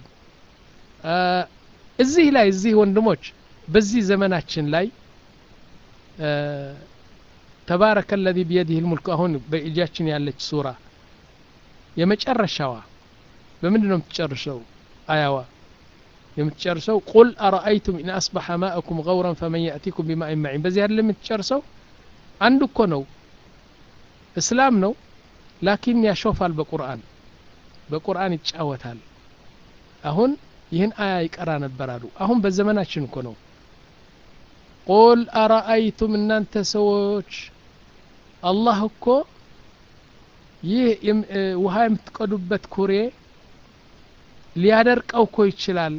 እዚህ ላይ እዚህ ወንድሞች በዚህ ዘመናችን ላይ ተባረከ ለዚ ቢየዲህ ልሙልክ አሁን በእጃችን ያለች ሱራ የመጨረሻዋ በምንድን ነው የምትጨርሰው አያዋ የምትጨርሰው ቁል አረአይቱም ኢን አስበሐ ማእኩም ገውረን ፈመን ያእቲኩም ቢማኢን መዒን በዚህ አይደለም የምትጨርሰው አንድ እኮ ነው እስላም ነው ላኪን ያሾፋል በቁርአን በቁርአን ይጫወታል አሁን ይህን አያ ይቀራ ነበር አሉ አሁን በዘመናችን እኮ ነው ቁል አረአይቱም እናንተ ሰዎች አላህ እኮ ይህ ውሃ የምትቀዱበት ኩሬ ሊያደርቀው እኮ ይችላል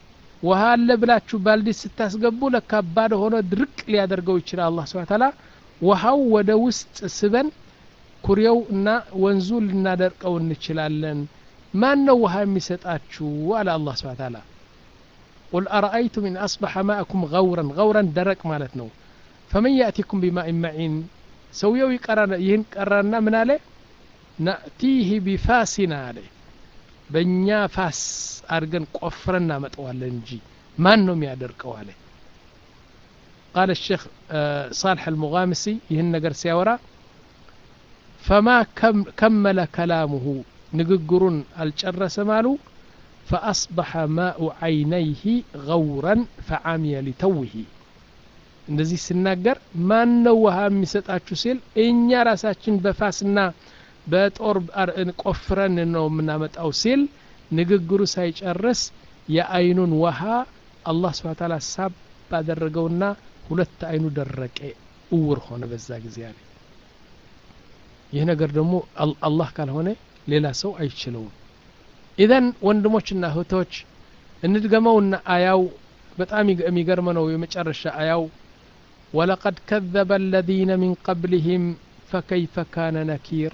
ውሃ አለ ብላችሁ ባልዲ ስታስገቡ ለካባድ ሆኖ ድርቅ ሊያደርገው ይችላል አላህ ስብሐ ተዓላ ውሃው ወደ ውስጥ ስበን ኩሬው እና ወንዙ ልናደርቀው እንችላለን ማን ነው ውሃ የሚሰጣችሁ አለ አላህ ስብሓ ታላ ቁል አረአይቱም ኢን አስበሐ ማእኩም ገውረን ገውረን ደረቅ ማለት ነው ፈመን ያእቲኩም ቢማኢን መዒን ሰውየው ይህን ቀራና ምን አለ ናእቲህ ቢፋሲና አለ በእኛ ፋስ አድርገን ቆፍረን እናመጠዋለን እንጂ ማን ነው የሚያደርቀው አለ قال الشيخ صالح المغامسي ይህን ነገር ሲያወራ فما كمل كلامه ንግግሩን አልጨረሰም አሉ فأصبح ماء عينيه غورا فعمي لتوه እንደዚህ ሲናገር ማን ነው ውሃ የሚሰጣችሁ ሲል እኛ ራሳችን በፋስና በጦር ቆፍረን ነው የምናመጣው ሲል ንግግሩ ሳይጨርስ የአይኑን ውሃ አላህ ስብሓ ታላ ሳብ ባደረገውና ሁለት አይኑ ደረቀ እውር ሆነ በዛ ጊዜ አለ ይህ ነገር ደግሞ አላህ ካልሆነ ሌላ ሰው አይችለውም ኢዘን ወንድሞችና እህቶች እንድገመውና አያው በጣም የሚገርመ ነው የመጨረሻ አያው ወለቀድ ከዘበ አለዚነ ሚን ቀብልህም ፈከይፈ ካነ ነኪር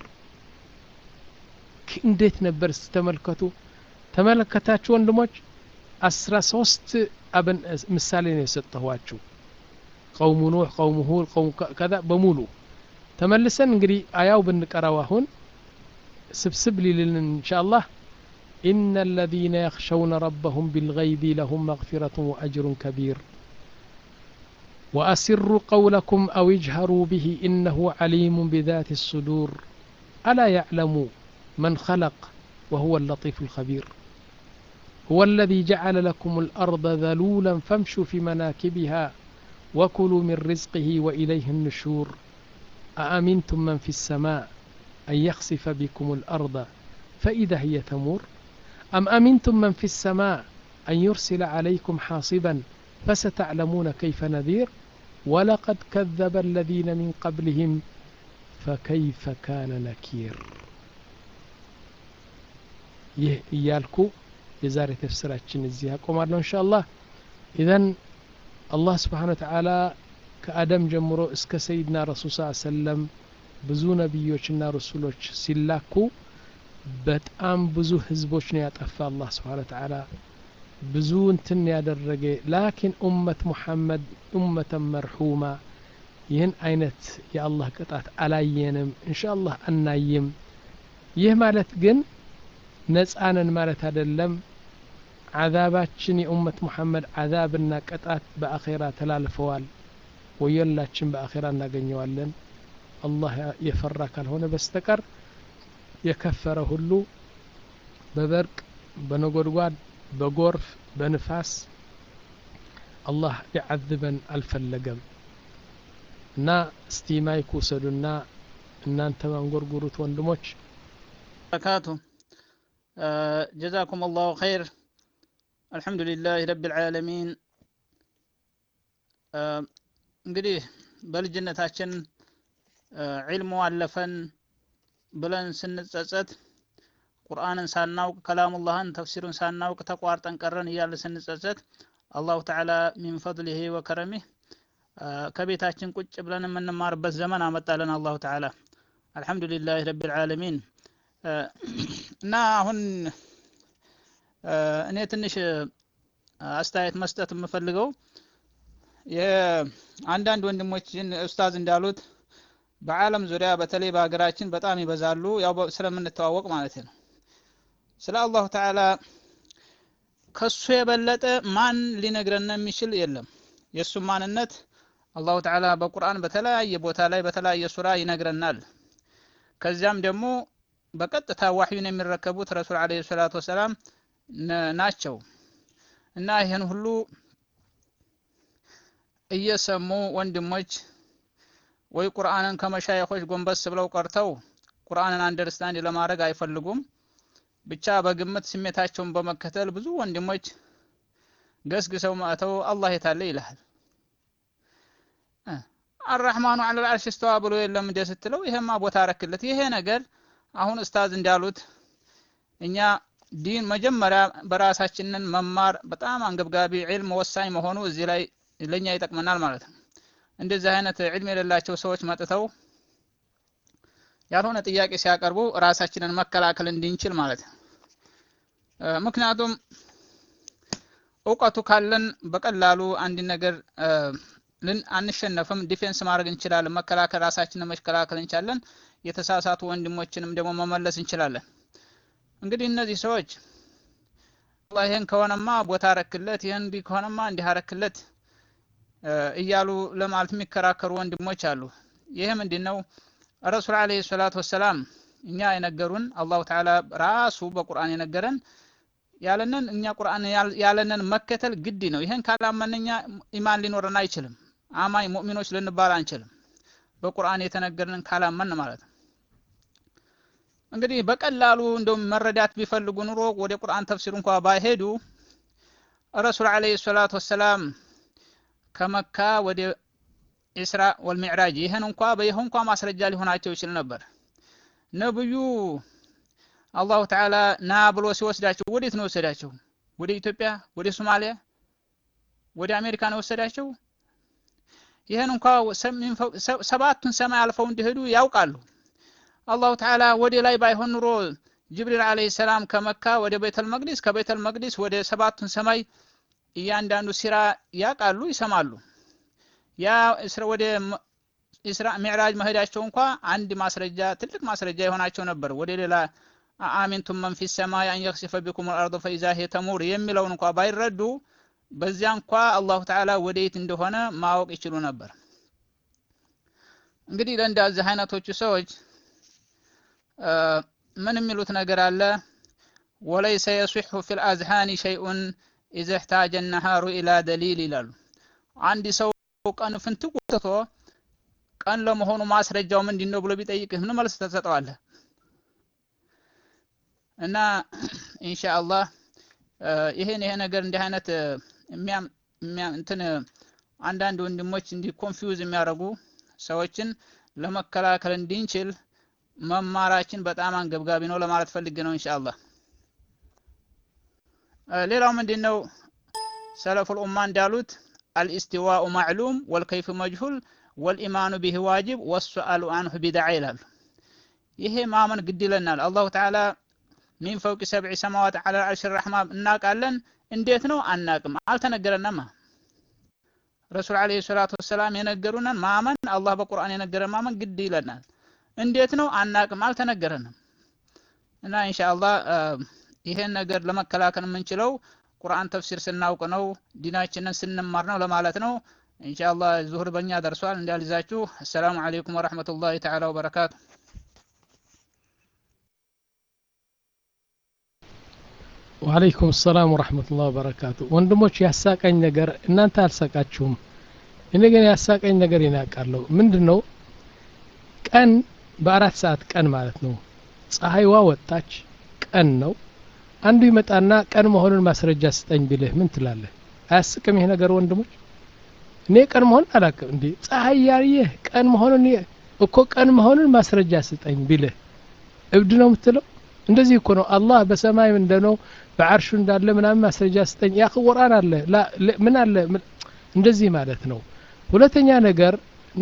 እንዴት ነበር ስተመልከቱ ተመለከታችሁ ወንድሞች አስራ ሶስት አብን ምሳሌ ነው የሰጠኋችሁ ቀውሙ ኑሕ ቀውሙ ሁድ ቀውሙ ከዛ በሙሉ ተመልሰን እንግዲህ አያው ብንቀራው አሁን ስብስብ ሊልን እንሻ አላህ إن الذين يخشون ربهم بالغيب لهم مغفرة وأجر كبير وأسروا قولكم أو اجهروا به إنه عليم بذات الصدور ألا يعلم من خلق وهو اللطيف الخبير هو الذي جعل لكم الأرض ذلولا فامشوا في مناكبها وكلوا من رزقه وإليه النشور أأمنتم من في السماء أن يخسف بكم الأرض فإذا هي تمور أم أمنتم من في السماء أن يرسل عليكم حاصبا فستعلمون كيف نذير ولقد كذب الذين من قبلهم فكيف كان نكير ይህ እያልኩ የዛሬ ተፍስራችን እዚህ ያቆማለሁ እንሻ አላህ ኢዘን አላህ ስብሓን ወተዓላ ከአደም ጀምሮ እስከ ሰይድና ረሱል ስ ሰለም ብዙ ነቢዮችና ረሱሎች ሲላኩ በጣም ብዙ ህዝቦች ነው ያጠፋ አላህ ስብሓን ወተዓላ ብዙ እንትን ያደረገ ላኪን ኡመት ሙሐመድ ኡመተን መርሑማ ይህን አይነት የአላህ ቅጣት አላየንም እንሻ አላህ አናይም ይህ ማለት ግን ነጻነን ማለት አይደለም አዛባችን የኡመት ሙሐመድ አዛብና ቅጣት በአኼራ ተላልፈዋል ወየላችን በአኼራ እናገኘዋለን አላህ የፈራ ካልሆነ በስተቀር የከፈረ ሁሉ በበርቅ በነጎድጓድ በጎርፍ በንፋስ አላህ ሊዓذበን አልፈለገም እና እስቲ ማይክ ውሰዱና እናንተ ማንጎርጉሩት ወንድሞች በረካቱ ጀዛኩም አላሁ ኸይር አልሐምዱሊላህ ረብ ልዓለሚን እንግዲህ በልጅነታችን ዒልሙ አለፈን ብለን ስንጸጸት ቁርአንን ሳናውቅ ከላሙላህን ተፍሲሩን ሳናውቅ ተቋርጠን ቀረን እያለ ስንጸጸት አላሁ ተዓላ ሚን ፈድሊህ ወከረሚህ ከቤታችን ቁጭ ብለን የምንማርበት ዘመን አመጣለን አላሁ ተዓላ አልሐምዱሊላህ ረብ ልዓለሚን እና አሁን እኔ ትንሽ አስተያየት መስጠት የምፈልገው የአንዳንድ ወንድሞችን ኡስታዝ እንዳሉት በዓለም ዙሪያ በተለይ በሀገራችን በጣም ይበዛሉ ያው ስለምንተዋወቅ ማለት ነው ስለ አላሁ ተዓላ ከሱ የበለጠ ማን ሊነግረን የሚችል የለም የእሱም ማንነት አላሁ ተዓላ በቁርአን በተለያየ ቦታ ላይ በተለያየ ሱራ ይነግረናል ከዚያም ደግሞ በቀጥታ ዋህዩን የሚረከቡት ረሱል አለ ሰላቱ ወሰላም ናቸው እና ይህን ሁሉ እየሰሙ ወንድሞች ወይ ቁርአንን ከመሻየኾች ጎንበስ ብለው ቀርተው ቁርአንን አንደርስታንድ ለማድረግ አይፈልጉም ብቻ በግምት ስሜታቸውን በመከተል ብዙ ወንድሞች ገስግሰው መጥተው አላህ የታለ ይልሃል አራህማኑ አለ ልአርሽ እስተዋ ብሎ የለም እንደ ስትለው ይሄማ ቦታ ረክለት ይሄ ነገር አሁን ኡስታዝ እንዳሉት እኛ ዲን መጀመሪያ በራሳችንን መማር በጣም አንገብጋቢ ዒልም ወሳኝ መሆኑ እዚህ ላይ ለኛ ይጠቅመናል ማለት ነው እንደዚህ አይነት ዕልም የሌላቸው ሰዎች መጥተው ያልሆነ ጥያቄ ሲያቀርቡ ራሳችንን መከላከል እንድንችል ማለት ነው። ምክንያቱም እውቀቱ ካለን በቀላሉ አንድ ነገር ልን አንሸነፍም፣ ዲፌንስ ማድረግ እንችላለን፣ መከላከል ራሳችንን መከላከል እንችላለን። የተሳሳቱ ወንድሞችንም ደግሞ መመለስ እንችላለን። እንግዲህ እነዚህ ሰዎች አላህ ይህን ከሆነማ ቦታ አረክለት፣ ይህን እንዲህ ከሆነማ እንዲህ አረክለት እያሉ ለማለት የሚከራከሩ ወንድሞች አሉ። ይህ ምንድን ነው? ረሱል ዓለይሂ ሰላቱ ወሰላም እኛ የነገሩን አላሁ ተዓላ ራሱ በቁርአን የነገረን ያለንን እኛ ቁርአን ያለንን መከተል ግድ ነው። ይህን ካላመን እኛ ኢማን ሊኖረን አይችልም። አማኝ ሙእሚኖች ልንባል አንችልም። በቁርአን የተነገረንን ካላመን ማለት ነው። እንግዲህ በቀላሉ እንደውም መረዳት ቢፈልጉ ኑሮ ወደ ቁርአን ተፍሲር እንኳ ባይሄዱ ረሱል ዓለይሂ ሰላቱ ወሰላም ከመካ ወደ ኢስራ ወልሚዕራጅ ይህን እንኳ በይህ እንኳ ማስረጃ ሊሆናቸው ይችል ነበር። ነብዩ አላሁ ተዓላ ና ብሎ ሲወስዳቸው ወዴት ነው የወሰዳቸው? ወደ ኢትዮጵያ፣ ወደ ሶማሊያ፣ ወደ አሜሪካ ነው የወሰዳቸው? ይህን እንኳ ሰባቱን ሰማይ አልፈው እንዲሄዱ ያውቃሉ። አላሁ ተዓላ ወደ ላይ ባይሆን ኑሮ ጅብሪል ዓለይሂ ሰላም ከመካ ወደ ቤተል መቅዲስ ከቤተል መቅዲስ ወደ ሰባቱን ሰማይ እያንዳንዱ ሲራ ያውቃሉ፣ ይሰማሉ። ያ ወደ ኢስራ ሚዕራጅ መሄዳቸው እንኳ አንድ ማስረጃ ትልቅ ማስረጃ የሆናቸው ነበር። ወደ ሌላ አሚንቱም መን ፊ ሰማይ አን የክሲፈ ቢኩም አልአርض ፈኢዛ ሂየ ተሙር የሚለውን እንኳ ባይረዱ በዚያ እንኳ አላሁ ተዓላ ወደየት እንደሆነ ማወቅ ይችሉ ነበር። እንግዲህ ለእንደዚህ አይነቶቹ ሰዎች ምን የሚሉት ነገር አለ? ወለይሰ የሲሑ ፊል አዝሃኒ ሸይኡን ኢዘ እሕታጀ ነሃሩ ኢላ ደሊል ይላሉ። አንድ ሰው ቀን ፍንትው ትቶ ቀን ለመሆኑ ማስረጃው ምንድን ነው ብሎ ቢጠይቅህ ምን መልስ ተሰጠዋለህ? እና ኢንሻአላህ ይሄን ይሄ ነገር እንዲህ አይነት የሚያም እንትን አንዳንድ ወንድሞች እንዲህ ኮንፊውዝ የሚያደርጉ ሰዎችን ለመከላከል እንድንችል መማራችን በጣም አንገብጋቢ ነው ለማለት ፈልጌ ነው ኢንሻአላህ። ሌላው ምንድን ነው ሰለፉል ኡማ እንዳሉት አልኢስቲዋኡ ማዕሉም ወልከይፍ መጅሁል ወልኢማኑ ቢህ ዋጅብ ወሱአሉ አንሁ ቢድዓ ይላሉ። ይሄ ማመን ግድ ይለናል። አላሁ ተዓላ ሚን ፈውቂ ሰብዒ ሰማዋት ዐላ አርሽ ረሕማን እናውቃለን። እንዴት ነው አናቅም፣ አልተነገረንማ። ረሱል ዓለይሂ ሰላቱ ወሰላም የነገሩንን ማመን አላህ በቁርአን የነገረን ማመን ግድ ይለናል። እንዴት ነው አናቅም፣ አልተነገረንም። እና ኢንሻአላህ ይሄን ነገር ለመከላከል የምንችለው ቁርአን ተፍሲር ስናውቅ ነው፣ ዲናችንን ስንማር ነው ለማለት ነው። ኢንሻአላህ ዙሁር በእኛ ደርሷል፣ እንዳልይዛችሁ። አሰላሙ አለይኩም ወረሕመቱላሂ ተዓላ ወበረካቱ። ወአለይኩም ሰላም ወረሕመቱላህ ወበረካቱ። ወንድሞች ያሳቀኝ ነገር እናንተ አልሳቃችሁም፣ እኔ ግን ያሳቀኝ ነገር ይናቃለሁ። ምንድን ነው ቀን በአራት ሰዓት ቀን ማለት ነው። ፀሐይዋ ወጣች፣ ቀን ነው። አንዱ ይመጣና ቀን መሆኑን ማስረጃ ስጠኝ ቢልህ ምን ትላለህ? አያስቅም ይሄ ነገር ወንድሞች? እኔ ቀን መሆኑን አላውቅም። እንዴ ፀሐይ ያየህ ቀን መሆኑን እኮ ቀን መሆኑን ማስረጃ ስጠኝ ቢልህ እብድ ነው የምትለው? እንደዚህ እኮ ነው አላህ በሰማይ እንደነው በአርሹ እንዳለ ምናምን ማስረጃ ስጠኝ። ያ ቁርአን አለ ምን አለ እንደዚህ ማለት ነው። ሁለተኛ ነገር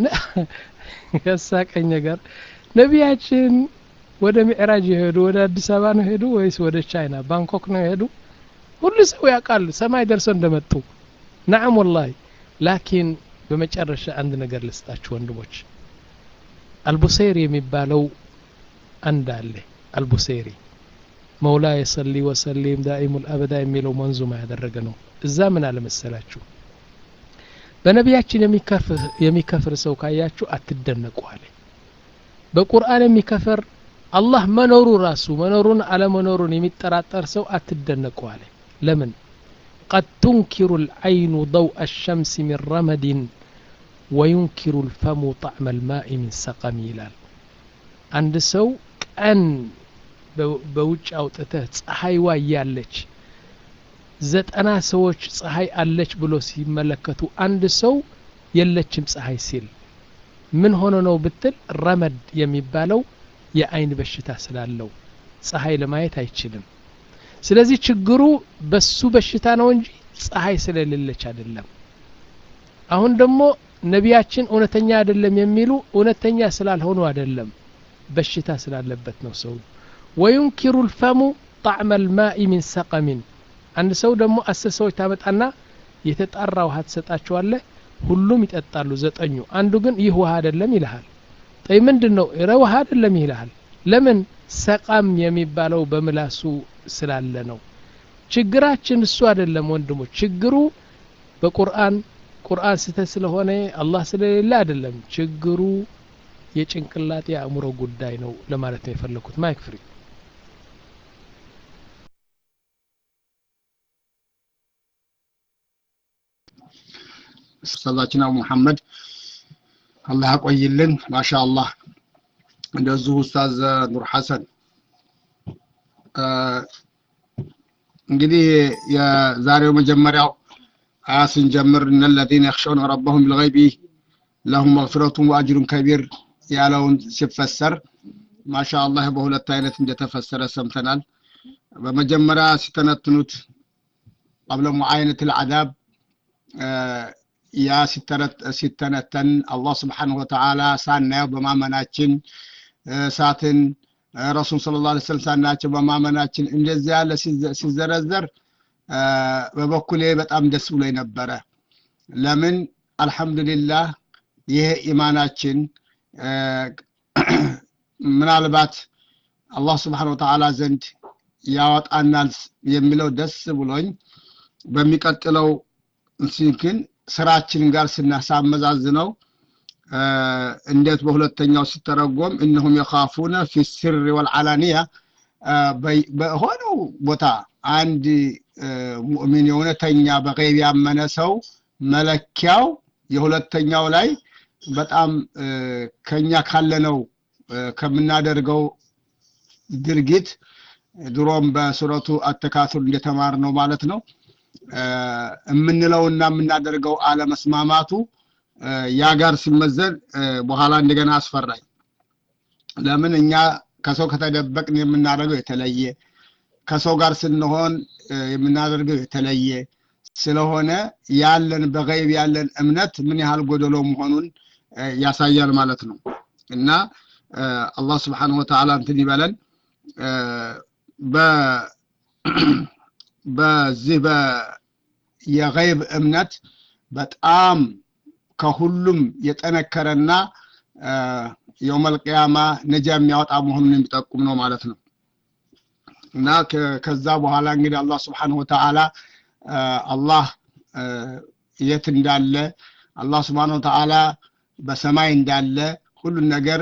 ያሳቀኝ ነገር ነቢያችን ወደ ሚዕራጅ የሄዱ ወደ አዲስ አበባ ነው ሄዱ ወይስ ወደ ቻይና ባንኮክ ነው የሄዱ? ሁሉ ሰው ያውቃል ሰማይ ደርሰው እንደመጡ። ናዓም ወላሂ። ላኪን በመጨረሻ አንድ ነገር ልስጣችሁ ወንድሞች፣ አልቡሴሪ የሚባለው አንድ አለ። አልቡሴሪ መውላ የሰሊ ወሰሊም ዳኢሙል አበዳ የሚለው መንዙማ ያደረገ ነው። እዛ ምን አለ መሰላችሁ በነቢያችን የሚከፍር ሰው ካያችሁ አትደነቁ አለ። በቁርአን የሚከፍር አላህ መኖሩ ራሱ መኖሩን አለመኖሩን የሚጠራጠር ሰው አትደነቁ አለ። ለምን ቀድ ቱንኪሩ ልዐይኑ ضውء الሸምስ ሚን ረመድን ወዩንኪሩ ልፈሙ ጣዕመ ልማኢ ሚን ሰቀም ይላል። አንድ ሰው ቀን በውጭ አውጥተህ ፀሐይዋ እያለች ዘጠና ሰዎች ፀሐይ አለች ብሎ ሲመለከቱ አንድ ሰው የለችም ፀሐይ ሲል ምን ሆኖ ነው ብትል ረመድ የሚባለው የአይን በሽታ ስላለው ፀሐይ ለማየት አይችልም። ስለዚህ ችግሩ በሱ በሽታ ነው እንጂ ፀሐይ ስለሌለች አይደለም። አሁን ደግሞ ነቢያችን እውነተኛ አይደለም የሚሉ እውነተኛ ስላልሆኑ አይደለም በሽታ ስላለበት ነው ሰው ወዩንኪሩ ልፈሙ ጣዕመ ልማኢ ሚን ሰቀሚን አንድ ሰው ደግሞ አስር ሰዎች ታመጣና የተጣራ ውሃ ትሰጣቸዋለህ ሁሉም ይጠጣሉ ዘጠኙ አንዱ ግን ይህ ውሃ አይደለም ይልሃል ጠይ ምንድን ነው ረ ውሃ አይደለም ይልሃል ለምን ሰቃም የሚባለው በምላሱ ስላለ ነው ችግራችን እሱ አይደለም ወንድሞች ችግሩ በቁርአን ቁርአን ስህተት ስለሆነ አላህ ስለሌለ አይደለም ችግሩ የጭንቅላት የአእምሮ ጉዳይ ነው ለማለት ነው የፈለኩት ማይክ ፍሪ ኡስታዛችን አቡ መሐመድ አላህ ያቆይልን ማሻ አላህ እንደዚሁ ኡስታዝ ኑር ሐሰን እንግዲህ የዛሬው መጀመሪያው አያ ስንጀምር እነ ለዚነ የኽሸውነ ረበሁም ቢልገይቢ ለሁም መግፊረቱን ወአጅሩን ከቢር ያለውን ሲፈሰር ማሻ አላህ በሁለት አይነት እንደተፈሰረ ሰምተናል በመጀመሪያ ሲተነትኑት ቀብለ ሙዓይነት ልዓዛብ ያ ሲተነተን አላህ ስብሓንሁ ወተዓላ ሳናየው በማመናችን እሳትን ረሱል ስለ ላ ስለም ሳናያቸው በማመናችን እንደዚህ ያለ ሲዘረዘር በበኩሌ በጣም ደስ ብሎ ነበረ ለምን አልሐምዱሊላህ ይሄ ኢማናችን ምናልባት አላህ ስብሓን ወተዓላ ዘንድ ያወጣናል የሚለው ደስ ብሎኝ በሚቀጥለው ግን ስራችን ጋር ስናሳመዛዝነው እንዴት በሁለተኛው ሲተረጎም እነሁም የኻፉነ ፊ ስር ወልዓላንያ በሆነው ቦታ አንድ ሙእሚን የእውነተኛ በገይብ ያመነ ሰው መለኪያው የሁለተኛው ላይ በጣም ከኛ ካለነው ከምናደርገው ድርጊት ድሮም በሱረቱ አተካቱር እንደተማር ነው ማለት ነው የምንለውና የምናደርገው አለመስማማቱ ያ ጋር ሲመዘን በኋላ እንደገና አስፈራኝ ለምን እኛ ከሰው ከተደበቅን የምናደርገው የተለየ ከሰው ጋር ስንሆን የምናደርገው የተለየ ስለሆነ ያለን በገይብ ያለን እምነት ምን ያህል ጎደሎ መሆኑን ያሳያል ማለት ነው እና አላህ ስብሓንሁ ወተዓላ እንትን ይበለን በዚህ የገይብ እምነት በጣም ከሁሉም የጠነከረና የውመልቅያማ ነጃ የሚያወጣ መሆኑን የሚጠቁም ነው ማለት ነው እና ከዛ በኋላ እንግዲህ አላህ ስብሓንሁ ወተዓላ አላህ የት እንዳለ አላህ ስብሓን ወተዓላ በሰማይ እንዳለ ሁሉን ነገር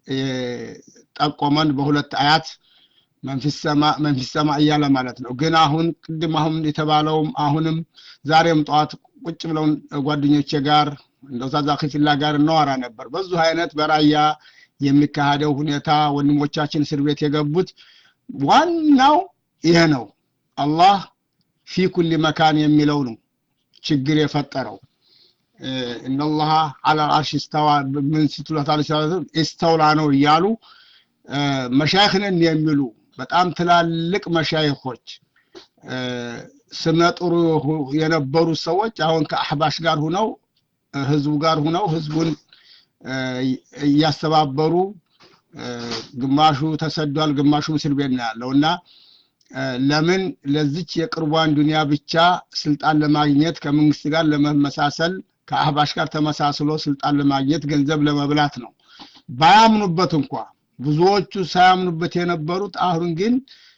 ጠቆመን በሁለት አያት መንፊስ ሰማ እያለ ማለት ነው ግን አሁን ቅድም አሁን የተባለውም አሁንም ዛሬም ጠዋት ቁጭ ብለውን ጓደኞቼ ጋር እንደው ዛዛ ክፊላ ጋር እናወራ ነበር በዙ አይነት በራያ የሚካሄደው ሁኔታ ወንድሞቻችን እስር ቤት የገቡት ዋናው ይሄ ነው አላህ ፊ ኩል መካን የሚለው ነው ችግር የፈጠረው እነላሃ አላ አርሽ ስተዋ ምን ስትሉት ኢስተውላ ነው እያሉ መሻይክንን የሚሉ በጣም ትላልቅ መሻይኮች ስመጥሩ የነበሩ ሰዎች አሁን ከአሕባሽ ጋር ሁነው ህዝቡ ጋር ሁነው ህዝቡን እያስተባበሩ ግማሹ ተሰዷል ግማሹ እስር ቤት ነው ያለው እና ለምን ለዚች የቅርቧን ዱንያ ብቻ ስልጣን ለማግኘት ከመንግስት ጋር ለመመሳሰል ከአህባሽ ጋር ተመሳስሎ ስልጣን ለማግኘት ገንዘብ ለመብላት ነው ባያምኑበት እንኳ ብዙዎቹ ሳያምኑበት የነበሩት አሁን ግን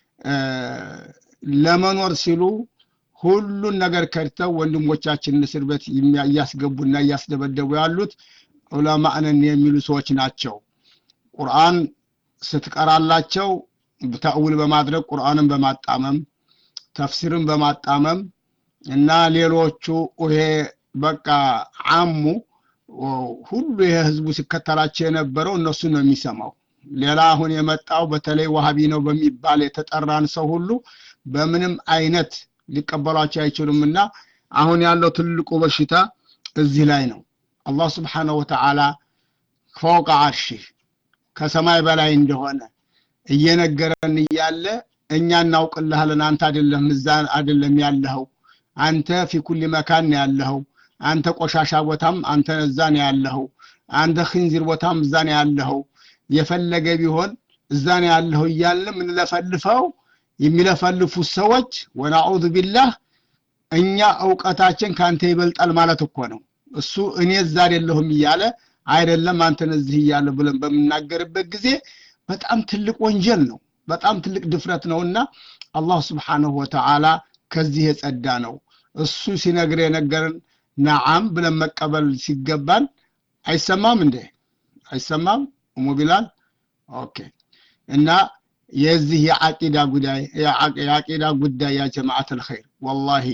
ለመኖር ሲሉ ሁሉን ነገር ከድተው ወንድሞቻችን እስር ቤት እያስገቡና እያስደበደቡ ያሉት ዑለማእነን የሚሉ ሰዎች ናቸው ቁርአን ስትቀራላቸው ተእውል በማድረግ ቁርአንን በማጣመም ተፍሲርን በማጣመም እና ሌሎቹ ይሄ በቃ አሙ ሁሉ ይሄ ህዝቡ ሲከተላቸው የነበረው እነሱን ነው የሚሰማው ሌላ አሁን የመጣው በተለይ ዋሃቢ ነው በሚባል የተጠራን ሰው ሁሉ በምንም አይነት ሊቀበሏቸው አይችሉም እና አሁን ያለው ትልቁ በሽታ እዚህ ላይ ነው አላህ ስብሓነሁ ወተዓላ ፈውቀ አርሺህ ከሰማይ በላይ እንደሆነ እየነገረን እያለ እኛ እናውቅልሃለን አንተ አይደለም እዛ አይደለም ያለኸው አንተ ፊ ኩል መካን ያለኸው አንተ ቆሻሻ ቦታም አንተ እዛ ነው ያለኸው አንተ ክንዚር ቦታም እዛ ነው ያለኸው የፈለገ ቢሆን እዛ ነው ያለኸው እያለ የምንለፈልፈው የሚለፈልፉት ሰዎች ወናዑዙ ቢላህ እኛ እውቀታችን ከአንተ ይበልጣል ማለት እኮ ነው እሱ እኔ እዛ አይደለሁም እያለ አይደለም አንተን እዚህ እያለ ብለን በምናገርበት ጊዜ በጣም ትልቅ ወንጀል ነው በጣም ትልቅ ድፍረት ነውና አላህ ስብሓንሁ ወተዓላ ከዚህ የጸዳ ነው እሱ ሲነግር የነገርን ነዓም ብለን መቀበል ሲገባን አይሰማም እንዴ አይሰማም እሙ ቢላል ኦኬ እና የዚህ የዓቂዳ ጉዳይ የዓቂዳ ጉዳይ ያ ጀማዓት አልኸይር ወላሂ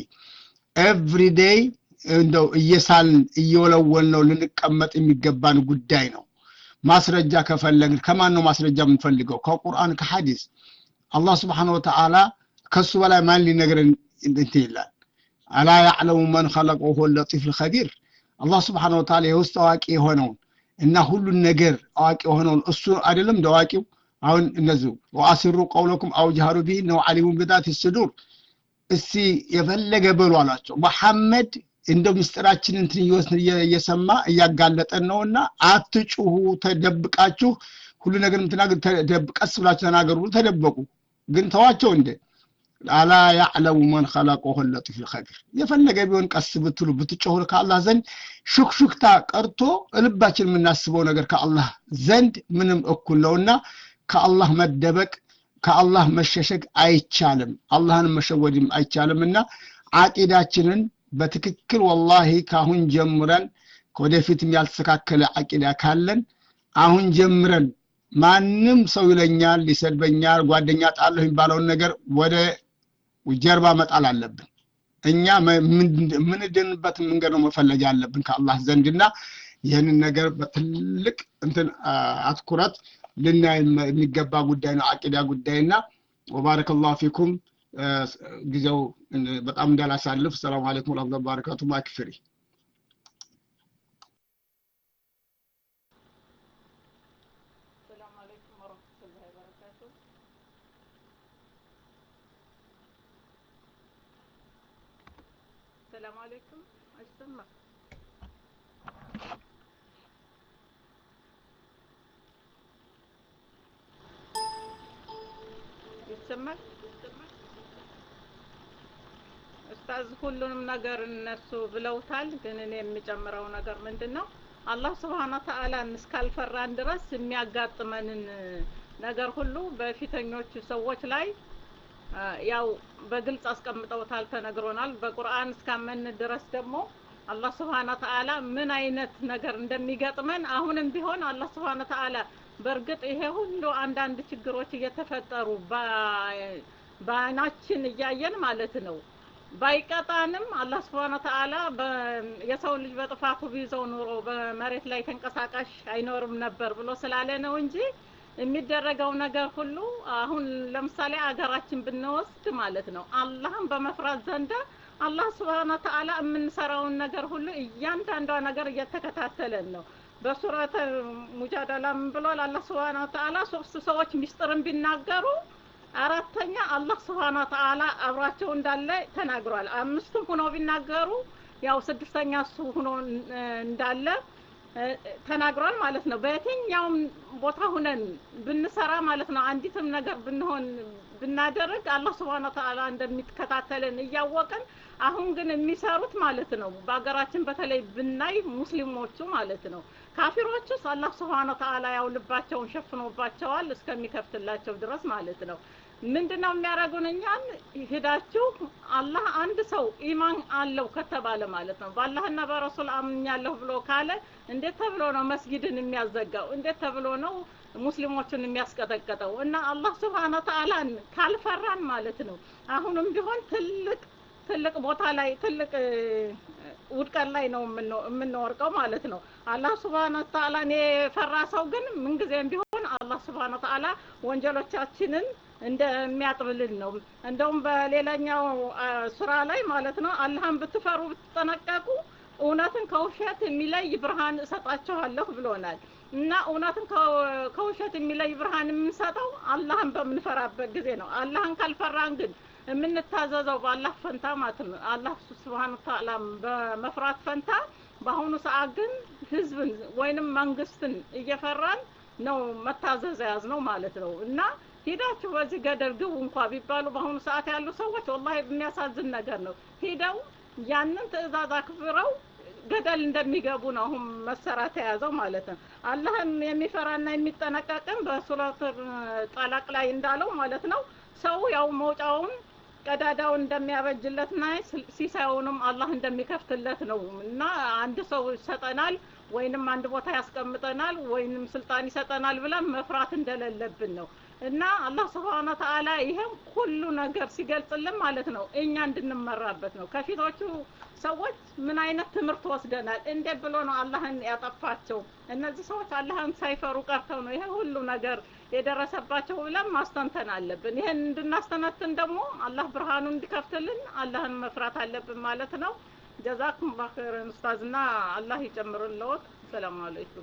ኤቭሪ ዴይ እንደው እየሳልን እየወለወል ነው ልንቀመጥ የሚገባን ጉዳይ ነው ማስረጃ ከፈለግን ከማን ነው ማስረጃ የምንፈልገው ከቁርአን ከሐዲስ አላህ ስብሓን ወተዓላ ከሱ በላይ ማን ሊነግረን እንት ይላል አላ ያዕለሙ መን ኸለቀ ወሁወ ለጢፍ ልኸቢር አላህ ስብሓን ወተዓላ የውስጥ አዋቂ የሆነውን እና ሁሉን ነገር አዋቂ የሆነውን እሱ አይደለም እንደ አዋቂው አሁን እነዚሁ ወአስሩ ቀውለኩም አው ጃሃሩ ቢህ ነው አሊሙን ብዛት ስዱር እስቲ የፈለገ በሉ አሏቸው መሐመድ እንደው ምስጢራችን እንትን እየወስን እየሰማ እያጋለጠን ነውና አትጩሁ ተደብቃችሁ ሁሉ ነገር ምትናገር ቀስ ብላችሁ ተናገሩ ብሎ ተደበቁ ግን ተዋቸው እንደ አላ ያዕለሙ መን ኸለቀሁ ለጢፍ ልኸቢር የፈለገ ቢሆን ቀስ ብትሉ ብትጮሁ ከአላህ ዘንድ ሹክሹክታ ቀርቶ ልባችን የምናስበው ነገር ከአላህ ዘንድ ምንም እኩል ነውና ከአላህ መደበቅ ከአላህ መሸሸግ አይቻልም አላህንም መሸወድም አይቻልም እና አቂዳችንን በትክክል ወላሂ ከአሁን ጀምረን ወደፊትም ያልተስተካከለ አቂዳ ካለን አሁን ጀምረን ማንም ሰው ይለኛል ሊሰድበኛል ጓደኛ ጣለሁ የሚባለውን ነገር ወደ ጀርባ መጣል አለብን እኛ የምንድንበትን መንገድ ነው መፈለግ ያለብን ከአላህ ዘንድና ይህንን ነገር በትልቅ እንትን አትኩረት ልናይ የሚገባ ጉዳይ ነው አቂዳ ጉዳይና ወባረከ ላሁ ፊኩም ጊዜው በጣም እንዳላሳልፍ ሰላም አለይኩም ወረህመቱላሂ ወበረካቱ ማክፍሪ السلام عليكم أجسمع ይሰማል ኡስታዝ ሁሉንም ነገር እነሱ ብለውታል ግን እኔ የሚጨምረው ነገር ምንድን ነው አላህ ስብሓነ ተአላን እስካልፈራን ድረስ የሚያጋጥመንን ነገር ሁሉ በፊተኞቹ ሰዎች ላይ ያው በግልጽ አስቀምጠውታል ተነግሮናል በቁርአን እስካመን ድረስ ደግሞ አላህ ስብሓነ ተአላ ምን አይነት ነገር እንደሚገጥመን አሁንም ቢሆን አላህ ስብሓነ ተአላ በእርግጥ ይሄ ሁሉ አንዳንድ ችግሮች እየተፈጠሩ በአይናችን እያየን ማለት ነው ባይቀጣንም አላህ ስብሓነ ተአላ የሰው ልጅ በጥፋቱ ቢይዘው ኑሮ በመሬት ላይ ተንቀሳቃሽ አይኖርም ነበር ብሎ ስላለ ነው እንጂ የሚደረገው ነገር ሁሉ አሁን ለምሳሌ አገራችን ብንወስድ ማለት ነው አላህን በመፍራት ዘንዳ አላህ ስብሓነ ተአላ የምንሰራውን ነገር ሁሉ እያንዳንዷ ነገር እየተከታተለን ነው በሱረተ ሙጃደላ ምን ብሏል አላህ ስብሓነ ተአላ ሶስት ሰዎች ሚስጥርን ቢናገሩ አራተኛ አላህ ስብሓነ ተአላ አብሯቸው እንዳለ ተናግሯል አምስቱም ሁነው ቢናገሩ ያው ስድስተኛ እሱ ሁኖ እንዳለ ተናግሯል ማለት ነው በየትኛውም ቦታ ሁነን ብንሰራ ማለት ነው አንዲትም ነገር ብንሆን ብናደርግ አላህ ስብሓነ ተአላ እንደሚከታተልን እያወቅን አሁን ግን የሚሰሩት ማለት ነው በሀገራችን በተለይ ብናይ ሙስሊሞቹ ማለት ነው ካፊሮቹስ አላህ ስብሓነ ተአላ ያው ልባቸውን ሸፍኖባቸዋል እስከሚከፍትላቸው ድረስ ማለት ነው ምንድነው የሚያደርጉን እኛን ሂዳችሁ አላህ አንድ ሰው ኢማን አለው ከተባለ ማለት ነው በአላህና በረሱል አምኛለሁ ብሎ ካለ እንዴት ተብሎ ነው መስጊድን የሚያዘጋው እንዴት ተብሎ ነው ሙስሊሞችን የሚያስቀጠቀጠው እና አላህ ስብሓነ ተአላን ካልፈራን ማለት ነው አሁንም ቢሆን ትልቅ ትልቅ ቦታ ላይ ትልቅ ውድቀት ላይ ነው የምንወርቀው ማለት ነው አላህ ስብሓነ ተአላን የፈራ ሰው ግን ምንጊዜም ቢሆን አላህ ስብሓነ ተአላ ወንጀሎቻችንን እንደሚያጥብልን ነው እንደውም በሌላኛው ስራ ላይ ማለት ነው አላህን ብትፈሩ ብትጠነቀቁ እውነትን ከውሸት የሚለይ ብርሃን እሰጣችኋለሁ ብሎናል እና እውነትን ከውሸት የሚለይ ብርሃን የምንሰጠው አላህን በምንፈራበት ጊዜ ነው አላህን ካልፈራን ግን የምንታዘዘው በአላህ ፈንታ ማለት ነው። አላህ ስብሓን ተዓላ በመፍራት ፈንታ በአሁኑ ሰዓት ግን ህዝብን ወይንም መንግስትን እየፈራን ነው መታዘዝ የያዝ ነው ማለት ነው እና ሂዳችሁ በዚህ ገደል ግቡ እንኳ ቢባሉ በአሁኑ ሰዓት ያሉ ሰዎች ወላሂ የሚያሳዝን ነገር ነው። ሂደው ያንን ትዕዛዝ አክብረው ገደል እንደሚገቡ ነው አሁን መሰራት የያዘው ማለት ነው። አላህን የሚፈራና የሚጠነቀቅም በሱረት ጠላቅ ላይ እንዳለው ማለት ነው ሰው ያው መውጫውን ቀዳዳውን እንደሚያበጅለትና ሲሳዩንም አላህ እንደሚከፍትለት ነው እና አንድ ሰው ይሰጠናል ወይንም አንድ ቦታ ያስቀምጠናል ወይንም ስልጣን ይሰጠናል ብለን መፍራት እንደሌለብን ነው እና አላህ ስብሓነ ተዓላ ይሄም ሁሉ ነገር ሲገልጽልን ማለት ነው እኛ እንድንመራበት ነው። ከፊቶቹ ሰዎች ምን አይነት ትምህርት ወስደናል? እንዴት ብሎ ነው አላህን ያጠፋቸው? እነዚህ ሰዎች አላህን ሳይፈሩ ቀርተው ነው ይሄ ሁሉ ነገር የደረሰባቸው ብለን ማስተንተን አለብን። ይሄን እንድናስተነትን ደግሞ አላህ ብርሃኑን እንዲከፍትልን አላህን መፍራት አለብን ማለት ነው። ጀዛኩም ላሁ ኸይረን ኡስታዝና አላህ ይጨምርልዎት። ሰላም አለይኩም።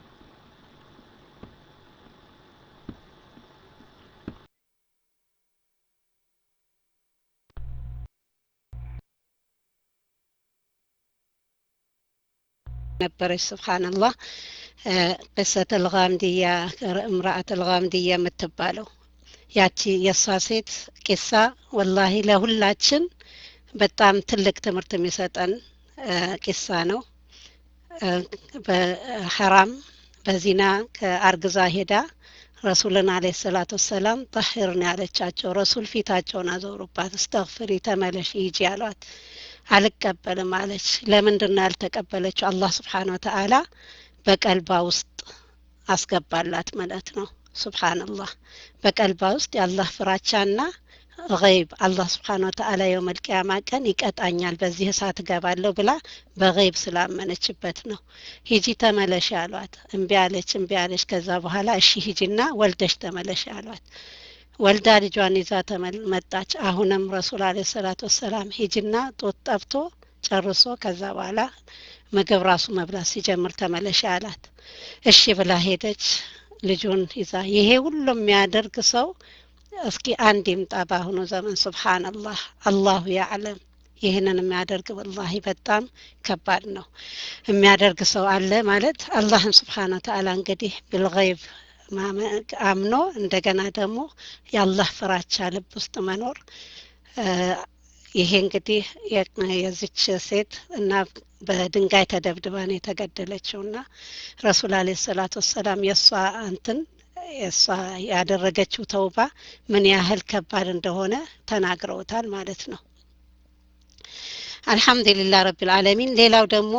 ነበረች ስብሓንላህ ቅሰት ልጋምድያ እምራአት ልጋምድያ የምትባለው ያቺ የእሷ ሴት ቂሳ ወላሂ ለሁላችን በጣም ትልቅ ትምህርት የሚሰጠን ቂሳ ነው። በሐራም በዚና ከአርግዛ ሄዳ ረሱልን አለ ሰላቱ ወሰላም ጠሂርን ያለቻቸው ረሱል ፊታቸውን አዞሩባት። እስተግፍሪ ተመለሽ ሂጂ አሏት። አልቀበልም አለች። ለምንድን ነው ያልተቀበለችው? አላህ ስብሓን ወተአላ በቀልባ ውስጥ አስገባላት ማለት ነው። ሱብሓነላህ በቀልባ ውስጥ የአላህ ፍራቻና ገይብ አላህ ስብሓን ወተአላ የውመል ቂያማ ቀን ይቀጣኛል በዚህ እሳት እገባለሁ ብላ በገይብ ስላመነችበት ነው። ሂጂ ተመለሽ አሏት። እምቢ አለች፣ እምቢ አለች። ከዛ በኋላ እሺ ሂጂና ወልደሽ ተመለሽ አሏት። ወልዳ ልጇን ይዛ መጣች። አሁንም ረሱል አለ ሰላት ወሰላም ሂጅና ጦት ጠብቶ ጨርሶ ከዛ በኋላ ምግብ ራሱ መብላት ሲጀምር ተመለሽ አላት። እሺ ብላ ሄደች ልጁን ይዛ። ይሄ ሁሉ የሚያደርግ ሰው እስኪ አንድ ይምጣ በአሁኑ ዘመን። ሱብሓነላህ አላሁ ያዕለም። ይህንን የሚያደርግ ወላሂ በጣም ከባድ ነው። የሚያደርግ ሰው አለ ማለት አላህን ስብሓነ ወተአላ እንግዲህ ብልገይብ አምኖ እንደገና ደግሞ የአላህ ፍራቻ ልብ ውስጥ መኖር ይሄ እንግዲህ የዚች ሴት እና በድንጋይ ተደብድባ ነው የተገደለችው እና ረሱል አለ ሰላት ወሰላም የእሷ እንትን የእሷ ያደረገችው ተውባ ምን ያህል ከባድ እንደሆነ ተናግረውታል ማለት ነው። አልሐምዱሊላህ ረብል ዓለሚን። ሌላው ደግሞ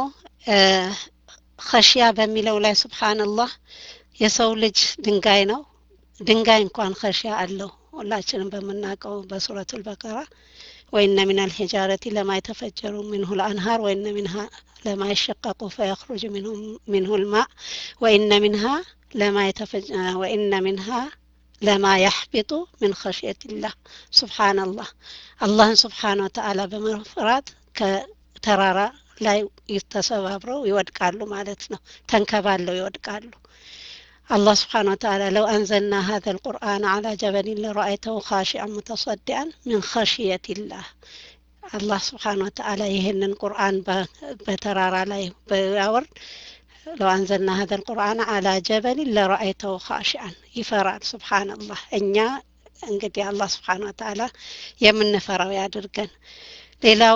ኸሽያ በሚለው ላይ ሱብሓነላህ የሰው ልጅ ድንጋይ ነው። ድንጋይ እንኳን ኸሽያ አለው። ሁላችንም በምናውቀው በሱረቱል በቀራ ወኢነ ሚን አልሂጃረቲ ለማ የተፈጀሩ ሚንሁ ልአንሃር ወኢነ ሚንሃ ለማ ይሸቀቁ ፈየኽሩጅ ሚንሁ ልማ ወኢነ ሚንሃ ለማ ወኢነ ሚንሃ ለማ ያሕቢጡ ሚን ኸሽየቲላህ ሱብሓነላህ አላህን ስብሓነ ወተአላ በመፍራት ከተራራ ላይ ተሰባብረው ይወድቃሉ ማለት ነው። ተንከባለው ይወድቃሉ። الله سبحانه وتعالى لو أنزلنا هذا القرآن على جبل لرأيته خاشعا متصدعا من خشية الله الله سبحانه وتعالى يهن القرآن بترارا لا بيورد لو أنزلنا هذا القرآن على جبل لرأيته خاشعا يفرع سبحان الله እኛ እንግዲህ አላህ ስብሓን ወተአላ የምንፈራው ያድርገን ሌላው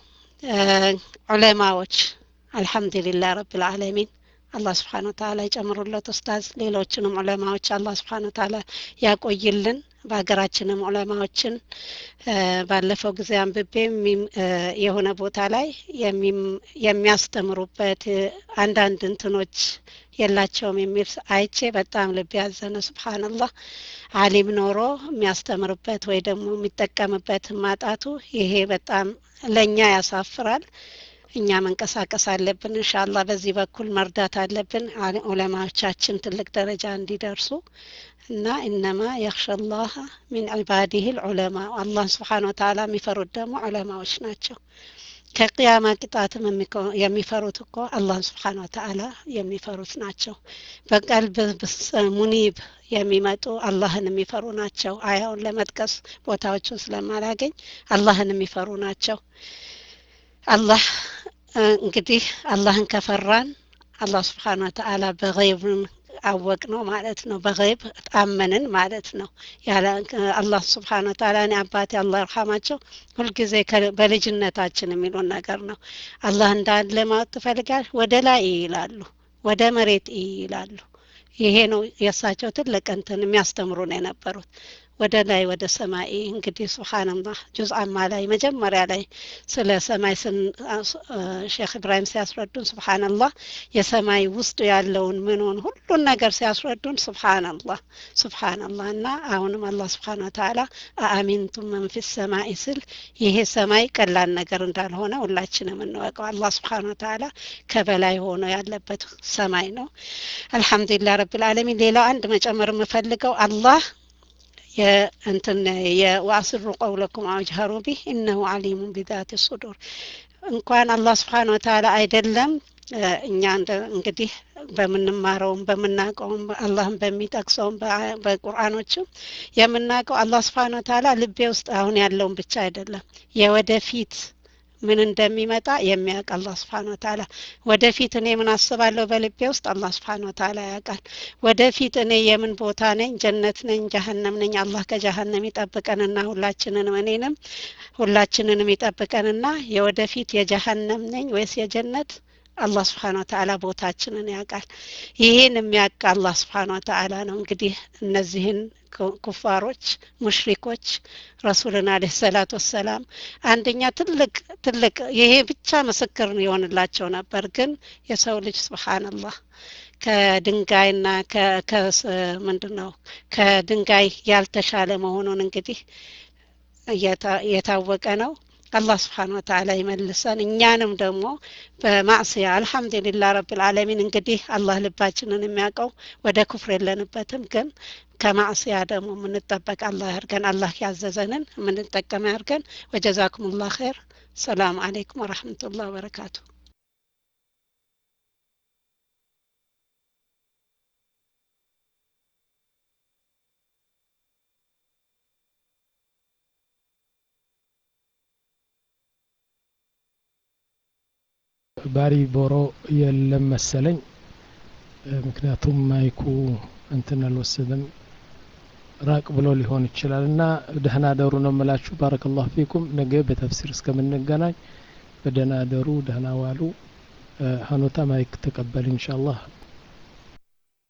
ዑለማዎች አልሐምዱሊላህ ረብልዓለሚን አላህ ስብሓን ወተአላ ይጨምሩለት ኡስታዝ ሌሎችንም ዑለማዎች አላህ ስብሓን ወተአላ ያቆይልን በሀገራችንም ዑለማዎችን ባለፈው ጊዜ አንብቤ የሆነ ቦታ ላይ የሚያስተምሩበት አንዳንድ እንትኖች የላቸውም የሚል አይቼ በጣም ልብ ያዘነ ስብሓንላህ አሊም ኖሮ የሚያስተምርበት ወይ ደግሞ የሚጠቀምበት ማጣቱ ይሄ በጣም ለእኛ ያሳፍራል እኛ መንቀሳቀስ አለብን እንሻላ በዚህ በኩል መርዳት አለብን ዑለማዎቻችን ትልቅ ደረጃ እንዲደርሱ እና ኢነማ የክሸ ላህ ሚን ዒባዲህ ልዑለማ አላህ ስብሓን ወተአላ የሚፈሩት ደግሞ ዑለማዎች ናቸው ከቅያማ ቅጣትም የሚፈሩት እኮ አላህን ስብሓን ወተአላ የሚፈሩት ናቸው በቀልብ ሙኒብ የሚመጡ አላህን የሚፈሩ ናቸው አያውን ለመጥቀስ ቦታዎችን ስለማላገኝ አላህን የሚፈሩ ናቸው አላህ እንግዲህ አላህን ከፈራን አላህ ስብሓን ወተአላ በይብን አወቅ ነው ማለት ነው በይብ አመንን ማለት ነው ያለ አላህ ስብሓን ወተአላ እኔ አባቴ አላህ ይርሐማቸው ሁልጊዜ በልጅነታችን የሚሉን ነገር ነው አላህ እንዳለ ማወቅ ትፈልጋል ወደ ላይ ይላሉ ወደ መሬት ይላሉ ይሄ ነው የእሳቸው ትልቅ እንትን የሚያስተምሩ ነው የነበሩት ወደ ላይ ወደ ሰማይ እንግዲህ ስብሓንላህ ጁዝ አማ ላይ መጀመሪያ ላይ ስለ ሰማይ ሼክ ኢብራሂም ሲያስረዱን ስብሓንላህ የሰማይ ውስጡ ያለውን ምንን ሁሉን ነገር ሲያስረዱን ስብሓንላህ ስብሓንላህ እና አሁንም አላህ ስብሓን ወተአላ አአሚንቱም መን ፊ ሰማይ ስል ይሄ ሰማይ ቀላል ነገር እንዳልሆነ ሁላችንም እንወቀው አላህ ስብሓን ወተአላ ከበላይ ሆኖ ያለበት ሰማይ ነው አልሐምዱሊላህ ረብልዓለሚን ሌላው አንድ መጨመር የምፈልገው አላህ የእንትን የዋስሩ ቀውለኩም አውጅሀሩ ቢህ እነሁ አሊሙን ቢዛት ሱዱር እንኳን አላህ ስብሓን ወተአላ አይደለም እኛ እንግዲህ በምንማረውም በምናውቀውም አላህን በሚጠቅሰውም በቁርአኖችም የምናውቀው አላህ ስብሓን ወተአላ ልቤ ውስጥ አሁን ያለውን ብቻ አይደለም የወደፊት ምን እንደሚመጣ የሚያውቅ አላህ ስብሓን ወተአላ ወደፊት እኔ ምን አስባለሁ በልቤ ውስጥ አላህ ስብሓን ወተአላ ያውቃል ወደፊት እኔ የምን ቦታ ነኝ ጀነት ነኝ ጀሀነም ነኝ አላህ ከጀሀነም ይጠብቀንና ሁላችንንም እኔንም ሁላችንንም ይጠብቀንና የወደፊት የጀሀነም ነኝ ወይስ የጀነት አላህ ስብሓን ወተአላ ቦታችንን ያውቃል ይህን የሚያውቅ አላህ ስብሓን ወተአላ ነው እንግዲህ እነዚህን ኩፋሮች ሙሽሪኮች ረሱልን አለ ሰላት ወሰላም አንደኛ ትልቅ ትልቅ ይሄ ብቻ ምስክር የሆንላቸው ነበር ግን የሰው ልጅ ስብሓንላህ ከድንጋይና ምንድን ነው ከድንጋይ ያልተሻለ መሆኑን እንግዲህ የታወቀ ነው አላህ ስብሓን ወተአላ ይመልሰን እኛንም ደግሞ በማዕስያ አልሐምዱሊላህ ረብልዓለሚን እንግዲህ አላህ ልባችንን የሚያውቀው ወደ ኩፍር የለንበትም ግን ከማዕስያ ደግሞ የምንጠበቅ አላህ ያርገን አላህ ያዘዘንን የምንጠቀም ያርገን ወጀዛኩም ላህ ኸይር ሰላም አለይኩም ወረሕመቱላህ ወበረካቱ ባሪ ቦሮ የለም መሰለኝ ምክንያቱም ማይኩ እንትን አልወሰደም ራቅ ብሎ ሊሆን ይችላል እና ደህና ደሩ ነው የምላችሁ ባረከላሁ ፊኩም ነገ በተፍሲር እስከምንገናኝ በደህና ደሩ ደህና ዋሉ ሀኖታ ማይክ ተቀበል ኢንሻአላህ